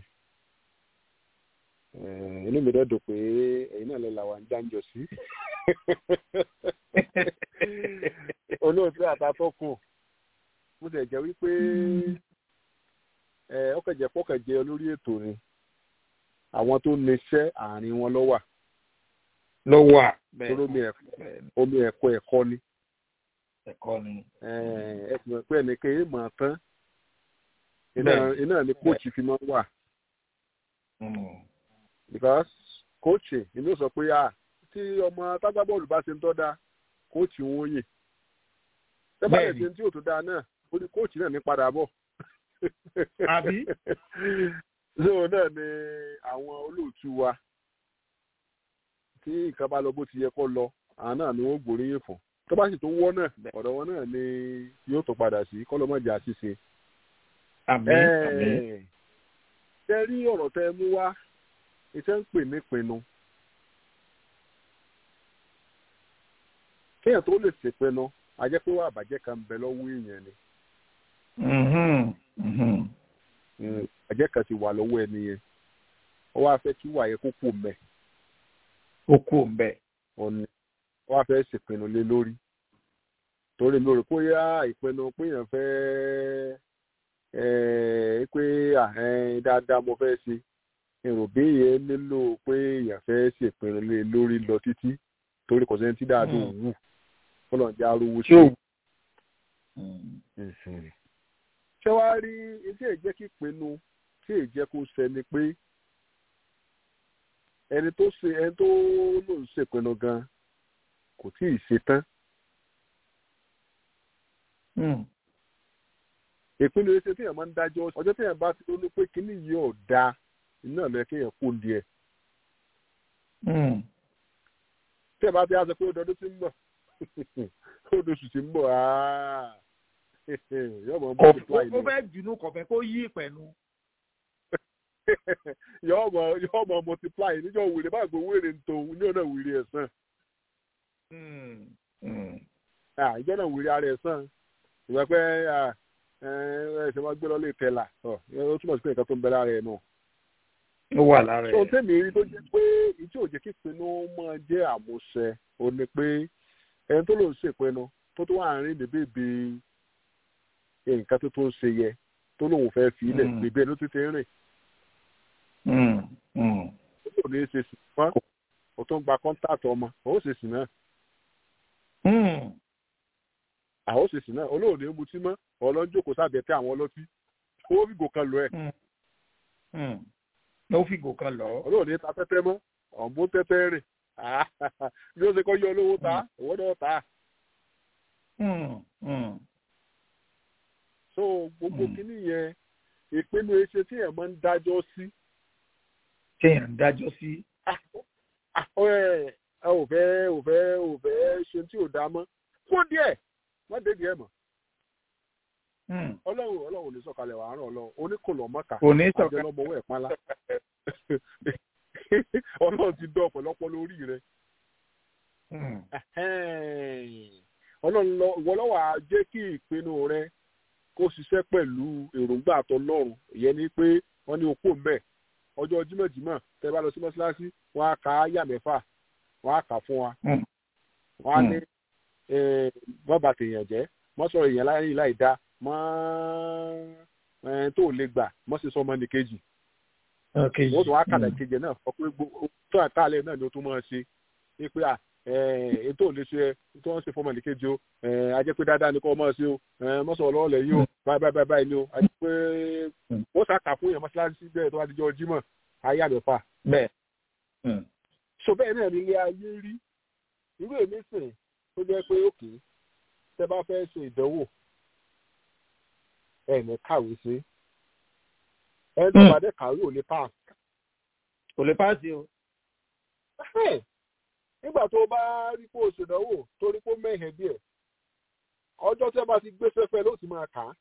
inú mi dẹ́dùn pé ẹ̀yin náà lè là wà ń jáǹjọ sí olóòtú àtàtọ́kùn mo tẹ̀ jẹ́ wípé ọkẹ̀jẹ̀ pọ̀kẹ̀jẹ̀ olórí ètò ni àwọn tó níṣẹ́ àárín wọn ló wà. ló wà bẹ́ẹ̀ omi ẹ̀kọ́ ẹ̀kọ́ ni. ẹ̀kọ́ ni. ẹ sì mọ̀ pé ẹnìkan yìí mọ̀ tán iná ni kóòtù fi máa ń wà. because kóòtù inú sọ pé ah tí ọmọ tágbábọ́ọ̀lù bá ṣe ń tọ́da kóòtù wọn yè. tẹ́bà lè ṣe tí ò tó dáa náà ó ní kóòtù náà ní padà bọ̀. àbí. zero náà ni àwọn olóòtú wa tí nǹkan bá lọ bó ti yẹ kó lọ àwọn náà ni wọ́n gbóríyìn fún tó bá sì tó wọ́ náà ọ̀dọ̀ wọn náà ni yóò tó padà sí kọ́lọ́mọ̀jà ṣíṣe àmín àmín. tẹ rí ọ̀rọ̀ tẹ mú wá iṣẹ́ ń pè ní pinnu. kéèyàn tó lè ṣèpinnu ajẹ́ pé wà bàjẹ́ kan bẹ lọ́wọ́ èèyàn ni. àjẹ́ kan ti wà lọ́wọ́ ẹni yẹn ó wá fẹ́ kí wà yẹ kó kú mbẹ́. ó kú mbẹ́. ọ̀nì ó wá fẹ́ ṣèpinnu lé lórí torí mi ò rò pé yá ìpinnu pé èèyàn fẹ́ẹ́ pé dáadáa mo fẹ́ ṣe èrò bí yẹn nílò pé èèyàn fẹ́ ṣèpinnu lé lórí lọ títí torí kò sẹ́ni tí dáadọ́ wù fọlọ́n jẹ́ arówó ṣe. ṣé wàá rí iṣẹ́ ìjẹ́ kí pinnu tí èjẹ́ kó ṣẹni pé ẹni tó ṣe ẹni tó lò ń ṣèpinnu gan kò tí ì ṣe tán ìpinnu ẹsẹ tí èèyàn máa ń dájọ́ ọjọ́ tí èèyàn bá ti lónú pé kínní yìí ò da iná lọ kéèyàn kó di ẹ. tí ẹ bá ti á sọ pé ó dọdún tí ń bọ̀ ó dọ̀sù tí ń bọ̀ yóò mọ̀ multiply ni. kò fẹ́ jùnú kò fẹ́ kó yí ìpẹ̀nu. yóò mọ̀ yóò mọ̀ multiply níjọ́ wèrè bá gbowó èrè ń tó ní ọ̀nà wèrè ẹ̀sán. ìjọ náà wèrè ara ẹ̀sán ìgbà pé ẹ ṣe máa gbé lọ lè tẹ̀là ó túmọ̀ sí pé nǹkan tó ń bẹ lára ẹ̀ náà. ó wà lára ẹ̀. tó tẹ̀mí rí tó jẹ́ pé ìtí òjò kí pinnu máa jẹ́ àmúṣẹ ó ní pé ẹni tó lòún ṣèpinnu tó tó wà rìn ní bèbè nǹkan tó tó ń ṣe yẹ tó lòun fẹ́ fi ilẹ̀ bèbè ló ti ti rìn. ó lòun ní í ṣe sì fún ó tó ń gba kọ́ńtàtì ọmọ ó ṣe sì náà àwọn òṣèṣì náà olóòní ń mutí mọ́ ọlọ́njókòó sábẹ́ tẹ àwọn ọlọ́tí ó fi gò kan lọ ẹ̀. ó fi gò kan lọ. olóòní ta tẹ́tẹ́ mọ́ ọ̀nbó tẹ́tẹ́ rìn bí ó ṣe kọ́ yọ olówó ta owó náà ta. so gbogbo kínní yẹn ìpinnu ẹsẹ tí ẹ̀ máa ń dájọ́ sí. tí ẹ̀ ń dájọ́ sí. ẹ ò fẹ́ ò fẹ́ ò fẹ́ ṣe tí ò dá mọ́ kó díẹ̀ wọ́n débi ẹ̀ mọ̀. ọlọ́run ọlọ́run ò ní sọ̀kalẹ̀ wàá ràn ọlọ́run oníkòlò mọ́ta kò ní sọ̀kalẹ̀ àjọlọ́mọwọ́ ẹ̀ pálá ọlọ́run ti dán ọ̀pọ̀lọpọ̀ lórí rẹ̀ ọlọ́run lọ ìwọ lọ́wọ́ á jẹ́ kí ìpinnu rẹ kó ṣiṣẹ́ pẹ̀lú èròǹgbà àtọlọ́run ìyẹn ni pé wọ́n ní okó mbẹ́ ọjọ́ jímọ̀jímọ̀ tẹ́ bá lọ sí mọ́ṣáláṣí wọ́n á ka áyà mẹ́fà wọ́n á kà fún wa wọ́n á ní wọ́n bá tèèyàn jẹ́ mọ́ sọ̀rọ̀ èèyàn láyé láì dá mọ́ tó lè gbà mọ́ sí sọmọ ní kejì wọ́n tún wá kàdà kejì náà fọ pé tó àkàlẹ̀ náà ni ó tún máa ṣe é pé ètò ò lè ṣe tó ń ṣe fọmọ ní kejì o ajẹ́ pé dáadáa ni kò mọ̀ sí o mọ́ sọ̀rọ̀ lọ́wọ́ lẹ̀ yìí o báyìí báyìí báyìí ni o ajẹ́ pé wọ́n sàkà fún yẹn mọ́ṣáláṣí bẹ́ẹ̀ tó wá dijọ́ jímọ̀ ayé àmẹ́fà. bẹ́ẹ̀. so bẹ́ẹ̀ náà ní ilé ayé rí irú èmi sìn tó jẹ́ pé òkè tẹ́ bá fẹ́ ṣe ìdánwò ẹ̀ ní kàwé sí ẹ̀ ní ìpàdé kàwé ò lè pass. kò lè pass o. nígbà tó bá rí pé o ṣèdánwò torí pé ó mẹ́hẹ̀ẹ́ díẹ̀ ọjọ́ tí ẹ bá ti gbé fẹ́fẹ́ ló ti máa kà á.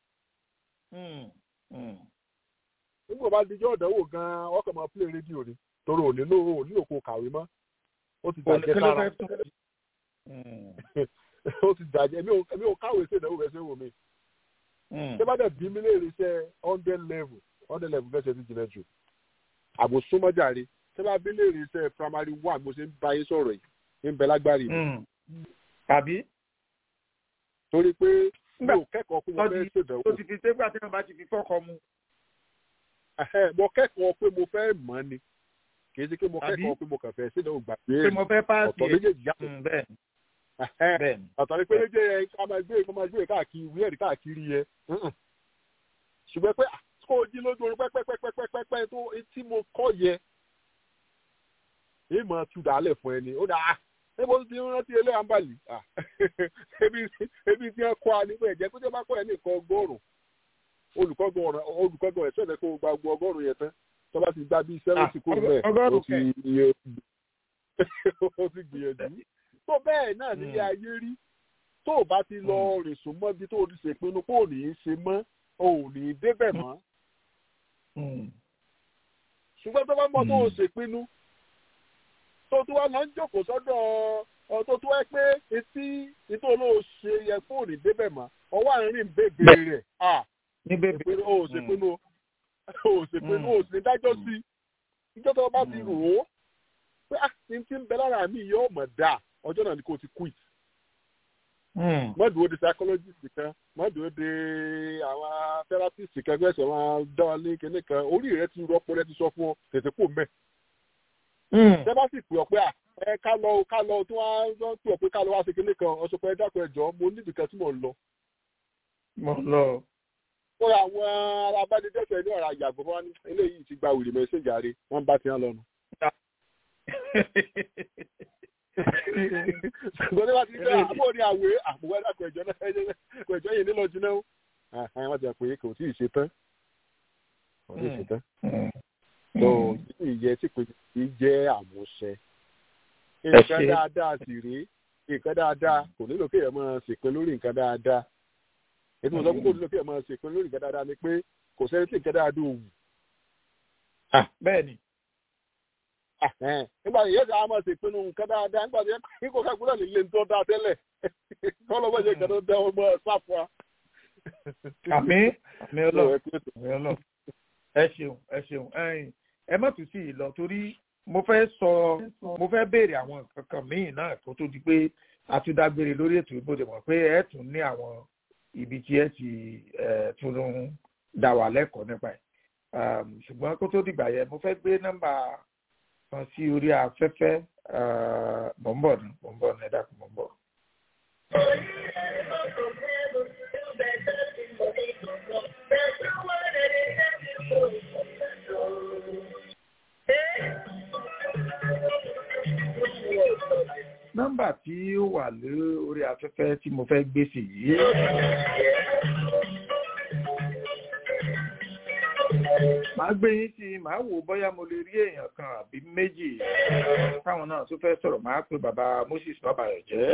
nígbà bá dijọ́ ìdánwò gan-an ọkọ̀ máa play rédíò ni torí ò nílò ò nílò kó kàwé mọ́ ó ti dàjẹ́ sára ó ti dàjẹ́ èmi ò káwé sí ìdánwò rẹ̀ ṣé wò mí. ṣé bá dẹ̀ bí mi lè rí iṣẹ́ hundred level hundred level fẹ́ ṣe ti jìnnà jù àbò súnmọ́jàre ṣé bá bí lè rí iṣẹ́ primary one mo ṣe ń bá yín sọ̀rọ̀ yìí ń bẹ lágbárí mi. tàbí. torí pé mi ò kẹ́kọ̀ọ́ pé mo fẹ́ ṣèdánwò. tó ti fi ṣé gbà tí wọn bá ti fi fọ́kọ mu. mo kẹ́kọ̀ọ́ pé mo fẹ́ mọ̀ ni kì í ṣe pé mo kẹ́kọ̀ọ́ pé mo kàn fẹ́ ṣèdánwò gbà pé pé mo fẹ́ páàsì ọ̀tọ̀ méjèèjì yàtọ̀ bẹ́ẹ̀ ọ̀tọ̀ ni pé méjèèjì yẹn ká máa gbé ká máa gbé káàkiri ìwé ẹ̀rí káàkiri yẹn ṣùgbọ́n pé kó o jí lójú oorun pẹ́pẹ́pẹ́pẹ́pẹ́ tó tí mo kọ́ yẹ èyí máa tu dàálẹ̀ fún ẹni ó dáa ebo ti rántí ilé àǹbàlì ebi tí wọn kọ́ a nípa ẹ̀jẹ̀ pé tí wọ́n bá kọ́ ẹ ní nǹkan ọgọ́rùn-ún olùkọ́gbọ̀n olùkọ́gbọ̀n ẹ̀ sọ̀rọ̀ kó gba gbọ́ ọgọ́rùn-ún yẹn tán tó bá ti gba bíi sẹ́wọ̀ntì kúrò bẹ́ẹ̀ ó ti ó ti gbìyànjú tó bẹ́ẹ̀ náà nílé ayé rí tó o bá ti lọ rìn sùn mọ́ bí tó o ti ṣèpinnu kó o ní í ṣe mọ́ o ò ní í débẹ̀ mọ́ ṣùgbọ́n tó bá mọ̀ tó o ṣèpinnu tó tó wá lọ ń jókòó sọ́dọ̀ ọ tó tó ẹ pé etí ètò olóò ṣe yẹ fóònù débẹ̀ mọ́ ọwọ́ àárín bèbè rẹ̀ à ní bèbè o ò ṣèpinnu o ò ṣèpinnu o ò sì ní dájọ́ sí i ìjọ tó bá ti rò ó pé ah ní ti ń bẹ lára mi yóò mọ̀ dáa ọjọ́ náà ni kò ti quit. mọ́dùú ó di psychologist kan mọ́dùú ó di àwọn therapist kan gbẹ́sẹ̀ wọn dán ní kinní kan orí rẹ ti rọpò rẹ ti sọ fún ọ tètè kò mẹ́. tẹ́ bá sì pè ọ́ pé ẹ ká lọ ká lọ tí wọ́n pè ọ́ pé ká lọ wá sí kinní kan ọ̀sọ̀ pé ẹ dákun ẹ jọ̀ọ́ mo níbi kan tí mò ń lọ. mo lọ. fún àwọn alábánidẹ́sẹ̀ ní ọ̀rọ̀ àyàgbọ́ wọn ní eléyìí ti gba wìrì mẹ́sẹ̀jì àárẹ̀ wọ́n bá ti hàn lọ́nu ṣùgbọ́n ní wàá ti gbé àbúrò ní àwẹ̀ àbúrò ẹ̀dá kọ̀ẹ̀jọ́ náà kọ̀ẹ̀jọ́ yìí nílò jiná ó wọ́n ti rà pé kò tí ì ṣe tán kò tí ì ṣe tán. tó ìyẹn tí kò tí ì jẹ́ àmúṣẹ. nǹkan dáadáa sì rèé nǹkan dáadáa kò nílò kéèyàn máa ṣèpin lórí nǹkan dáadáa. ètò ìsọkún kò nílò kéèyàn máa ṣèpin lórí nǹkan dáadáa ni pé kò sẹ́ni tí nǹkan dáadáa ò wù. bẹ́ẹ̀ ni nígbà yìí yẹ́sẹ̀ àmọ́ ṣe ìpinnu nǹkan dáadáa nígbà tí yẹ́n kò kákúrẹ́ lè lè tó dáa tẹ́lẹ̀ kọ́lọ́ bá ṣe kẹ́tọ́ dẹ́ ọmọ ṣáfù wa. àmì àmì ọlọ́run àmì ọlọ́run ẹ ṣeun ẹ ṣeun ẹ má tún sí ìlọ torí mo fẹ́ sọ mo fẹ́ béèrè àwọn nǹkan kan míì náà kó tó di pé a tún dágbére lórí ètò ìbò dè mọ̀ pé ẹ tún ní àwọn ibi tí ẹ ti tún dá wà lẹ́kọ̀ọ́ nípa ẹ̀ ṣùgbọ́n kó tó dìgbà yẹn mo fẹ́ gbé nọ́mbà kan sí orí afẹ́fẹ́ mọ̀ ń bọ̀ ní mọ̀ ń bọ̀ ní ẹ̀dá kan mọ̀ ń bọ̀. nọ́mbà tí ó wà lórí afẹ́fẹ́ tí mo fẹ́ gbé sí yìí. màá gbé yín sí màá wò bóyá mo lè rí èèyàn kan àbí méjì táwọn náà tó fẹ́ sọ̀rọ̀ màá pe bàbá Moses Babayọ̀ jẹ́.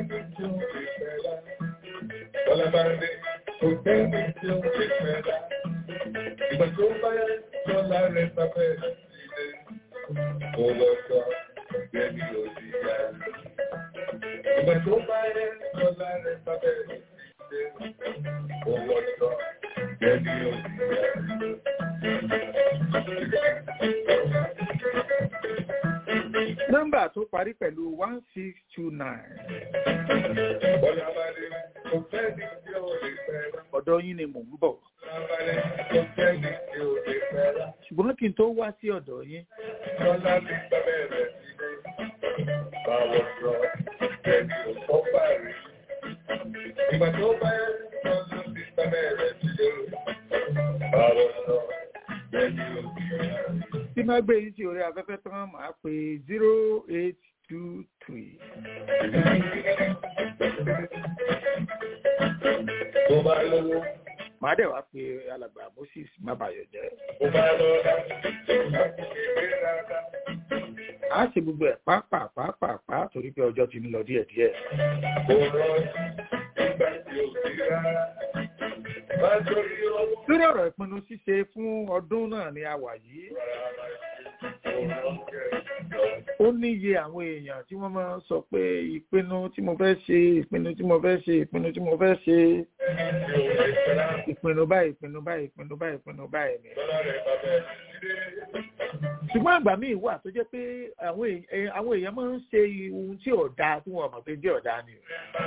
sẹ́ni tí ó lè fẹ́ lá. Bọ́lá bá dé, kò sẹ́ni tí ó lè fẹ́ lá. Ìgbà tó bá yá, Bọ́lá rẹ̀ sábẹ́ sílé. Mo lọ sọ, bẹ́ẹ̀ni ò sí yá. Ìgbà tó bá yá, Bọ́lá rẹ̀ sábẹ́ sílé. Mo lọ sọ, bẹ́ẹ̀ni ò sí yá. nọ́mbà tó parí pẹ̀lú one six two nine Bọ́lá bá dé, kò sẹ́ni tí ó lè fẹ́ lá. ọ̀dọ̀ yín ni mò ń bọ̀ Bọ́lá bá dé, kò sẹ́ni tí ó lè fẹ́ lá. ṣùgbọ́n kí n tó wá sí ọ̀dọ̀ yín Bọ́lá ní sábẹ́ rẹ̀ sílé. Báwo sọ, bẹ́ẹ̀ni ò kọ́ parí. Ìgbà tó bá yá, Bọ́lá ní sábẹ́ rẹ̀ sílé. Báwo sọ, bẹ́ẹ̀ni ò sí yá. tí má gbé yín sí orí afẹ́fẹ́ tán màá pé zero eight two three Tó bá lówó, màá dẹ̀ wá pé alàgbà moses mábàyọ̀jẹ́ tó bá lọ́lá, láti kéde rárá. a ṣe gbogbo ẹ̀ pàápàá torí pé ọjọ́ ti ń lọ díẹ̀díẹ̀ Kò rọrùn nígbà tí ò sí rárá. Má torí owó lórí ọ̀rọ̀ ìpinnu ṣíṣe fún ọdún náà ni a wà yìí kò rọrùn kẹ̀. ó níye àwọn èèyàn tí wọ́n máa ń sọ pé ìpinnu tí mo fẹ́ ṣe ìpinnu tí mo fẹ́ ṣe ìpinnu tí mo fẹ́ ṣe ìpinnu báyìí ìpinnu báyìí ìpinnu báyìí ìpinnu báyìí ni. Bọ́lá rẹ̀ bàbá ẹ̀ sílé. ṣùgbọ́n àgbà míì wà tó jẹ́ pé àwọn èèyàn àwọn èèyàn máa ń ṣe ohun tí ò dáa tí wọ́n mọ̀ pé jẹ́ ọ̀dà ni.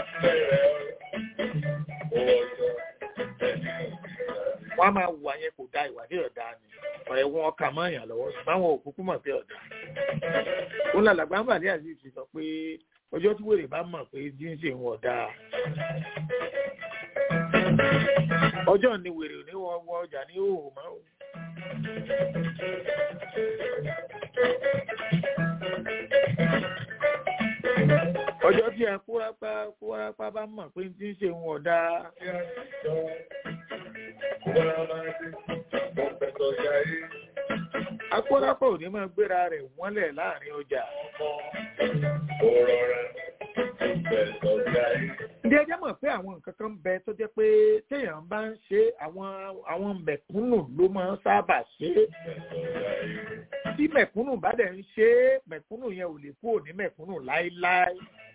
wọ́n á máa wà yẹn kò da ìwà tí ọ̀dà ni ọ̀rẹ́ wọn kà mọ́ èèyàn lọ́wọ́ ṣùgbọ́n àwọn òkúkú mọ̀ pé ọ̀dà. ó lọ làgbà ń bà ní àzízi sọ pé ọjọ́ tí wèrè bá mọ̀ pé jíǹsì ń ọ̀dà. ọjọ́ ni wèrè ò ní wọ́n wọ ọjà ní òòrùn mọ́ o. ọjọ́ tí a kúrápá kúrápá bá mọ̀ pé tí ń ṣe wọn ọ̀dà akúrápá ò ní máa gbéra rẹ̀ wọ́nlẹ̀ láàrin ọjà. Ndí ẹjẹ́ mọ̀ pé àwọn nǹkan kan bẹ tó jẹ́ pé téèyàn bá ń ṣe àwọn àwọn mẹ̀kúnnù ló máa ń sábà ṣe é. Tí mẹ̀kúnnù bá dẹ̀ ń ṣe é, mẹ̀kúnnù yẹn ò lè kúrò ní mẹ̀kúnnù láéláé.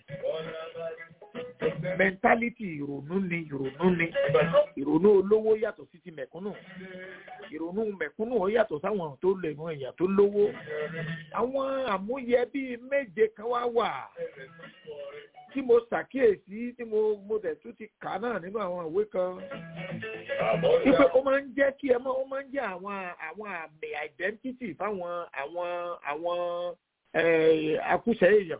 Mẹ́ntálítì ìrònú ni ìrònú ni. Ìrònú olówó yàtọ̀ sí ti mẹ̀kúnnù. Ìrònú mẹ̀kúnnù ó yàtọ̀ sáwọn tó lè mọ èèyàn tó lówó. Àwọn àmúyẹ bíi méje kan wá wà tí mo ṣàkíyèsí tí mo mo dẹ̀ tún ti kà náà nínú àwọn ìwé kan. Ipe ó máa ń jẹ́ kí ẹ mọ́ ó máa ń jẹ́ àwọn àwọn àmì identity fáwọn àwọn àwọn akúṣẹ̀ èèyàn.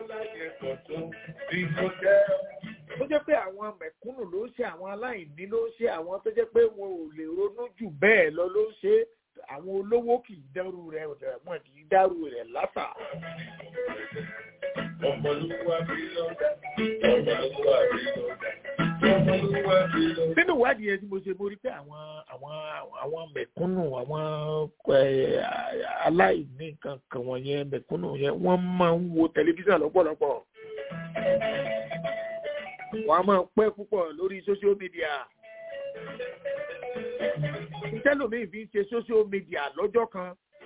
Tó jẹ́ pé àwọn mẹ̀kúnnù ló ṣe àwọn aláìní ló ṣe àwọn tó jẹ́ pé wọn ò lè ronú jù bẹ́ẹ̀ lọ ló ṣe àwọn olówó kì í dẹ́rù rẹ̀ wọn kì í dẹ́rù rẹ̀ látà. Nínú ìwádìí yẹn tí mo ṣe mo rí pé àwọn àwọn àwọn mẹ̀kúnnù àwọn aláìní nǹkan kan wọ̀nyẹn mẹ̀kúnnù yẹn wọ́n máa ń wo tẹlifíṣàn lọ́pọ̀lọpọ̀. Wọ́n á máa pẹ́ púpọ̀ lórí social media. Tẹ́lòmíì fi ń ṣe social media lọ́jọ́ kan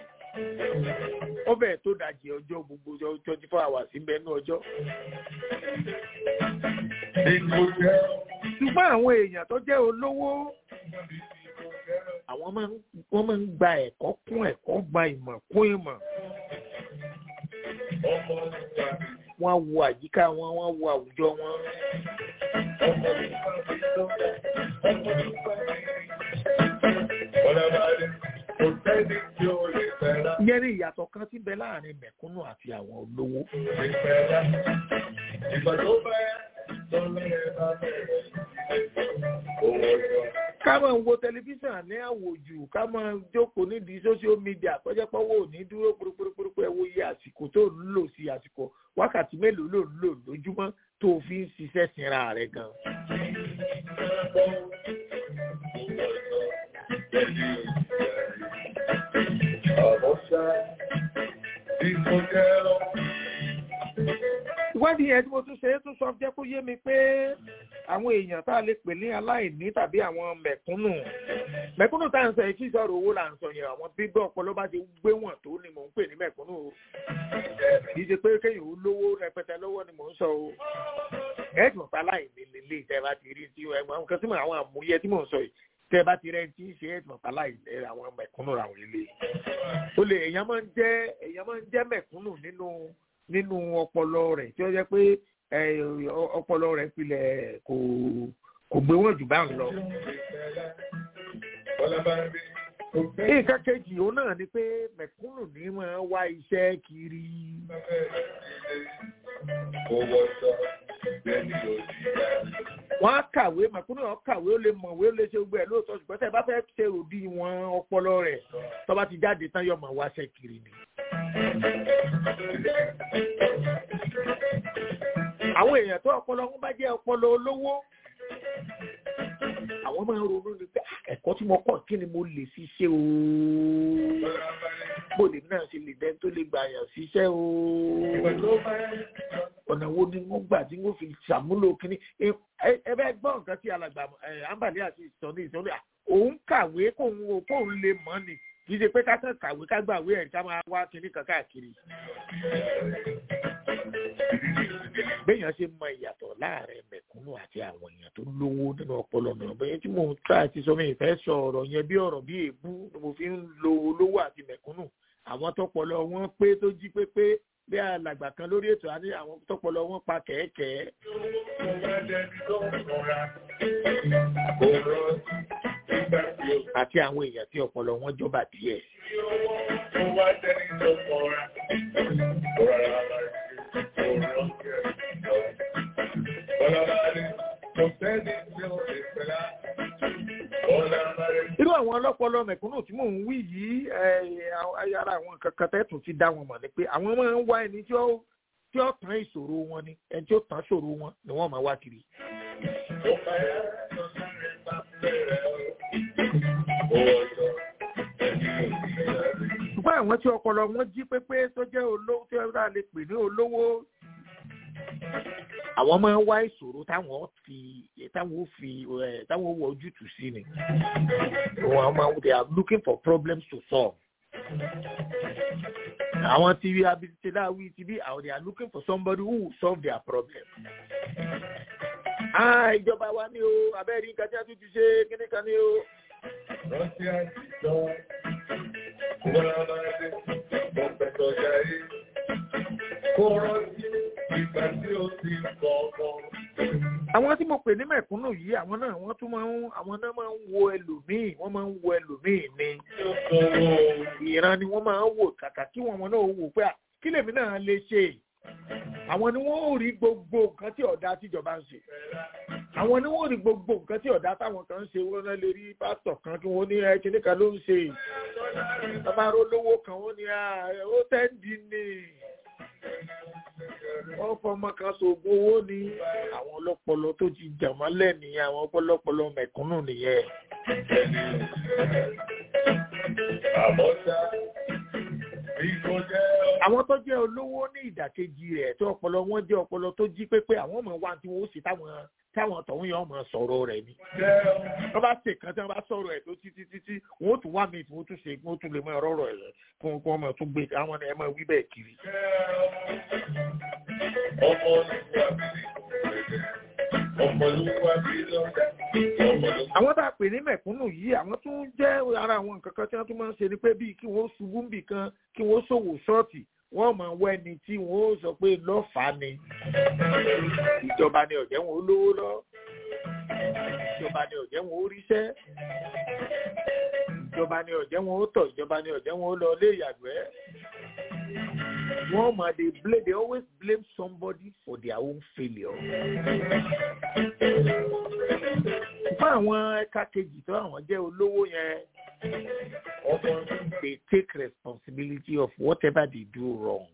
ó bẹ̀rẹ̀ tó dajì ọjọ́ gbogbo twenty four hours ń bẹ ní ọjọ́. ṣùgbọ́n àwọn èèyàn tó jẹ́ olówó àwọn wọ́n máa ń gba ẹ̀kọ́ kún ẹ̀kọ́ gba ìmọ̀ kún ìmọ̀. wọ́n á wo àyíká wọn wọ́n á wo àwùjọ wọn. Ìyẹn ní ìyàtọ̀ kan tí ń bẹ láàrin mẹ̀kúnnù àti àwọn olówó. Ká máa wo tẹlifíṣàn ní àwòjù, ká máa jókòó nídìí social media tọ́jọ́ pọ́wọ́ ní dúró púrúpúrúpúrú ẹ wo iye àsìkò tó ń lò sí àsìkò wákàtí mélòó ló ń lò lójúmọ́ tó fi ń ṣiṣẹ́ sinra rẹ̀ gan. ìwádìí yẹn tí mo tún ṣe é tún sọ jẹ́ kó yé mi pé àwọn èèyàn tá a lè pè ní aláìní tàbí àwọn mẹ̀kúnnù mẹ̀kúnnù tá à ń sọ yìí kí sọ̀rọ̀ owó là ń sọ yẹn àwọn bíbẹ́ ọpọlọ bá ti gbé wọ̀n tó ni mò ń pè ní mẹ̀kúnnù o kì í ṣe pé kéèyàn ó lówó rẹpẹtẹ lọ́wọ́ ni mò ń sọ o ẹ̀ẹ́dùn pa aláìní lélẹ̀ tẹ́ bá ti rí tí ẹ̀gbọ́n nǹkan tí mo àwọn àmúyẹ tí mò ń sọ yìí tẹ́ bá ti rẹ́ ti ń ṣe ẹ̀ẹ́dùn pa aláìní àwọn mẹ̀kúnnù àwọn ilé o lè èèyàn máa ń jẹ́ èèyàn máa ń jẹ́ mẹ̀kúnnù nínú nínú ọpọlọ rẹ̀ tí ó jẹ́ pé ọpọlọ rẹ̀ pilẹ̀ kò kò gbé wọn jù bá ń lọ. nǹkan kejì òun náà ni pé mẹ̀kúnnù ní máa wá iṣẹ́ kiri. wọ́n á kàwé mẹ̀kúnnù náà kàwé ó lè mọ̀wé ó lè ṣe gbogbo ẹ̀ lóòótọ́ ṣùgbọ́n tẹ́ ẹ bá fẹ́ ṣe òdi wọn ọpọlọ rẹ̀ tó bá ti jáde tán yóò máa wáṣẹ́ kiri ni àwọn èèyàn tó ọpọlọ wọn bá jẹ ọpọlọ olówó àwọn máa ń ronú ni pé ẹ̀kọ́ tí mo kọ́ kí ni mo lè fi ṣe o bóde náà ṣe lè dẹ́n tó lè gbà yàn ṣiṣẹ́ o ọ̀nà wo ni wọ́n gbà tí wọ́n fi ṣàmúlò kínní ẹ bẹ́ẹ̀ gbọ́ nǹkan tí alàgbà àǹbàlẹ́ àti ìsọ̀ní ìsọ̀ní òun kàwé kóun kóun lè mọ̀ ni kì í ṣe pé ká kàn kàwé ká gbàwé ẹ̀ ká máa wá kinní kan káàkiri. béèyàn ṣe mọ ìyàtọ̀ láàrin mẹ̀kúnnù àti àwọn èèyàn tó lówó nínú ọpọlọ náà bẹ́ẹ̀ tí mò ń try àti sọ mi ìfẹ́ sọ ọ̀rọ̀ yẹn bí ọ̀rọ̀ bí èébú ni mo fi ń lo olówó àti mẹ̀kúnnù àwọn tọpọlọ wọn pé tó jí pépé bí alàgbà kan lórí ètò àní àwọn tọpọlọ wọn pa kẹ̀kẹ́ àti àwọn èèyàn tí ọpọlọ wọn jọba díẹ̀. irú àwọn ọlọ́pọlọ mẹ̀kúnnù tí mò ń wí yìí ara àwọn kankan tẹ́tù ti dá wọn mọ̀ ni pé àwọn máa ń wá ẹni tí ó tí ó tán ìṣòro wọn ni ẹni tí ó tán ìṣòro wọn ni wọ́n máa wá kiri ṣùgbọ́n àwọn tí ọpọlọ wọn jí pépé tó jẹ́ olówó tí wọ́n lè pè ní olówó àwọn máa ń wá ìṣòro táwọn fi táwọn fi táwọn wọ ojútùú sí ni wọn máa they are looking for problems to solve àwọn tí wí abisitela wí ti bí àwọn they are looking for somebody who will solve their problem. ah ìjọba wa ni o abẹ́rẹ́ nǹkan tí a tún ti ṣe kíní kan ni o. rántí àtijọ́ wọ́n á máa dé pọ̀pẹ̀tọ̀ jayé kó rántí ìgbà tí ó ti kọ̀ ọ̀kan. àwọn tí mo pè ní mẹ̀kúnnù yìí àwọn náà wọ́n tún máa ń àwọn náà máa ń wo ẹlòmíì wọ́n máa ń wo ẹlòmíì ni ìran ni wọ́n máa ń wò kàkà kí wọ́n náà wò pé kí lèmi náà lè ṣe àwọn ni wọ́n ò rí gbogbo nǹkan tí ọ̀dà tíjọba ń ṣe àwọn ni wọ́n ò rí gbogbo nǹkan tí ọ̀dà táwọn kan ń ṣe wọ́n náà lè rí pásítọ̀ kan kí wọ́n ní ẹ kíní kan ló ń ṣe bàbá olówó kan wọ́n ní ó tẹ́ǹdì ni wọ́n fọmọ kan ṣoògùn owó ní àwọn ọlọ́pọlọ tó ti jàmọ́lẹ̀ nìyẹn àwọn ọpọlọpọlọ mẹ̀kúnnù nìyẹn. àbọ̀ṣá bí kò jẹ́ àwọn tó jẹ́ olówó ní ìdàkejì rẹ̀ tó ọpọlọ wọn jẹ́ ọpọlọ tó jí pépé àwọn ọmọ wa tí wọ́n sì táwọn táwọn tọ̀hún yẹn ọmọ sọ̀rọ̀ rẹ̀ ni. wọ́n bá ṣe kan tí wọ́n bá sọ̀rọ̀ ẹ̀ tó títí títí wọ́n ó tún wá mi tí wọ́n tún ṣe wọ́n tún lè mọ ọ̀rọ̀ rẹ̀ rẹ̀ kí wọ́n ọmọ tún gbé àwọn ẹ̀ máa wí bẹ́ẹ̀ kiri. ọmọ olúwa bí lọ́dà àwọn tá a pè ní mẹ̀kúnnù yìí àwọn tún jẹ́ ara àwọn nǹkan kan tí wọ́n tún máa ń ṣe ni pé bíi kí wọ́n ṣubú níbì kan kí wọ́n ṣòwò ṣọ́ọ̀tì wọ́n máa wọ ẹni tí wọ́n ó sọ pé lọ́fàá ni ìjọba ni ọ̀jẹ̀ wọn ó lówó lọ ìjọba ni ọ̀jẹ̀ wọn ó ríṣẹ́ ìjọba ni ọ̀jẹ̀ wọn ó tọ̀ ìjọba ni ọ̀jẹ̀ wọn ó lọ ilé ìyàgbẹ́ wọ́n máa dey blame they always blame somebody for their own failure. fún àwọn ẹ̀ka kejì tó àwọn jẹ́ olówó yẹn they take responsibility of whatever they do wrong.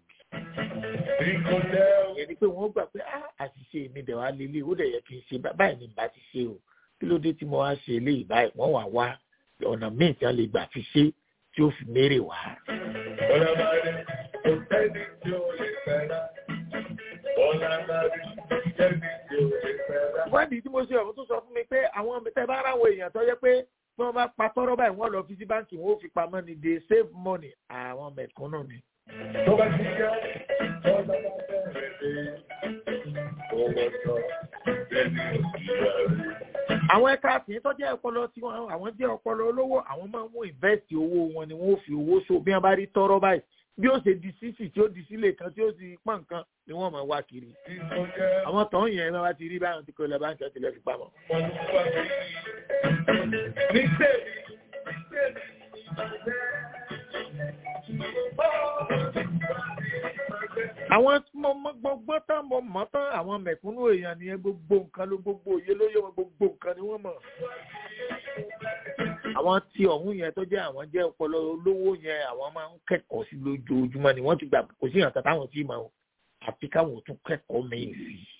ìyẹn ni pé wọ́n gbà pé àṣìṣe mi dẹ̀ wá lélẹ̀ ó dẹ̀ yẹ kí n ṣe báyìí ni bá ti ṣe o kí ló dé tí mo wá ṣe eléyìí báyìí wọ́n wà wá ọ̀nà míì tí wọ́n lè gbà fi ṣe tí ó fi mérè wá. ìwádìí tí mo ṣe ọ̀hún tó sọ fún mi pé àwọn tẹ bá ráwọ èèyàn tó yẹ pé tí wọ́n bá pa tọ́rọ́ báyìí wọ́n lọ fi sí báǹkì wọn ó fi pamọ́ ni they save money àwọn mẹ̀kúnnù ni. tó bá ti jẹ́ ọ̀dọ́ bá bẹ̀rẹ̀ dé owó sọ lẹ́nu ìyá rẹ̀. àwọn ẹ̀ka àtìyẹn tó jẹ́ ọpọlọ tí wọ́n àwọn jẹ́ ọpọlọ olówó àwọn máa ń mú invest owó wọn ni wọ́n ó fi owó so bí wọ́n bá rí tọ́rọ́ báyìí bí ó ṣe di sísì tí ó di sílé kan tí ó ti pọ́n nǹkan ni wọ́n máa wá kiri. àwọn tó ń yẹn bá ti rí báyìí tí kò lọ báńkì ọtí lọ fi pamọ́. ní tèmi ní tèmi àwọn gbogbo tán mo mọ̀ tán àwọn mẹ̀kúnnù èèyàn nìyẹn gbogbo nǹkan ló gbogbo òye ló yẹ wọn gbogbo nǹkan ni wọ́n mọ̀. àwọn tí ọ̀hún yẹn tó jẹ́ àwọn jẹ́ ọpọlọ olówó yẹn àwọn máa ń kẹ́kọ̀ọ́ sí lójoojúmọ́ ni wọ́n ti gbà kò sí ìyàtọ̀ táwọn tí mọ̀ àfi káwọn ò tún kẹ́kọ̀ọ́ mẹ́yìn sí i.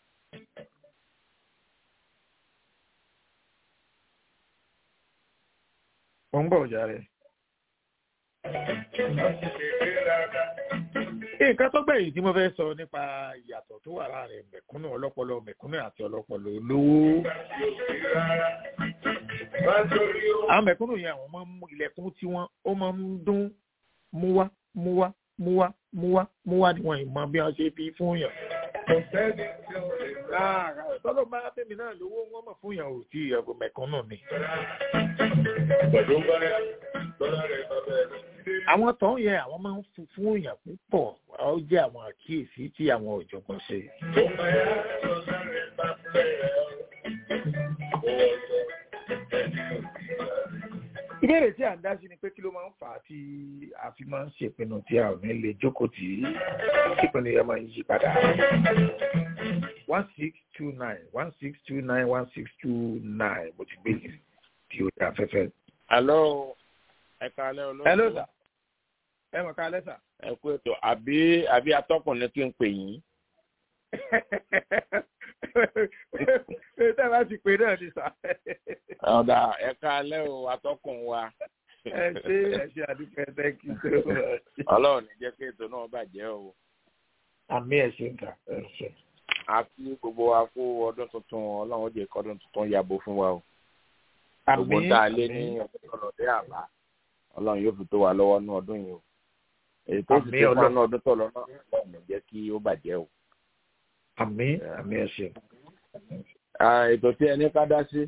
wọ́n ń bọ̀ ọ̀jà rẹ̀. nǹkan tó gbẹ̀yìn tí mo fẹ́ sọ nípa ìyàtọ̀ tó wà láàrin mẹ̀kúnnù ọlọ́pọlọ mẹ̀kúnnù àti ọlọ́pọlọ olówó. àwọn mẹ̀kúnnù yẹn àwọn máa ń mú ilẹ̀kùn tí wọ́n ó máa ń dún múwá múwá múwá múwá múwá ni wọ́n ìmọ̀ bí wọ́n ṣe fi fún yàn. tọ́lọ́ bá bẹ́mi náà lówó wọ́n mọ̀ fún yàn ò tí ẹ̀rọ mẹ̀kúnnù ni. àwọn tó ń yẹ àwọn máa ń fún fún èèyàn púpọ̀ ó jẹ́ àwọn àkíyèsí tí àwọn ọ̀jọ̀gbọ́n ṣe. ìbéèrè tí à ń dá sí ni pé kí ló máa ń fà á tí a fi máa ń ṣèpinnu tí a ò ní lè jókòó tì í ìpinnu yẹn máa ń yí padà. one six two nine one six two nine one six two nine mo ti gbé yìí tí ó dá afẹ́fẹ́. Hello ẹ kalẹ́ olóòtú. Hello sir. ẹ mọ̀ ká lẹ́sà. ẹ kú ètò àbí àbí atọ́kùnrin kí n pè yín. tẹ́ bá ti pè náà ni sà. ọ̀dà ẹ kalẹ́ o atọ́kùn wa. ẹ ṣe ẹ ṣe àdúpẹ́ thank you so much. ọlọ́run ní jẹ́ kí ètò náà bàjẹ́ o. àmì ẹ̀ ṣe ń kà ẹ ṣe. àti gbogbo wa kó ọdún tuntun ọlọ́run ó jẹ́ kí ọdún tuntun yàgò fún wa o. àmì gbogbo tá a lé ní ọlọ́dẹ àbá ọlọ́run yóò fi tó wa lọ́wọ́ ní ọdún yìí o èyí tó sì tó fún ọdún tó lọ náà ọlọ́run jẹ́ kí ó bàjẹ́ o. àmì àmì ẹ ṣe. ètò tí ẹni ká dá sí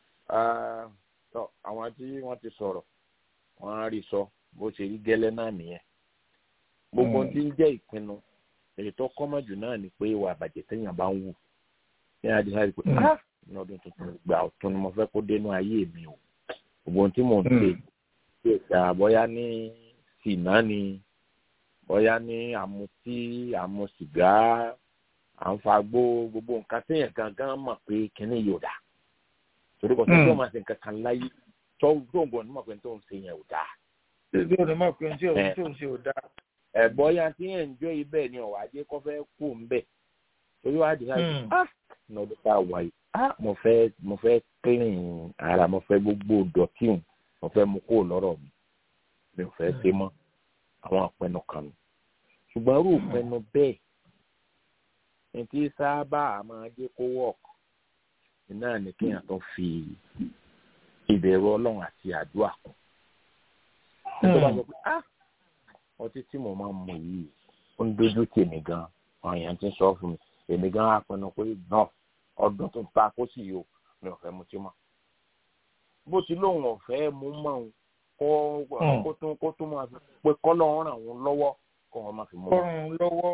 àwọn tí wọ́n ti sọ̀rọ̀ wọ́n á rí sọ bó ṣe rí gẹ́lẹ́ náà nìyẹn. gbogbo tí ń jẹ́ ìpinnu èyí tó kọ́mọ̀ jù náà ni pé ìwà àbàjẹ́ téèyàn bá ń wù ní adìsá pé ní ọdún tuntun gbà ọ̀tún ni mo fẹ́ kó dénú ayé mi o gbogbo ohun tí mò ń ṣe ṣe ìta bóyá ní sìnà ni bóyá ní àmutí àmusìgá àǹfààgbó gbogbo nǹkan téèyàn gangan mọ̀ pé kínní yóò dà torí kò tó tó máa ṣe nǹkan kan láyé tó tó ń bọ̀ ní mọ̀ pé tó ń ṣe yẹn ò dà. ṣé o ní mọ̀ pé tí òun tó ń ṣe ò dà. ẹ bóyá tí yẹn ń jó ibẹ̀ ni ọ̀wá jẹ́ kó fẹ́ kú ń bẹ̀ torí wàá dì náà ah lọ́dún tá a wà yìí ah mo fẹ́ mo fẹ́ clean ara mo fẹ́ gbogbo dọ̀tí hùn mo fẹ́ mú kó lọ́rọ̀ mi mi ò fẹ́ ṣe mọ́ àwọn àpẹnu kan nù ṣùgbọ́n irú ìpinnu bẹ́ẹ̀ ní tí sábà máa jẹ́ kó wọ̀ọ̀kù náà ni kéèyàn tó fi ìbẹ̀rù ọlọ́run àti àdúrà kù nítorí wọn sọ pé ah ọtí tí mo máa ń mu yìí ó ń dojú tèmi gan àwọn èèyàn ti ń sọ fún mi èmi gan á pinnu pé náà ọdún tó ta kó sì yò mi ò fẹ́ mu tí mọ́ bó ti lóun ọ̀fẹ́ mú mọ́ òun kó kó tún kó tún máa fi pé kọ́lọ́ ràn wọ́n lọ́wọ́ kó wọ́n máa fi mú. kọ́run lọ́wọ́.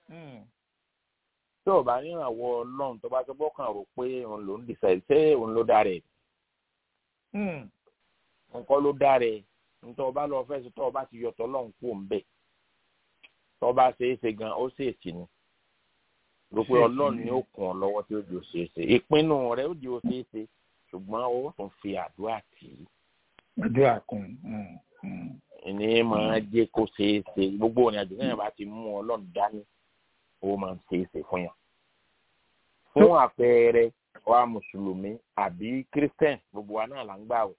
tí ò bá nírànwọ́ ọlọ́run tó bá tó gbọ́kàn rò pé òun ló ń dìṣẹ́ ṣé òun ló dára ẹ̀. nǹkan ló dára ẹ̀ nítorí ọba lọ fẹ́ sọ tó ọba ti yọtọ̀ ọlọ́run kú òun bẹ̀ tó ọba ṣe é ṣe gan ó ṣe é ṣì ni rò pé ọlọ́run ni ó kún ọ lọ́wọ́ tí ó di ó ṣe é ṣe ìpinnu rẹ̀ ó di ó ṣe é ṣe ṣùgbọ́n ó tún fi àdúrà tì í. àdúrà kún. ìní máa jẹ́ kó ṣeé ṣe gbogbo òní àjò náà bá ti mú ọlọ́run dání ó máa ń ṣeé ṣe fún yàn. fún àpẹẹrẹ wa mùsùlùmí àbí kírísítẹ́n gbogbo wa náà là ń gbà wò.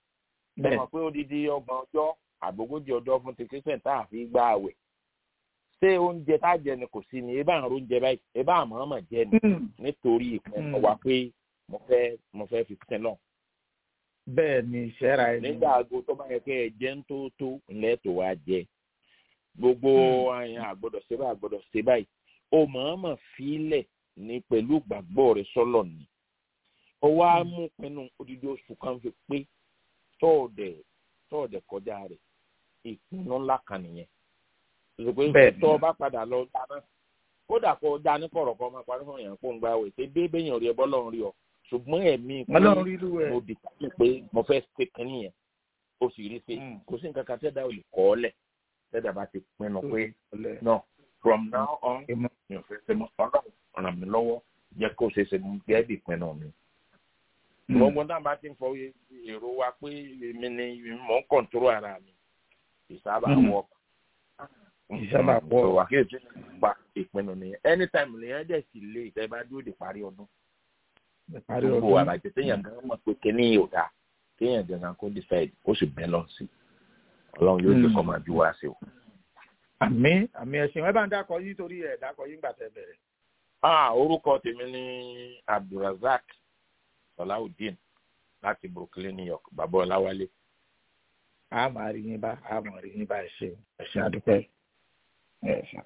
bẹ́ẹ̀ mọ̀ pé odidi ọgbọ̀n ọjọ́ àgbógójì ọjọ́ fún ti kírísítẹ́n tá a fi gbà wẹ̀. ṣé oúnjẹ tá a jẹ ni kò sí ni ebá àrùn oúnjẹ báyìí ebá àmọ́ ọmọ jẹ ni nítorí ìpinnu wa pé mo fẹ́ mo fẹ́ fi sin lọ. bẹ́ẹ̀ ni ìṣẹ́ra ẹni. nígbà aago tó bá yẹ kẹ́ ẹ jẹ́ ń tó tó ńlẹ́ tó wá jẹ gbogbo àyàn àgbọ̀dọ̀ ṣe báyìí àgbọ̀dọ̀ ṣe báyìí o mọ̀ọ́mọ̀ fílẹ̀ ní pẹ̀lú ìgbàgbọ́ rẹ sọ́lọ̀ ni ó wá mú pinnu odidi oṣù kan fi pé tọ́ọ̀dẹ̀ tọ́ọ̀dẹ̀ kọjá rẹ̀ ìpinnu ńlá kan nìyẹn Bẹ́ẹ̀ni. tó o bá padà lọ dáná kódà kó o dá ní kọ̀rọ̀ kan máa parí fún yàn kó ń gba àwẹ̀ ṣé bébè yàn rí ẹ bọ́lọ́run rí ọ ṣùgbọ́n ẹ̀mí pé ọlọ́run rí irú ẹ̀. mo dì pé pé mo fẹ́ ṣe kínní yẹn o sì rí i pé Mm. kò sí nǹkan kan tẹ́dá ò lè kọ́ ọ lẹ̀ tẹ́dá bá ti pinnu pé Ọlẹ́. no from now on Ìmọ̀- mi ò fẹ́ ṣe mọ́ ọlọ́run ràn mí lọ́wọ́ jẹ́ kó ṣe ṣe gẹ́gẹ́ bí ìpinnu mi. gbogbo náà bá ti ń fọ èrò wa pé èmi ni mò ń kọ̀ǹtóró ara mi ìsábà Mm. wọ̀ Ìsábà wọ̀. wà kí ètò ìpa ìpinnu nìyẹn anytime lèyàn dẹ̀ sì lé ìtẹ́ bá dúró de parí ọdún Parí gbogbo ọdún. àbàjẹ́ téèyàn gan mọ̀ pé kíní yóò dáa kéèyàn gangan kó decide ó sì bẹ́ lọ sí ọlọ́run yóò jẹ́ kó máa bí wá sí o. àmì àmì ẹ̀sìn ẹ bá ń dákọ yín torí ẹ̀ dákọ yín gbà tẹ́ bẹ̀rẹ̀. ah orúkọ tèmi ní abdulrasaq salawudeen láti brooklyn new york bàbá ọláwálé. a máa rí yín bá a máa rí yín bá ẹ ṣe ẹ ṣe àdúpẹ́. ẹ ṣe.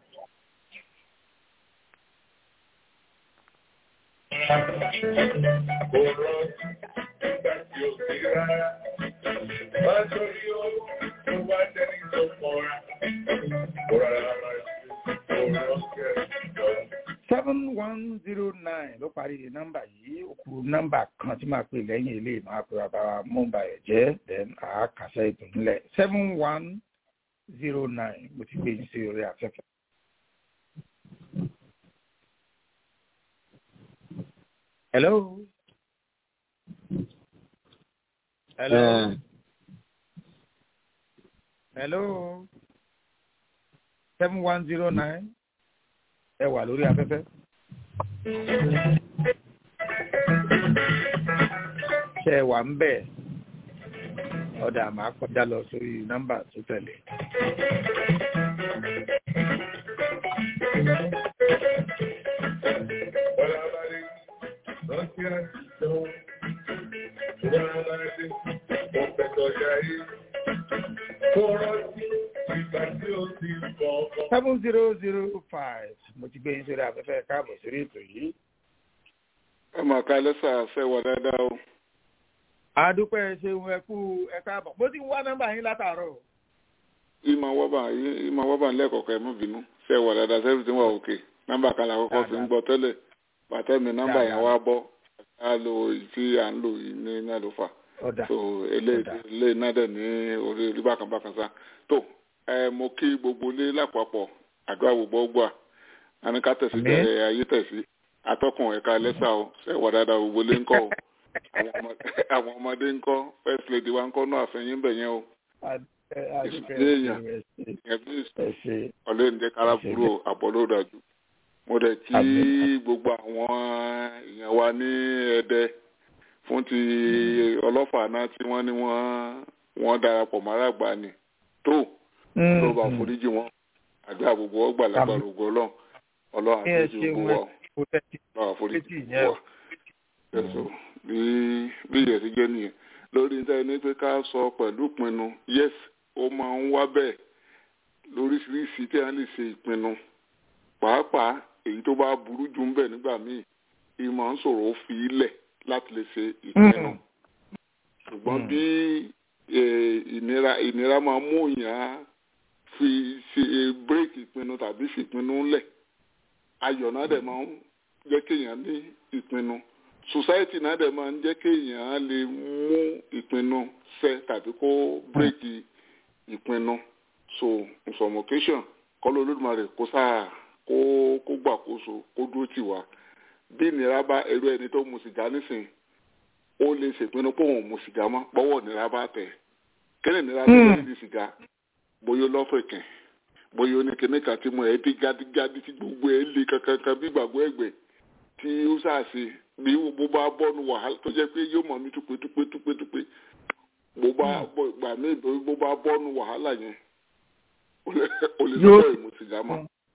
Kò rántí nígbà tí ó ti rárá. Má torí ó tó wá dẹni tó kọra. Kò rárá máa ṣe kò rántí ẹ̀ lọ. seven one zero nine ló parí nọ́mbà yìí ó kù nọ́mbà kan tí màá pè lẹ́yìn ilé ìmọ̀ àpèrè àbára mọ́mbà ẹ̀ jẹ́ then àákàṣẹ́ ètò nílẹ̀ seven one zero nine mo ti gbé yín sí orí afẹ́fẹ́. hello. hello. hello. seven one zero nine ẹ wà lórí afẹ́fẹ́. ṣe ẹ wà ń bẹ̀ ọ̀dà máa kọjá lọ sórí nọ́mbà tó tẹ̀lé. Bọ́lá bá dé, rántí àtijọ́. Bọ́lá bá dé, mo fẹ́ tọ́jà yìí. Kò rántí ìgbà tí ó ti bọ̀ ọkọ̀. seven zero zero five mo ti gbé yín sórí afẹ́fẹ́ káàbọ̀ sórí ètò yìí. ẹ mà ká lẹ́sà fẹ́ wọ dáadáa o. adúpẹ́ ṣeun ẹ kú ẹ káàbọ̀ mo ti ń wá nọ́mbà yín látàárọ̀. ìmọ̀ wọ́bà ìmọ̀ wọ́bà lẹ́ẹ̀kọ̀ọ̀kan ẹ̀ mú bínú fẹ́ wọ dáadáa sẹ́fì tí wọ́n wà òkè nọ́mbà kan làkọ́kọ́ fi ń gbọ́ tẹ́lẹ̀ pàtẹ́mi nọ́mbà yẹn wá bọ́ a lo èyí tí à ń lò yìí ní náà ló fà ọ̀dà so eléyìí náà dẹ̀ ní orí orí bákan bákan sá tó ẹ mo kí gbogbo ilé lápapọ̀ àdúrà gbogbo gbà àníká tẹ̀sí Àmín. tẹ̀ ayé tẹ̀sí atọ́kùn ẹ̀ka lẹ́sà o ṣe wà dáadáa gbogbo ilé ńkọ́ o àwọn ọmọ- àwọn ọmọdé ńkọ́ first lady wa ńkọ́ náà àfẹ́yìn bẹ̀ yẹn o adúpẹ́ Èèyàn. ẹ ṣe ìyẹn bí ẹ ṣe ọlẹ́yìn jẹ́ kára Ẹ ṣé kúrò àbọ̀ ló dájú. mo dẹ̀ kí Àmín. gbogbo àwọn èèyàn wa ní ẹdẹ fún ti ọlọ́fà náà tí wọ́n ní wọ́n wọ́n darapọ̀ máràgbà ni tó ló bá foríjì wọn àdúrà gbogbo ọgbà lágbára ògo ọlọ́run ọlọ́run Ẹ àforíjì ṣeun, gbogbo wa kò tẹ́tí ọlọ́run àforíjì létí gbogbo ìyẹn wa. ẹ̀sọ́ bí bí ìyẹn ti jẹ́ nìyẹn lórí níta ẹni pé ká sọ pẹ̀lú ìpinnu yes ó máa ń wá bẹ́ẹ̀ lóríṣiríṣi tí a lè ṣe ìpinnu pàápàá èyí tó bá burú jù ń bẹ̀ nígbà míì ìmọ̀ ń sọ̀rọ̀ ó fi ilẹ̀ láti lè ṣe ìpinnu ṣùgbọ́n Mm. bí eh, ìnira ìnira máa mú èèyàn fi ṣe bírèkì ìpinnu tàbí fi ìpinnu ńlẹ̀ ayọ̀ náà dẹ̀ máa ń jẹ́ kéèyàn ní ìpinnu society náà dẹ̀ máa ń jẹ́ kéèyàn lè mú ìpinnu ṣẹ tàbí kó bírèkì ìpinnu so information kọ́ ló lódùmarè kó sáà kó kó gbàkóso kó dúró tì wá bí ìnira bá ẹrú ẹni tó mu sìgá nísìnyí ó lè ṣèpinnu pé òun ò mu sìgá mọ́ pọ́wọ́ ìnira bá tẹ̀ kíni ìnira tó lè di sìgá bóyá lọ́fẹ̀kẹ̀ bóyá oníkíní kan tí mo ẹ̀ bí gádígádí tí gbogbo ẹ̀ lé kankankan bí gbàgbọ́ ẹ̀gbẹ́ tí ó ṣàṣe bí bó bá bọ́nu wàhálà tó jẹ́ pé yóò mọ̀ mí túpé túpé túpé túpé bó bá gbà mí bó bá bọ́nu wàhálà yẹn ó lè ó lè Yóò- lọ́wọ́ ìmu sìgá mọ́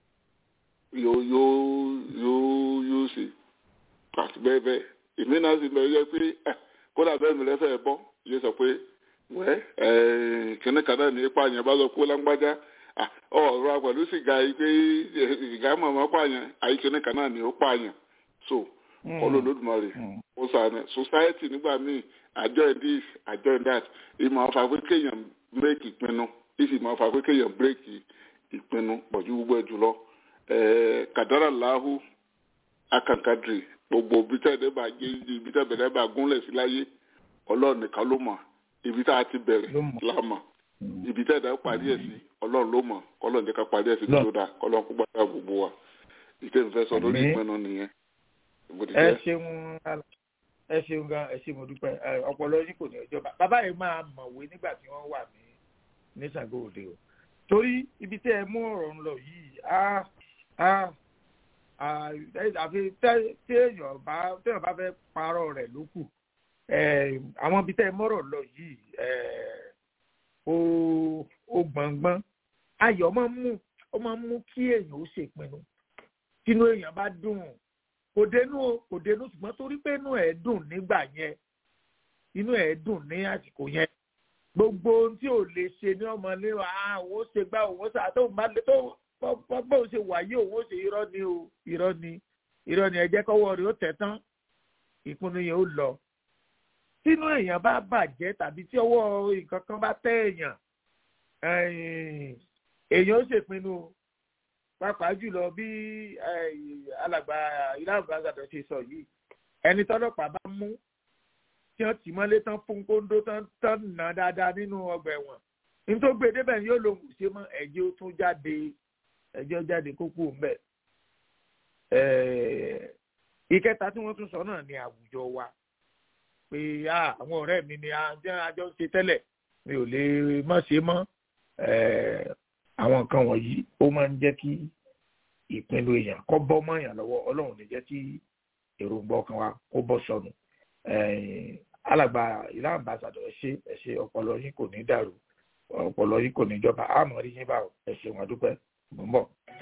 yóò yóò yóò yóò ṣe àti bẹ́ẹ̀ bẹ́ẹ̀ èmi náà sì lọ yẹ pé kódà bẹ́ẹ̀ mi lẹ́fẹ̀ẹ́ bọ́ yóò sọ pé wẹ́ kíní kan náà ní ipa yẹn bá sọ pé lágbájá ọ̀rọ̀ pẹ̀lú sìgá yìí pé sìgá mọ̀mọ́ pààyàn àyè kíní kan náà ní ó pààyàn so kọlọ lódùmarè ó sànẹ society nígbà míì àjọ this àjọ that ìmọ̀ ọ̀fà pé kéèyàn break ìpinnu ìsì mọ̀ ọ̀fà pé kéèyàn break ìpinnu pọ̀jù gbogbo ẹ̀ jùlọ kàdárà láhù akankadri gbogbo ibi tẹ́ ẹ̀ bá gé ibi tẹ́ bẹ̀rẹ̀ bá gúnlẹ̀ sí láyé ọlọ́run nìkan ló mọ̀ ibi tá a ti bẹ̀rẹ̀ la mọ̀ ibi tẹ́ ẹ̀ parí ẹ̀ sí ọlọ́run ló mọ̀ kọ́lọ́run jẹ́ ká parí ẹ̀ sí tó dáa kọ́lọ́run kó gbàdá gbogbo wa ìtẹ́nufẹ́ sọ lórí ìpinnu nìyẹn ẹ ṣeun ẹ ṣeun gan ẹ ṣe mo dúpẹ́ ọpọlọ yìí kò ní ọjọ́ bá bàbá yìí máa mọ̀wé nígbà tí wọ́n wà ní ní Ṣàngó Òde o torí ibi tẹ́ ẹ mú ọ̀rọ̀ ń lọ yìí á á àfi tí èèyàn bá téèyàn bá fẹ́ parọ́ rẹ̀ ló kù àwọn ibi tẹ́ ẹ mọ̀rọ̀ lọ yìí ó ó gbọ̀ngbọ́n ayọ̀ máa ń mú ó máa ń mú kí èèyàn ó ṣèpinnu tínú èèyàn bá dùn kò dénú kò dénú ṣùgbọ́n torí pé inú ẹ̀ dùn nígbà yẹn inú ẹ̀ dùn ní àsìkò yẹn gbogbo ohun tí ò lè ṣe ní ọmọ ní àwọn ó ṣe gbá òun ó ṣe àtọ́wò máa lè tó bó ṣe wà yí òun ó ṣe irọ́ ni o irọ́ ni irọ́ ni ẹ jẹ́ kọ́wọ́ rẹ̀ ó tẹ̀ tán ìpinnu yẹn ó lọ tínú èèyàn bá bàjẹ́ tàbí tí ọwọ́ nǹkan kan bá tẹ́ èèyàn èèyàn ó ṣèpinnu o pàápàá jùlọ bí alàgbà ìlànà àgàdọ ṣe sọ yìí ẹni tọ́lọ́pàá bá mú tí wọ́n tì mọ́lé tán fún kóńdó tán tán nà dáadáa nínú ọgbà ẹ̀wọ̀n nítorí gbé débẹ̀ yóò lòun kò ṣe mọ́ ẹ̀jẹ̀ ó tún jáde ẹ̀jẹ̀ ó jáde kókó ńbẹ̀. ìkẹta tí wọ́n tún sọ náà ni àwùjọ wa pé àwọn ọ̀rẹ́ mi ni àjọ ń ṣe tẹ́lẹ̀ mi ò lè mọ̀ ṣe mọ́ àwọn nǹkan wọ̀nyí ó máa ń jẹ́ kí ìpinnu èèyàn kọ́ bọ́ mọ́ èèyàn lọ́wọ́ ọlọ́run ní jẹ́ kí èròǹgbà ọkàn wa kó bọ́ sọnù alàgbà ìlànà àbáṣadọ̀ ẹ ṣe ẹ ṣe ọpọlọ yín kò ní dàrú ọpọlọ yín kò ní jọba àmọ́ rí yín báwo ẹ ṣe wọn dúpẹ́ mò ń bọ̀.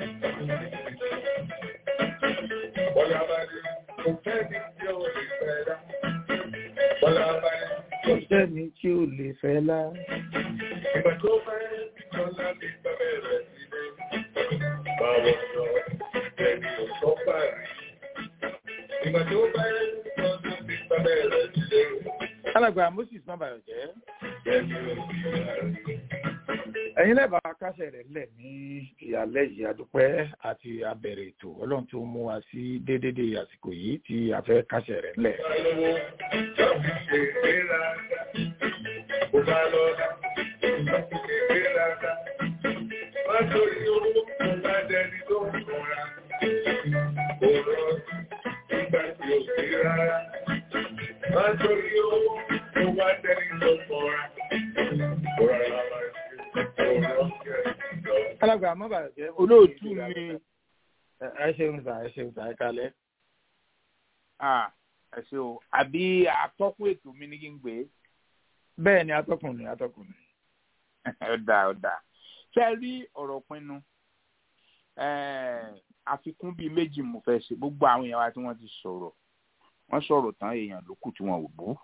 Bọ́lá bá dé, kò fẹ́ ní tí ó lè fẹ́ dá. Bọ́lá bá dé, kò sẹ́ni tí ò lè fẹ́ lá. ìgbà tó fẹ́ ìjọba ti bẹ̀rẹ̀ sílé. Báwo sọ ẹni ò sọ parí? Ìgbà tó fẹ́ ìjọba ti bẹ̀rẹ̀ sílé. alàgbà moses mabayọ jẹ́ Ẹni ò sí parí. ẹ̀yin lẹ́bàá kásẹ̀ rẹ̀ lẹ̀ ní ìyàlẹ́ yìí adúpẹ́ àti abẹ̀rẹ̀ ètò ọlọ́run tó mú wa sí déédéé àsìkò yìí tí a fẹ́ kásẹ̀ rẹ̀ lẹ̀. Báwo tàbí ṣe ìgbéraga? Kò bá lọ́la, tàbí ṣe ìgbéraga. Má torí owó kò bá dẹni tó ń kọra. Kò rọ nígbà tí ò sí rárá. Má torí owó kò bá dẹni tó ń kọra. Kò rárá máa ṣe kò rọ kẹ́ ìjọ. alàgbà mabayọ jẹ́ olóòtú mi ẹ ṣeun sà ẹ ṣeun sà ẹ kalẹ̀. ah, ẹ ṣe o àbí atọ́kùn ètò mi ní kí n gbé bẹ́ẹ̀ ni atọ́kùnrin atọ́kùnrin. ọ̀dà ọ̀dà ṣe é rí ọ̀rọ̀ pinnu eh, àfikún bíi méjì mo fẹ́ ṣe gbogbo àwọn èèyàn wa tí wọ́n ti sọ̀rọ̀ wọ́n sọ̀rọ̀ tán èèyàn ló kù tí wọ́n ò bú.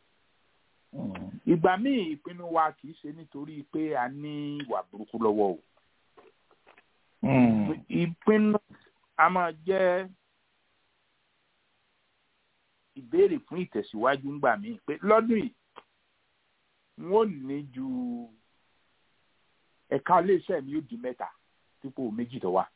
ìgbà míì ìpinnu wa kì í ṣe nítorí pé a ní ìwà burúkú lọ́wọ́ o ìpinnu a máa jẹ́ ìbéèrè fún ìtẹ̀síwájú ńgbà míì pé lọ́dún yìí wọ́n ò ní ju ẹ̀ka iléeṣẹ́ mi yóò di mẹ́ta dípò méjì tó wà.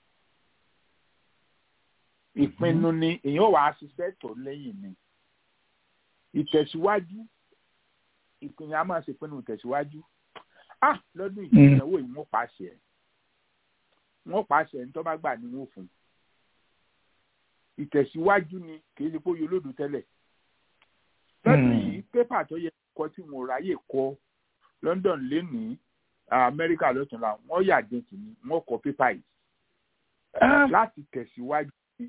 ìpinnu ni èèyàn wàá ṣiṣẹ́ tọ̀ lẹ́yìn ni ìtẹ̀síwájú ìpinnu a máa ṣèpinnu ìtẹ̀síwájú ah lọ́dún yìí ìnáwó yìí wọ́n pàṣẹ wọ́n pàṣẹ ní tó bá gbà ní wọ́n fún un ìtẹ̀síwájú ni kìí ṣe pé oyè olódò tẹ́lẹ̀. lọ́dún yìí pépà tó yẹ kọ́ tí mo ráyè kọ́ London lénìí Amẹ́ríkà lọ́túnla wọ́n yà dé kìíní wọ́n kọ́ pépà yìí. láti tẹ̀síwájú ni.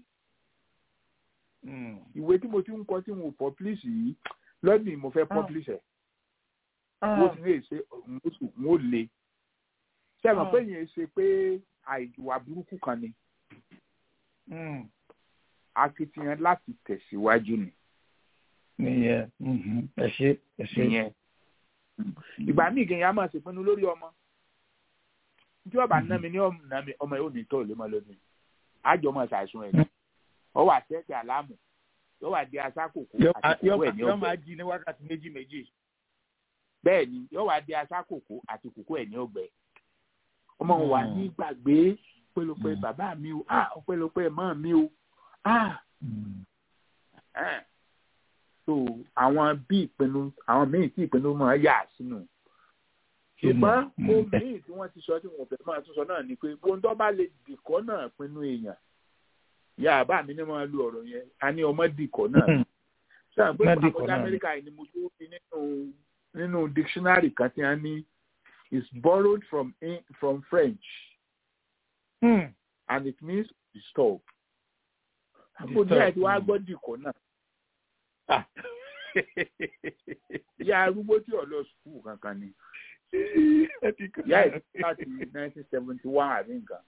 ìwé tí mo ti ń kọ́ tí mo publish yìí lọ́dún yìí mo fẹ́ publish ẹ̀. mo ti lè ṣe mo lè. ṣé ẹ mọ̀ pé yẹn ṣe pé àìwà burúkú kan ni akitiyan láti tẹ̀síwájú ni. nìyẹn ẹ ṣe ẹ ṣe. nìyẹn ìgbà míì kìí yẹn a máa ṣèpinnu lórí ọmọ tí ọba ná mi ní ọmọ yóò ní tó lè máa lọ ní àjọ máa ṣàìsùn ẹ̀ ọ wà tẹ́tẹ́ àlámù yóò wà di asákòkò àti kòkó ẹ̀ ní ọgbẹ́. yóò máa jí ní wákàtí méjì méjì. bẹ́ẹ̀ ni yóò wà di asákòkò àti kòkó ẹ̀ ní ọgbẹ́. ọmọ wa ní gbàgbé ọpẹ́lọpẹ́ bàbá mi o ah ọpẹ́lọpẹ́ mọ́ mi o ah. so àwọn bí ìpinnu àwọn míì tí ìpinnu máa yà sínú ṣùgbọ́n ohun míì tí wọ́n ti sọ tí wọ́n fẹ́ máa tún sọ náà ni pé ohun tó bá lè dìkọ́ náà pinnu èèyàn ìyá àbá mi ní máa lu ọ̀rọ̀ yẹn a ní ọmọ dìkọ̀ náà sáà pé àkọjá amẹ́ríkà yìí ni mo tó fi nínú nínú dictionary kan tí a ní is borrowed from from French hmm. and it means disturb àbò ní àìsí wàá gbọ́ dìkọ̀ náà ìyá arúgbó tí ò lọ sùkúù kankan ni ìyá ẹ̀ láti nineteen seventy one àbí nǹkan.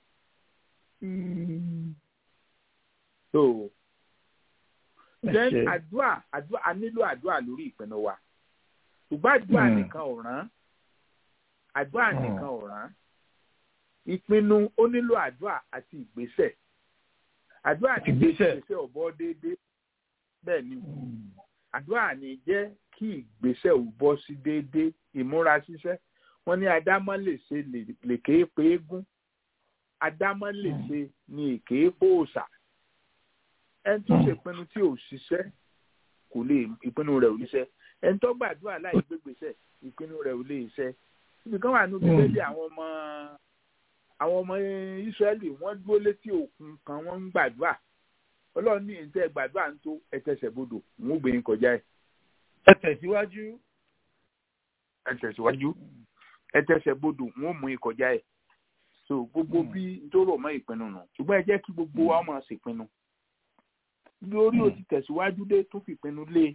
so then àdúrà àdúrà a nílò àdúrà lórí ìpinnu wa ṣùgbọ́n àdúrà nìkan ò rán àdúrà nìkan ò rán ìpinnu ó nílò àdúrà àti ìgbésẹ̀ àdúrà ní ìgbésẹ̀ ọ̀bọ déédéé bẹ́ẹ̀ ni àdúrà ní jẹ́ kí ìgbésẹ̀ ò bọ́ sí déédéé ìmúra ṣiṣẹ́ wọ́n ní adámọ́ lè ṣe lèké pé égún adámọ́ lè ṣe ní èké pòòṣà ẹni tó ṣèpinnu tí ò ṣiṣẹ́ kò lè ìpinnu rẹ̀ ò ní ṣẹ ẹni tó gbàdúrà láì gbégbèsẹ̀ ìpinnu rẹ̀ ò lè ṣẹ ibìkan wà níbi lẹ́lẹ̀ àwọn ọmọ àwọn ọmọ Ísírẹ́lì wọ́n dúró létí òkun kan wọ́n ń gbàdúrà Ọlọ́run ní ìtẹ́ gbàdúrà ń tó ẹtẹsẹ̀ bodò òun ó gbé yín kọjá ẹ̀. ẹ tẹ̀síwájú. ẹ tẹ̀síwájú ẹ tẹ̀sẹ̀ bodò òun ó mú yín kọjá ẹ̀. so gbogbo bí tó rọ̀ mọ́ ìpinnu nù ṣùgbọ́n ẹ jẹ́ kí gbogbo wa máa ṣèpinnu lórí ó ti tẹ̀síwájú dé tó fi ìpinnu lé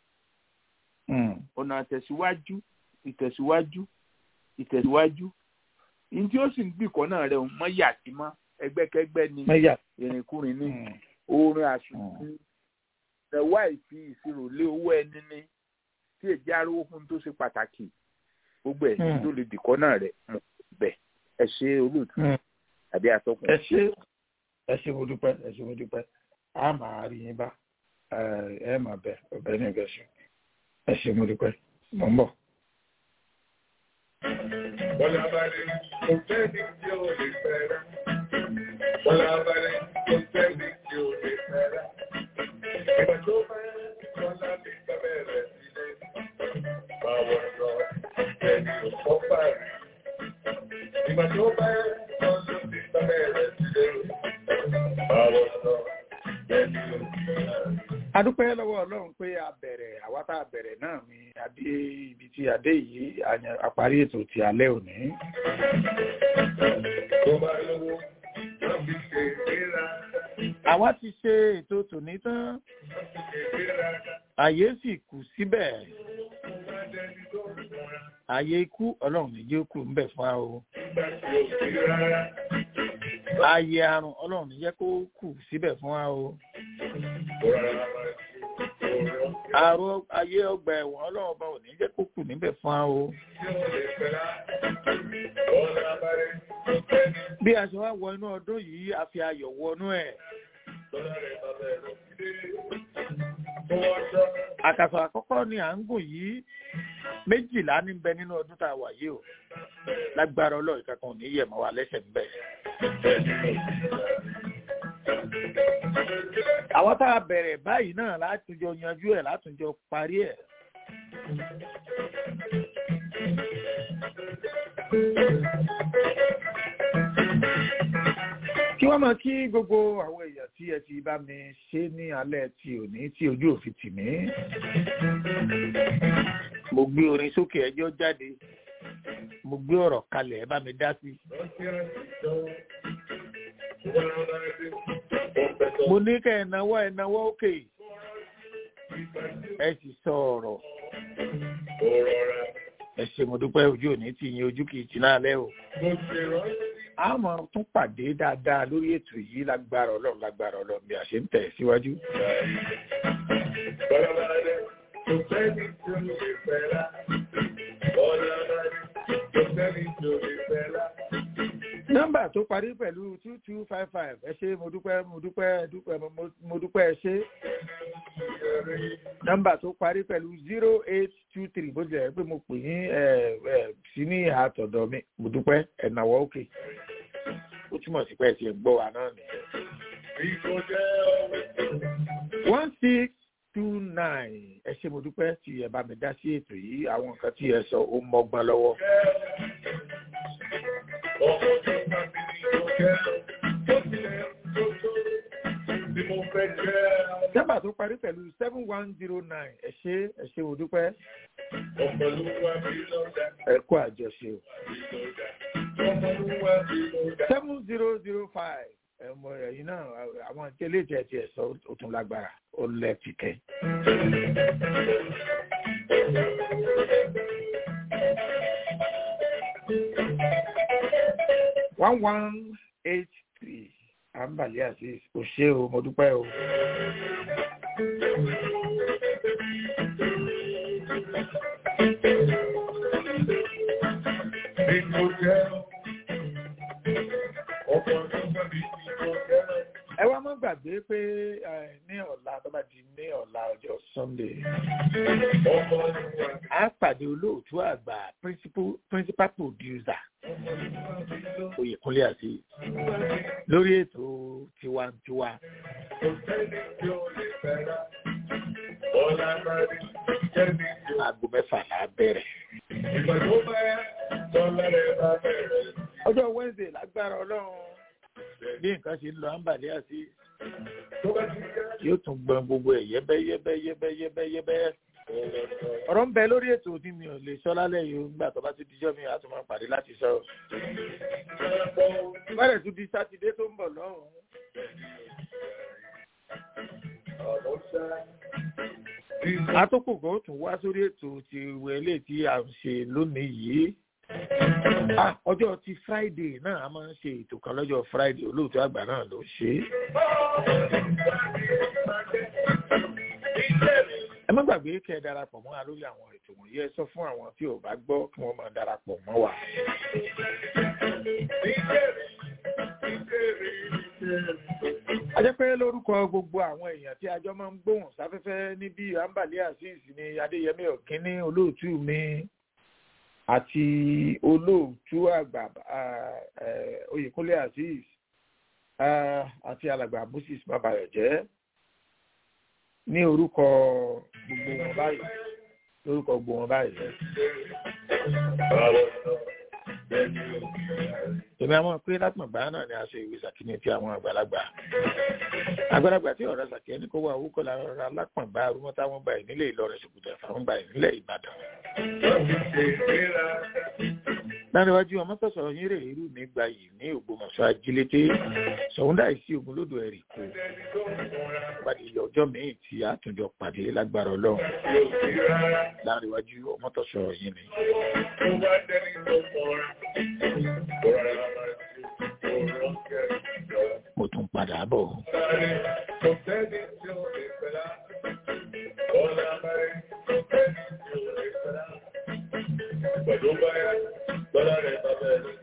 ọ̀nà tẹ̀síwájú ìtẹ̀síwájú ìtẹ̀síwájú ní tí ó sì ń gbìkọ́ náà rẹ̀ mọ́ yà sí mọ́ ẹgbẹ́kẹ́gbẹ́ ni ìrìnkúrin ní orin àsùnkún ẹ̀wá ìfi ìṣirò lé owó ẹni ní tí èjì arówó fún tó ṣe pàtàkì gbogbo ẹ̀ tó lè dìkọ́ náà rẹ̀ mọ̀ bẹ̀ ẹ ṣe olóòtú àbí atọ́kùn. ẹ ṣe ẹ ṣe mo dúpẹ́ ẹ ṣe mo dúpẹ́ a máa rí yín bá ẹ máa bẹ ọbẹ̀ ní ìbẹ̀ ṣe ẹ ṣe mo dúpẹ́ mọ̀ ń bọ̀. Bọ́lá balẹ̀ kò fẹ́ ní tí ó lè fẹ́ràn. Bọ́lá balẹ̀ kò fẹ́ ní tí ó lè fẹ́ràn. Ìgbà tó bá Bọ́lá lè gbàgbẹ́ rẹ̀ sílẹ̀. Báwo lọ ẹni ò kọ́ parí? Ìgbà tó bá Bọ́lá lè gbàgbẹ́ rẹ̀ sílẹ̀. Báwo lọ ẹni ò kọ́ parí? adúpẹ́ lọ́wọ́ ọlọ́run pé a bẹ̀rẹ̀ àwa tá a bẹ̀rẹ̀ náà ni adé ibi tí adé yìí àparí ètò ti alẹ́ òní. àwa ti ṣe ètò tòní tán àyè sì kù síbẹ̀ àyè ikú ọlọ́run níjẹ́ kù ńbẹ̀ fún wa o ààyè àrùn ọlọ́run níjẹ́ kó kù síbẹ̀ fún wa o àrùn ayé ọgbà ẹ̀wọ̀n ọlọ́run ọba ò ní jẹ́ kó kù níbẹ̀ fún wa o. bí a ṣe wá wọ inú ọdún yìí a fi ayọ̀ wọnú ẹ̀. àkàsọ̀ àkọ́kọ́ ni à ń gùn yìí méjìlá ní bẹ nínú ọdún tá a wà yìí o lágbára ọlọ́run kankan ò ní yẹ̀ mọ́ wa lẹ́sẹ̀ ń bẹ̀ àwọn tá a bẹ̀rẹ̀ báyìí náà látúnjọ yanjú ẹ̀ látúnjọ parí ẹ̀. kí wọ́n máa kí gbogbo àwọn èèyàn tí ẹ ti bá mi ṣe ní alẹ́ ti òní tí ojú òfin tì mí. mo gbé orin sókè ẹjọ́ jáde mo gbé ọ̀rọ̀ kalẹ̀ ẹ bá mi dá sí mo ní kẹ́ ẹ̀ náwó ẹ̀ náwó òkè ẹ sì sọ ọ̀rọ̀ ẹ ṣe mo dúpẹ́ ojú òní tí yín ojú kìí tì náà lẹ́ o. a máa tún pàdé dáadáa lórí ètò yìí lágbára ọlọ́run lágbára ọlọ́run bí a ṣe ń tẹ̀ síwájú. nọ́mbà tó parí pẹ̀lú two two five five ẹ ṣé mo dúpẹ́ mo dúpẹ́ dúpẹ́ mo dúpẹ́ ẹ ṣé nọ́mbà tó parí pẹ̀lú zero eight two three bó tilẹ̀ pé mo pè yín ẹ ẹ sí ní àtọ̀dọ̀ mi mo dúpẹ́ ẹ̀nàwọ́ òkè ó túmọ̀ sí pé ẹ ti gbọ́ wa náà nìyẹn. one six two nine ẹ ṣé mo dúpẹ́ tí ẹ bá mi dá sí ètò yìí àwọn nǹkan tí ẹ sọ ó mọ́gbọ́n lọ́wọ́. Nọ́mbà tó parí pẹ̀lú seven one zero nine ẹ ṣé ẹ ṣé mo dúpẹ́. Ẹ kú àjọṣe o. seven zero zero five ẹmọ ẹyin náà àwọn ìtẹ́lẹ̀ ìtẹ́ ti ẹ̀ sọ ó tún lágbára ó lẹ́ẹ̀tì kẹ́. one one eight three àǹbàlẹ́ àti òṣè o mo dúpẹ́ o. ẹ wá má gbàgbé pé ní ọ̀la tó bá di ní ọ̀la ọjọ́ sunday a pàdé olóòtú àgbà principal producer oyèkúnlé àti lórí ètò tiwantiwa. aago mẹ́fà là á bẹ̀rẹ̀. ọjọ́ wednesday lágbára ọlọ́run bí nǹkan ṣe ń lọ àǹbàlẹ́ àti yóò tún gbọ́n gbogbo ẹ̀ yẹ́bẹ́ yẹ́bẹ́ yẹ́bẹ́ yẹ́bẹ́ yẹ́bẹ́ ọ̀rọ̀ ń bẹ lórí ètò tí mi ò lè sọ lálẹ́ yìí nígbà tó bá ti dijọ́ mi àti máa pàdé láti sọ. bẹ́ẹ̀ tún di sátidé tó ń bọ̀ lọ́hùn-ún. atókòkò tún wá sórí ètò ti wẹlé tí a ń ṣe lónìí yìí. ọjọ́ ti friday náà a máa ń ṣe ètò kan lọ́jọ́ friday olóòtú àgbà náà ló ṣe é ẹ má gbàgbé kẹ́ ẹ darapọ̀ mọ́ wa lórí àwọn ètò wọ̀nyí ẹ sọ fún àwọn tí ò bá gbọ́ kí wọ́n máa darapọ̀ mọ́ wa. a jẹ́ pé lórúkọ gbogbo àwọn èèyàn tí ajọ́ máa ń gbóhùn sáfẹ́fẹ́ níbí ambali azeez ní adéyẹmí ọ̀kínní olóòtú mi àti olóòtú àgbà oyèkúnlé azeez àti alàgbà moses babayọ̀jẹ́ ní orúkọ gbogbo wọn báyìí lórúkọ gbogbo wọn báyìí. èmi àwọn pé látmọ̀gbà náà ni a ṣe ìwé sàkíní ti àwọn àgbàlagbà àgbàlagbà tí ọ̀rọ̀ sàkíní ní kó wà owó kọ́ lára ọ̀rọ̀ alápọ̀ngbà arúmọ́ táwọn gbà ìnílẹ̀ ìlọrin ṣòkòtò ẹ̀fọn gbà ìnílẹ̀ ìbàdàn. láríwájú ọmọ tọ̀sọ̀ yín rè irú mi gba yìí ní ògbómọ̀ṣọ́ ajílété sọ̀húndà ìsí ogun lódò ẹ̀rì kò pàdé ọjọ́ míì tí a tún jọ pàdé lágbára ọlọ́run láríwájú ọmọ tọ̀sọ̀ yín ni. mo tún padà bọ̀. Pẹ̀lú báyà, gbọ́dọ̀ rẹ̀ bàbá ẹ̀.